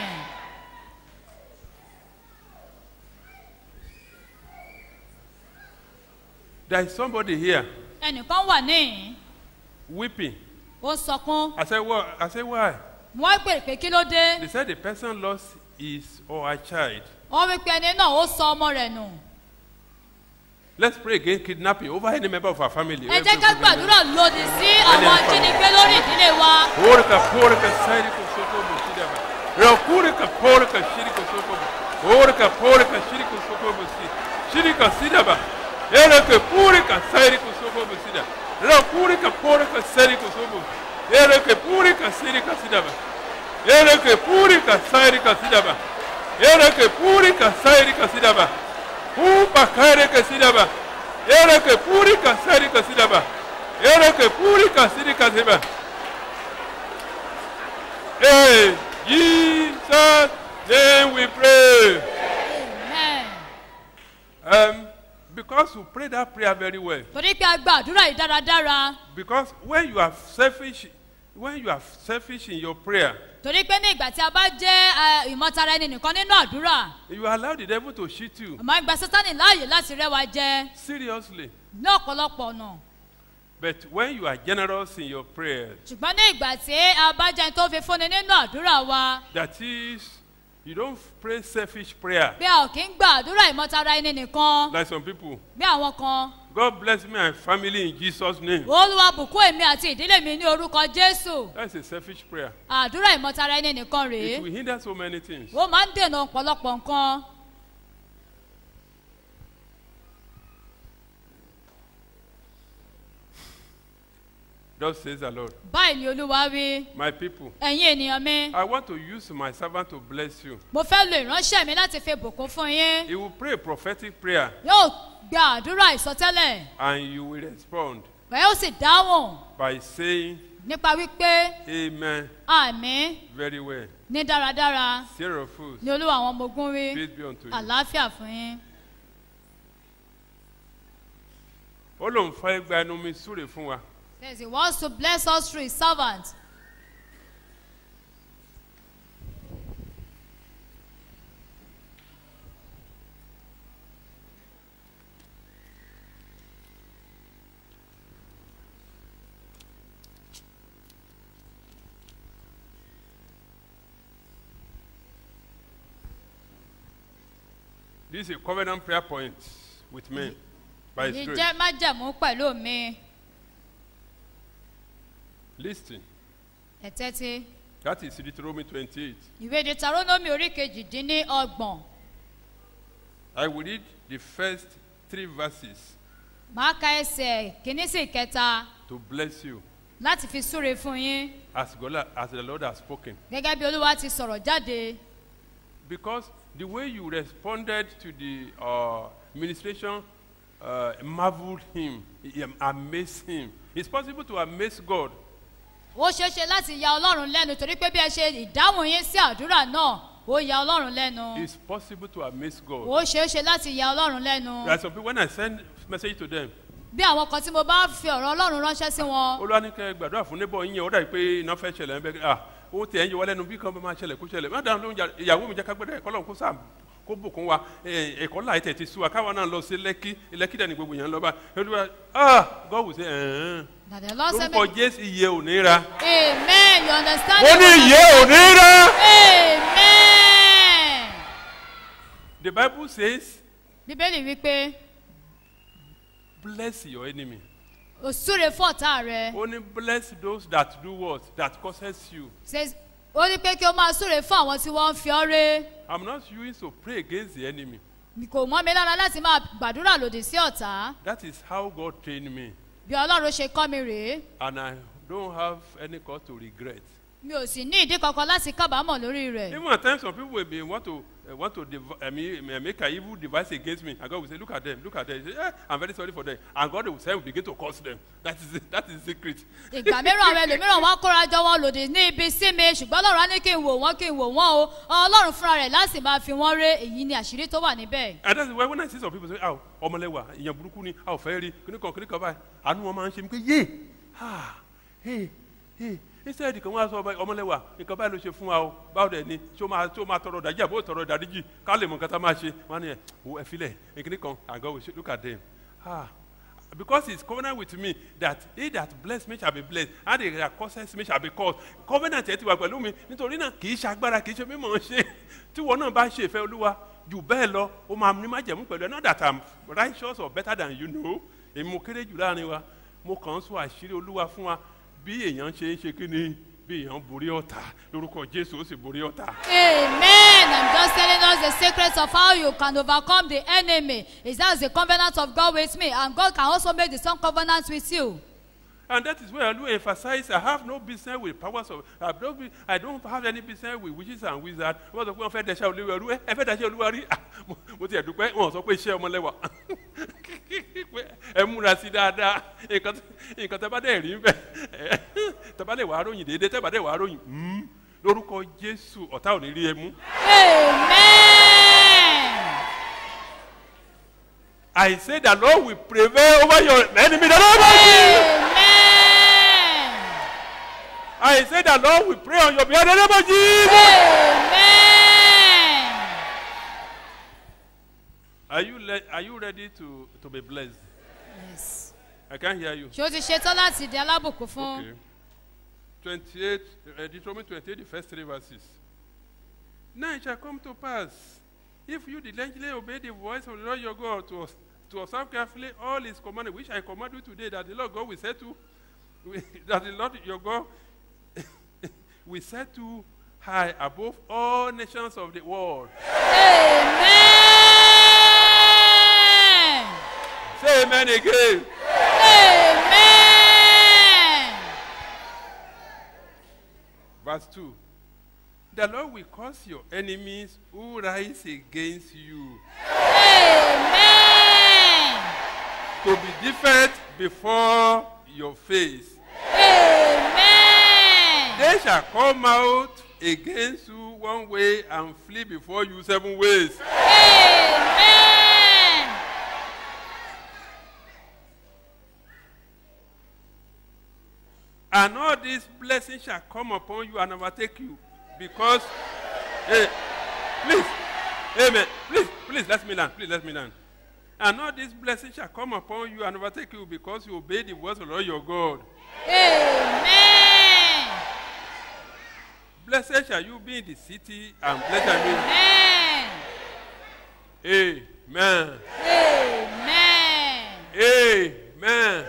There is somebody here ẹnìkan wà níhìn weeping. ó ń sọkún I said, what? I said, why? wọ́n pèrè pé kí ló dé They said the person lost his or her child. wọ́n wí pé ẹni náà ó sọ ọmọ rẹ̀ nù Let's pray against kidnapping over any member of our family. ẹ jẹ́ ká gbàdúrà lòdì sí àwọn ajínigbé lórí ìdílé wa Porka, porka, sairiko soko bushidaba. Rakurika, porka, shiriko soko bu- Porka, porka, shiriko soko busi. Shirika sidaba. Ereke purika, sairiko soko busida. Rakurika, porka, sairiko soko. Ereke purika, sirika sidaba. Ereke purika, sairika sidaba. Ereke purika, sairika sidaba. Upa kaireke sidaba. Ereke purika, sairika sidaba. Ereke purika, sirika sidaba. Hey, Jesus' name we pray. Amen. Um, because you pray that prayer very well. torí pé a gba àdúrà yìí dáradára Because when you are selfish, when you are selfish in your prayer, torí pé ní ìgbà tí a bá jẹ́ eh, ìmọ̀tara ẹni nìkan nínú àdúrà you allow the devil to cheat you. àmọ́ ìgbà sátani láàyè láti rẹ́ wa jẹ Seriously. ní ọ̀pọ̀lọpọ̀ ọ̀nà But when you are generous in your prayers, ṣùgbọ́n ní ìgbà tí a bá jẹ́ ẹni tó fi fúnni nínú àdúrà wa that is, you don't pray selfish prayer bí a ò kí ń gba àdúrà ìmọ̀tara ẹni nìkan like some people. bí àwọn kan God bless me and family in Jesus' name. olúwa bùkún èmi àti ìdílé mi ní orúkọ jésù That's a selfish prayer. àdúrà ìmọ̀tara ẹni nìkan rèé It will hinder so many things. ó máa ń dènà ọ̀pọ̀lọpọ̀ nǹkan Thus says the Lord. báyìí ni olúwa wí My people, ẹ̀yin ènìyàn mi I want to use my servant to bless you. mo fẹ́ lo ìránṣẹ́ mi láti fi bùkún fún yín He will pray a prophetic prayer yóò gba àdúrà ìsọtẹ́lẹ̀ and you will respond ẹ̀ ó sì dáhùn by saying nípa wípé Amen àmì very well. ní dáradára Sarah of fools, ni olúwa àwọn ọmọ ogun wí peace be unto you. àlàáfíà fún yín. Ó lóun fẹ́ gba ẹnu mi súre fún wa. says he wants to bless us through his servant. This is a covenant prayer point with me by His èyí grace. jẹ́ májẹ̀mú pẹ̀lú mi Listen, ẹ̀tẹ́tí that is Deuteronomy 28. ìwé deuteronomy orí kejìdínní ọgbọ̀n I will read the first three verses máa ka ẹsẹ̀ kìíní sí ìkẹta to bless you láti fi súre fún yín as, God, as the Lord has spoken. gẹ́gẹ́ bí olúwa ti sọ̀rọ̀ jáde Because the way you responded to the uh, administration uh, marveled him, it amazed him. It's possible to amaze God. ó ṣeé ṣe láti ya ọlọ́run lẹ́nu torí pé bí ẹ ṣe ìdáhùn yín sí àdúrà náà ó ya ọlọ́run lẹ́nu It's possible to amaze God. ó ṣeé ṣe láti ya ọlọ́run lẹ́nu There are some people, when I send message to them, bí àwọn kan tí mo bá fi ọ̀rọ̀ ọlọ́run ránṣẹ́ sí wọn olúwa ní kẹ́ ẹ gbàdúrà fún neighbor yín yẹn ó dàbí pé iná fẹ́ ṣẹlẹ̀ ẹ̀ bẹ́ẹ̀ ah ó tẹ̀ ẹ́ yẹ wọlé nu bí kan bá máa ṣẹlẹ̀ kó ṣẹlẹ̀ má dáhùn lóhùn jà- ìyàwó mi jẹ́ ká gbẹ́dẹ̀ ẹ̀kọ́ lọ́hùn kó sà kó bùkún wa ẹ̀, ẹ̀kọ́ láì tẹ̀ ti sú wa káwa náà lọ sí lẹ́kí lẹ́kí dẹ̀ ni gbogbo yẹn lọ bá olúwa ah God will say ẹ̀ẹ́n that the lord said lórúkọ jésù iye ò ní ra amen you understand ó ní iye ò ní ra. amen the bible says bíbélì wípé bless your enemy o súre fún ọ̀tá rẹ ó ní bless those that do what that causes you says ó ní pé kí o máa súre fún àwọn tí wọ́n ń fi ọ́ ré i'm not used to pray against the enemy kò mọ́ mi lára láti máa gbàdúrà lòdì sí ọ̀tá that is how god trained me bí ọlọ́run ṣe kọ́ mi rèé and i don't have any cause to regret mi ò sì ní ìdí kankan láti kábàámọ̀ lórí rẹ̀ even at times some people will be want to uh, want to dev- uh, me, me- make an evil device against me, and God will say, Look at them, look at them. He say, eh, I'm very sorry for them. And God will say, will begin to curse them. That is it. That is the secret. ìgbà mìíràn àwọn ẹlòmíràn wọn kóra jọ wọn lòdì ní ibi sí mi ṣùgbọ́n ọlọ́run á ní kí n wò wọ́n kí n wò wọ́n o ọlọ́run fúnra rẹ̀ láti máa fi wọ́n ré èyí ni àṣírí tó wà níbẹ̀. And that's why when I see some people say, Oh, ọmọlẹ́wà, ìyẹn burúkú ni, a ò fẹ́ rí, kíní kan, kíní kan báyìí, àánú wọn máa ń ṣe mí pé, yé, ah, hey, hey, instead kan wọ́n á sọ ọmọ- ọmọlẹ́wà, nǹkan báyìí ló ṣe fún wa o, báwo dẹ̀ ni, ṣé o máa ṣé o máa tọrọ ìdájí àbó tọrọ ìdáríjì, ká lè mọ nǹkan tá a máa ṣe, wọ́n á ní ẹ̀, o ẹ filẹ̀, kíní kan, and God will say, look at them, ah, because he's covenant with me that he that bless me shall be blessed and he that curses me shall be cursed covenant ẹ ti wà pẹ̀lú mi nítorí náà kì í ṣe agbára kì í ṣe mímọ̀ ṣe tí wọn náà bá ṣe ìfẹ́ olúwa jù bẹ́ẹ̀ lọ ó máa ní má jẹ̀mú pẹ̀lú ẹ not that i'm righteous or better than you know èmi mo kéré jù láàrin wa mo kàn ń sọ àṣírí olúwa fún wa bí èèyàn ṣe ń ṣe kí ni bí èèyàn borí ọ̀tá lórúkọ jésù ó sì borí ọ̀tá. Amen. I'm just telling us the secrets of how you can overcome the enemy. Is that the covenant of God with me, and God can also make the same covenant with you. And that is where I do emphasize I have no business with powers of I don't, be, I don't have any business with witches and wizards. Wọ́n sọ pé wọ́n fẹ́ dẹ̀ṣẹ́ olúwa rú ẹ ẹ fẹ́ dẹ̀ṣẹ́ olúwa rí Ah, mo- mo ti ẹ̀ dúpẹ́ wọ́n sọ pé iṣẹ́ ọmọlẹ́wà Pé ẹ múra sí dáadáa nǹkan tí- nǹkan tẹ́ bá dẹ̀ rí bẹ́ẹ̀ tẹ́ bá dẹ̀ wàá ròyìn déédéé tẹ́ bá dẹ̀ wàá ròyìn mm, lórúkọ Jésù ọ̀tá ò ní rí ẹ mú. I say the Lord will prevail over your enemy. The Lord will I say the Lord will pray on your behalf. in The name of Jesus. Are you le- are you ready to to be blessed? Yes. I can't hear you. ṣé o ti ṣetán láti di alábùkún fún. Okay. Twenty-eight, uh, Deuteronomy twenty-eight, the first three verses. Now it shall come to pass, if you diligently obey the voice of the Lord your God to, to observe carefully all his commandments, which I command you today, that the Lord God will set to, that the Lord your God will set to high above all nations of the world. Say amen again. Verse 2. The Lord will cause your enemies who rise against you to be defeated before your face. They shall come out against you one way and flee before you seven ways. And all these blessings shall come upon you and overtake you because, hey, please, amen, please, please, let me learn, please, let me learn. And all these blessings shall come upon you and overtake you because you obey the voice of the Lord your God. Blessed shall you be in the city, and blessed shall you be. Amen. Amen.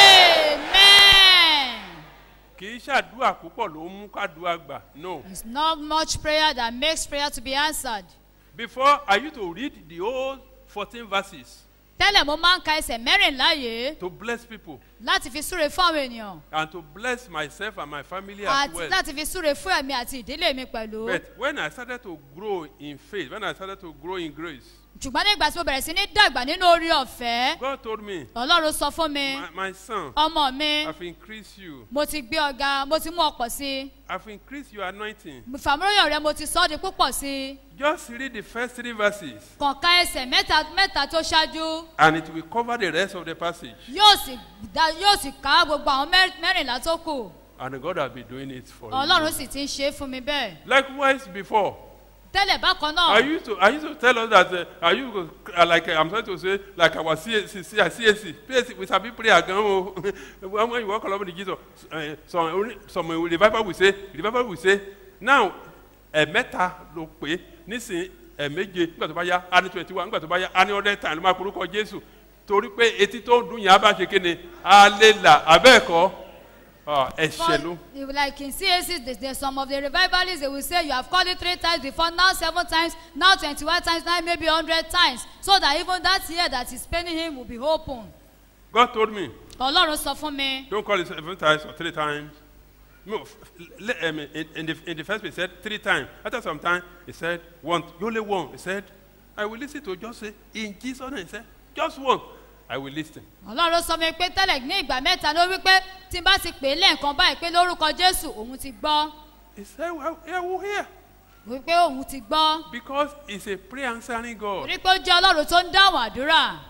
Kì í ṣàdúrà púpọ̀ ló ń mú kádùá gbà. No. It's not much prayer that makes prayer to be answered. Before I used to read the whole fourteen verses tẹ́lẹ̀ mo máa ń ka ẹsẹ̀ mẹ́rìnlá yìí to bless people láti fi súre fún àwọn ènìyàn and to bless myself and my family as àti well. láti fi súre fún ẹ̀mí àti ìdílé mi pẹ̀lú. But when I started to grow in faith, when I started to grow in grace, ṣùgbọ́n nígbà tí mo bẹ̀rẹ̀ sí ní dàgbà nínú orí ọ̀fẹ́ God told me, ọlọ́run sọ fún mi my, my son, ọmọ mi I've increased you. mo ti gbé ọ̀gá mo ti mú ọ̀pọ̀ sí i I've increased your anointing. fàmúròyìn rẹ mo ti sọ ọ́ di púpọ̀ sí i Just read the first three verses kọ̀ọ̀ka ẹsẹ̀ mẹ́ta mẹ́ta tó ṣáájú and it will cover the rest of the passage. yóò sì dá yóò sì ká gbogbo àwọn mẹ́- mẹ́rìnlá tó kù And God has been doing it for ọlọ́run you. sì ti ń ṣe é fún mi bẹ́ẹ̀ Likewise, before, tẹ́lẹ̀ bákan I náà used to I used to tell us that uh, I used to, uh, like uh, I'm trying to say like our CAC, CAC, PAC, we sabi prayer gan o. when when you walk along with Jesus, uh, some only- some uh, revival will say revival will say now ẹ̀mẹ́ta ló pé nísìnyí ẹ̀méje nígbà tó bá yá á ní twenty one nígbà tó bá yá á ní hundred times ló máa porúkọ Jésù torí pé etí tó ń dún yẹn á bá ṣe kéde á lè là abẹ́ẹ̀kọ́ ẹ̀ṣẹ̀ ló. But, like in CAC, there's, there's some of the revivalists, they will say you have called it three times before, now seven times, now 21 times, now maybe 100 times. So that even that year that is paining him will be open. God told me Ọlọ́run sọ fún mi. don't call it seven times or three times No, f- le- um, in, in, the, in the first place, he said three times. After some time, he said one. You only one. He said, I will listen to just say, in Jesus' name. He said, just one. I will listen. ọlọ́run sọ mi pé tẹ́lẹ̀ ní ìgbà mẹ́ta ló wí pé tí n bá ti pè é lẹ́ẹ̀kan báyìí pé lórúkọ jésù òun ti gbọ́ He said, well, yeah, we'll hear. wípé òun ti gbọ́ Because he's a prayer answering God. torí pé ó jẹ́ ọlọ́run tó ń dáhùn àdúrà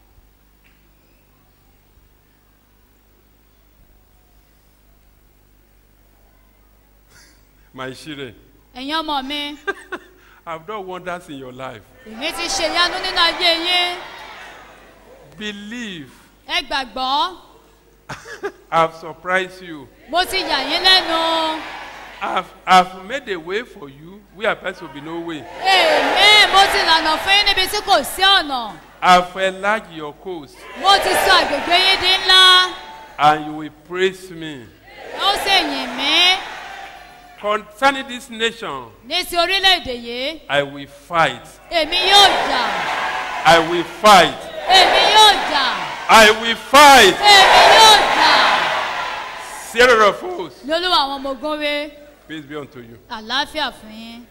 My children, ẹ̀yin ọmọ mi I've done wonders in your life. èmi ti ṣe ìyanu nínú ayé yín Believe. ẹ gbàgbọ́ I've surprised you. mo ti yà yín lẹ́nu I've, I've made a way for you where there will be no way. èmi mo ti lànà fún yín níbi tí kò sí ọ̀nà I've enlarged your coast mo ti sọ àgbègbè yín di ńlá and you will praise me. ó sì yìn mí Concerning this nation, ní ti orílẹ̀-èdè yìí I will fight. èmi yóò jà I will fight. èmi yóò jà I will fight. èmi yóò jà Sarah of hosts, lólúwa àwọn ọmọ ogun wé peace be unto you. àlàáfíà fún yín.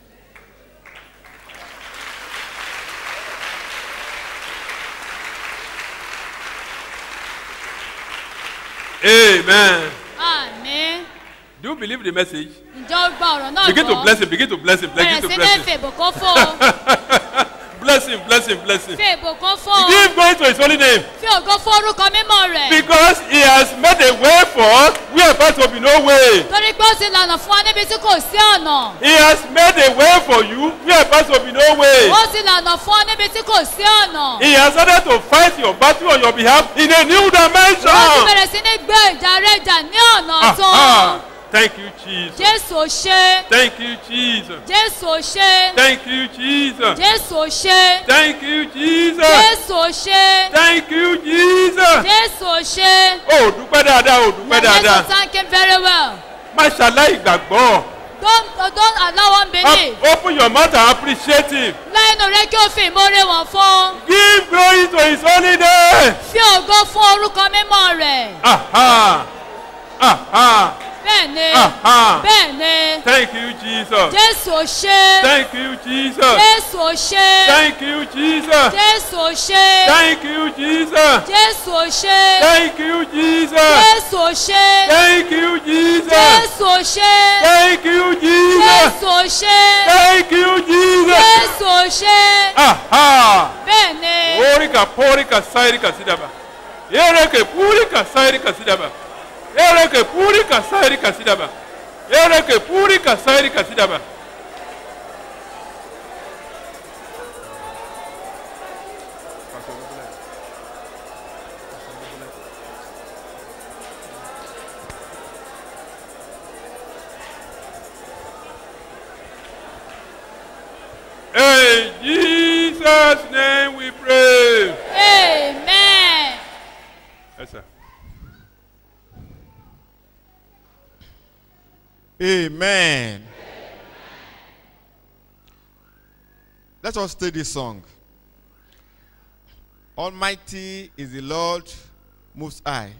Amen. àmì Do you believe the message? ǹjẹ́ ó gba ọ̀rọ̀ náà Begin to gbọ́ bless him. Begin to bless him. Begin bẹ̀rẹ̀ to sí ní bless him. fèbò kó fò ó Bless him. Bless him. Bless him. fèbò kó fò ó Give glory to his holy name. fi ògo fún orúkọ mímọ́ rẹ̀ Because he has made a way for us where there will be no way. torí pé ó ti lànà fún wa níbi tí kò sí ọ̀nà He has made a way for you where there will be no way. ó ti lànà fún wa níbi tí kò sí ọ̀nà He has started to fight your battle on your behalf in a new ó ti dimension. bẹ̀rẹ̀ sí ní gbé ìjà rẹ̀ jà ní ọ̀nà Ah, ọ̀tún ah. Thank you, Jesus. jésù ò ṣe Thank you, Jesus. jésù ò ṣe Thank you, Jesus. jésù ò ṣe Thank you, Jesus. jésù ò ṣe Thank you, Jesus. jésù ò ṣe O dúpẹ́ dáadáa, o dúpẹ́ jésù dáadáa. thank him very well Má ṣàlàyé ìgbàgbọ́. don't don't allow unbelief Op- Open your mouth and appreciate him. lẹ́nu rẹ kí o fi ìmoore wọn fún Give glory to his holy name. fi ògo fún orúkọ mímọ́ rẹ̀ Aha. Aha. bẹ́ẹ̀ ni Aha. bẹ́ẹ̀ ni Thank you, Jesus. jésù ò ṣe Thank you, Jesus. jésù ò ṣe Thank you, Jesus. jésù ò ṣe Thank you, Jesus. jésù ò ṣe Thank you, Jesus. jésù ò ṣe Thank you, Jesus. jésù ò ṣe Thank you, Jesus. jésù ò ṣe Thank you, Jesus. jésù ò ṣe Aha. bẹ́ẹ̀ ni Orika porika sairika sidaba. Ereke purika sairika sidaba. Ereke purika sairika sidaba. Ereke purika sairika sidaba. In Jesus' name we pray. amen. Yes, sir. Amen. Let us take this song. Almighty is the Lord Most High.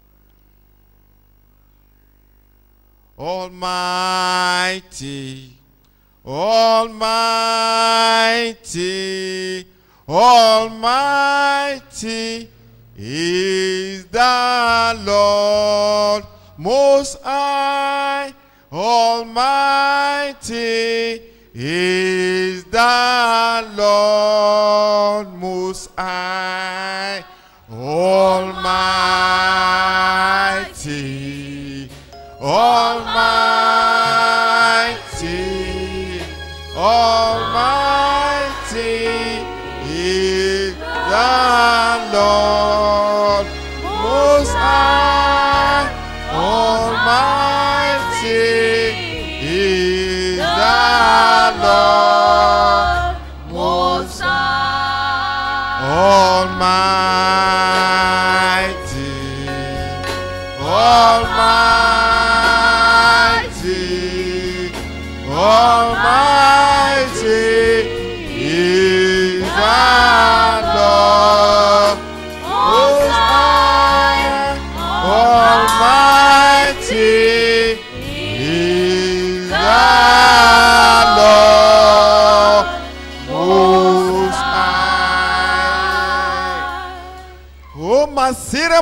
Almighty, Almighty, Almighty is the Lord Most High. Almighty is the Lord Most High. Almighty, Almighty, Almighty is the Lord Most High. Almighty is the Lord Most High. Almighty, Almighty, Almighty is the Lord Most High. Almighty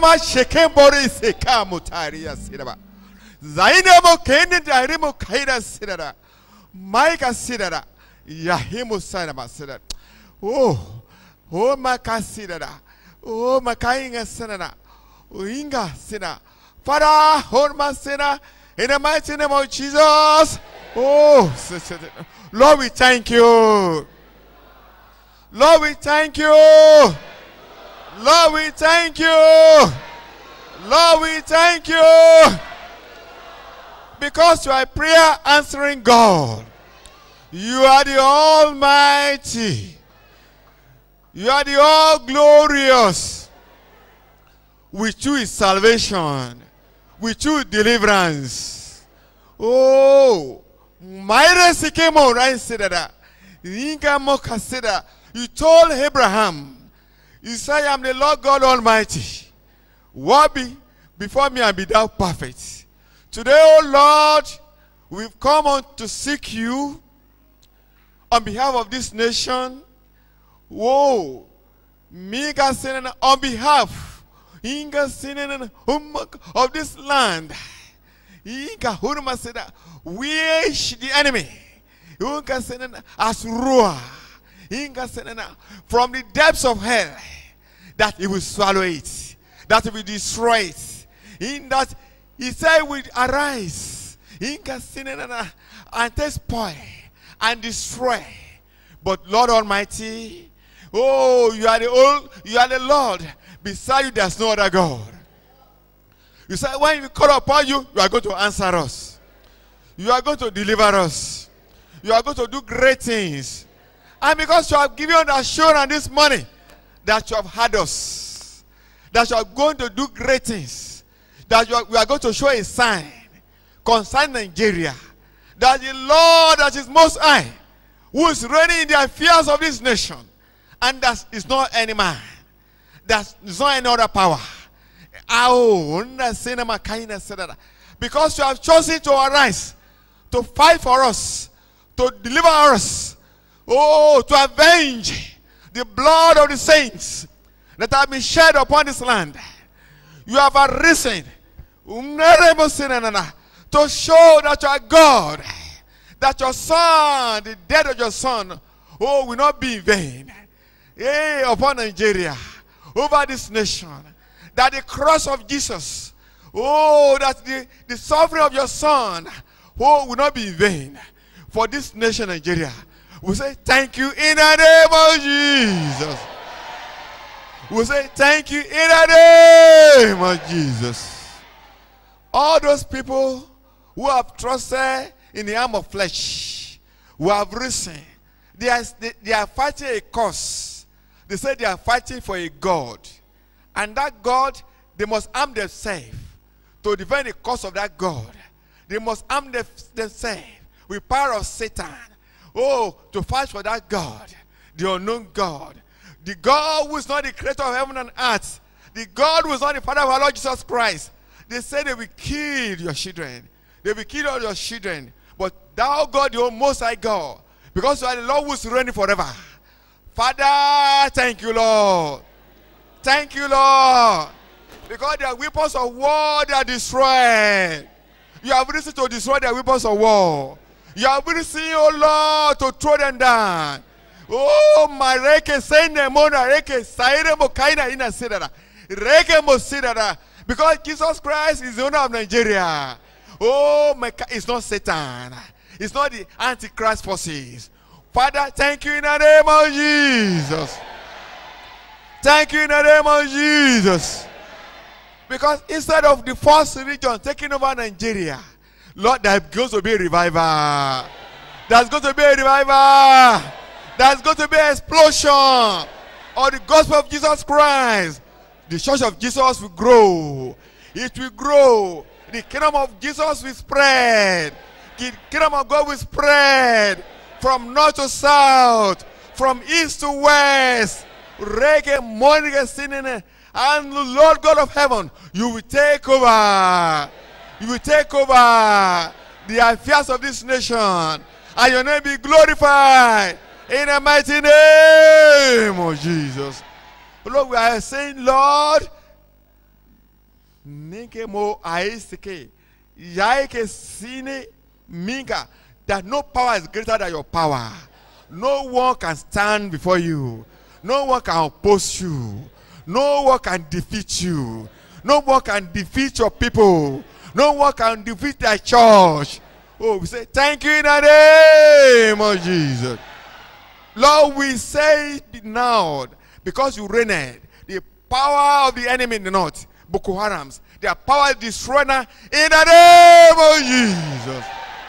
ma sheke bori seka mutari ya sidaba. Zaine mo kene dari mo kaida sidara. Maika sidara. Yahimu sanaba sidara. Oh, oh maka sidara. Oh makainga sidara. Inga sina. Father, hold my sinner in the mighty name of Jesus. Oh, sister. Lord, we thank you. Lord, we thank you. Lord, we thank you. Lord, we thank you. Because you are a prayer answering God. You are the Almighty. You are the All Glorious. With you is salvation. With you is deliverance. Oh, my came on right said that. You told Abraham, You say, I am the Lord God Almighty. What be before me and be thou perfect. Today, O Lord, we've come on to seek you on behalf of this nation. Whoa, Mika Sinan, on behalf Inga Sinan of this land. Inga Hurma said, wish the enemy. Inga Sinan as roar. Inga Sinan from the depths of hell that he will swallow it, that he will destroy it. In that he said, will arise Inga Sinan and take spoil and destroy. But Lord Almighty, oh, you are the old, you are the Lord. Beside you, there's no other God. You say, when we call upon you, you are going to answer us. You are going to deliver us. You are going to do great things. And because you have given us assurance this morning that you have had us, that you are going to do great things, that you are, we are going to show a sign concerning Nigeria, that the Lord that is most high, who is reigning in the affairs of this nation, and that is not any man, that is not any other power. Ow, nna cinema kaina sedada. Because you have chosen to arise, to fight for us, to deliver us, oh, to avenge the blood of the saints that have been shed upon this land. You have arisen unnerable sinana, to show that you are God, that your son, the death of your son, oh, will not be in vain. Hey, upon Nigeria, over this nation, that the cross of Jesus, oh, that the, the suffering of your son, oh, will not be in vain for this nation, Nigeria. We say thank you in the name of Jesus. We say thank you in the name of Jesus. All those people who have trusted in the arm of flesh, who have risen, they are, they, they are fighting a cause. They say they are fighting for a God. And that God, they must arm themselves to defend the cause of that God. They must arm them- themselves with power of Satan. Oh, to fight for that God, the unknown God. The God who is not the creator of heaven and earth. The God who is not the Father of our Lord Jesus Christ. They say they will kill your children. They will kill all your children. But thou, God, the most high God, because you are the Lord who is reigning forever. Father, thank you, Lord. Thank you, Lord. Because their weapons of war they are destroyed. You have risen to destroy their weapons of war. You have risen, oh Lord, to throw them down. Oh, my reke sende mona reke saire mo kaina ina sidara. Reke mo sidara. Because Jesus Christ is the owner of Nigeria. Oh, my, ca- it's not Satan. It's not the Antichrist forces. Father, thank you in the name of Jesus. Thank you in the name of Jesus. Because instead of the first region taking over Nigeria, Lord, there's going to be a revival. There's going to be a revival. There's going to be an explosion of the gospel of Jesus Christ. The church of Jesus will grow. It will grow. The kingdom of Jesus will spread. The kingdom of God will spread from north to south, from east to west. Reggae, morning, sinning, and the Lord God of heaven, you will take over. You will take over the affairs of this nation, and your name be glorified in the mighty name of Jesus. Lord, we are saying, Lord, Nike mo aisike. Yaike sine minga. That no power is greater than your power. No one can stand before you. No one can oppose you. No one can defeat you. No one can defeat your people. No one can defeat their church. Oh, we say thank you in the name of Jesus. Lord, we say it now because you reigned. The power of the enemy in the north, Boko Haram's, their power is destroyed now in the name of Jesus.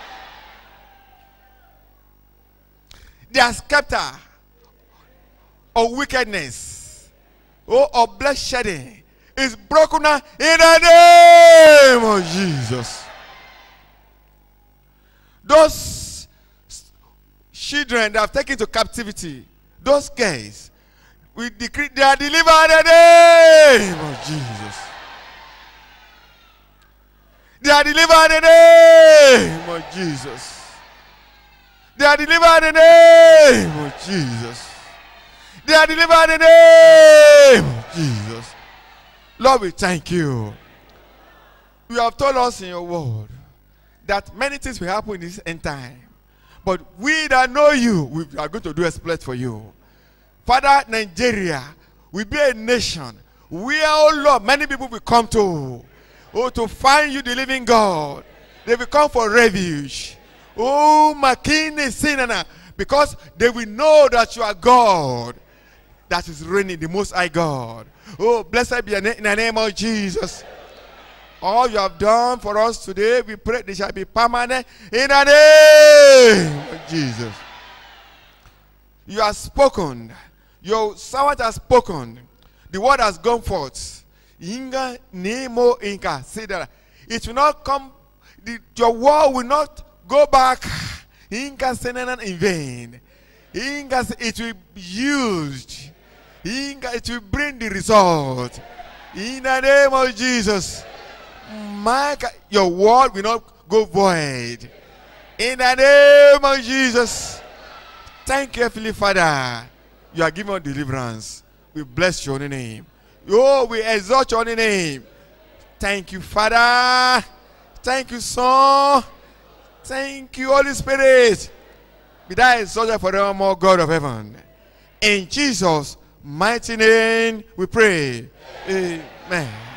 Their scepter of wickedness, oh, of bloodshedding, is broken now in the name of Jesus. Those children that have taken to captivity, those guys, we decree they are delivered in the name of Jesus. They are delivered in the name of Jesus. They are delivered in the name of Jesus. They are delivered in the name of Jesus. Lord, we thank you. You have told us in your word that many things will happen in this end time. But we that know you, we are going to do exploit for you. Father, Nigeria will be a nation where, oh Lord, many people will come to. Oh, to find you, the living God. They will come for refuge. Oh, Makini Sinana. Because they will know that you are God. That is reigning, the most high God. Oh, blessed be your name in the name of Jesus. All you have done for us today, we pray they shall be permanent in the name of Jesus. You have spoken. Your servant has spoken. The word has gone forth. Inga nemo inka. Say that. It will not come. The, your word will not go back. Inka senanan in vain. Inga, it will be used. Inga, it will bring the result. In the name of Jesus. My, God, your word will not go void. In the name of Jesus. Thank you, Heavenly Father. You are giving us deliverance. We bless your holy name. Oh, we exalt your holy name. Thank you, Father. Thank you, Son. Thank you, Holy Spirit. Be thou exalted forevermore, God of heaven. In Jesus' mighty name we pray. Amen.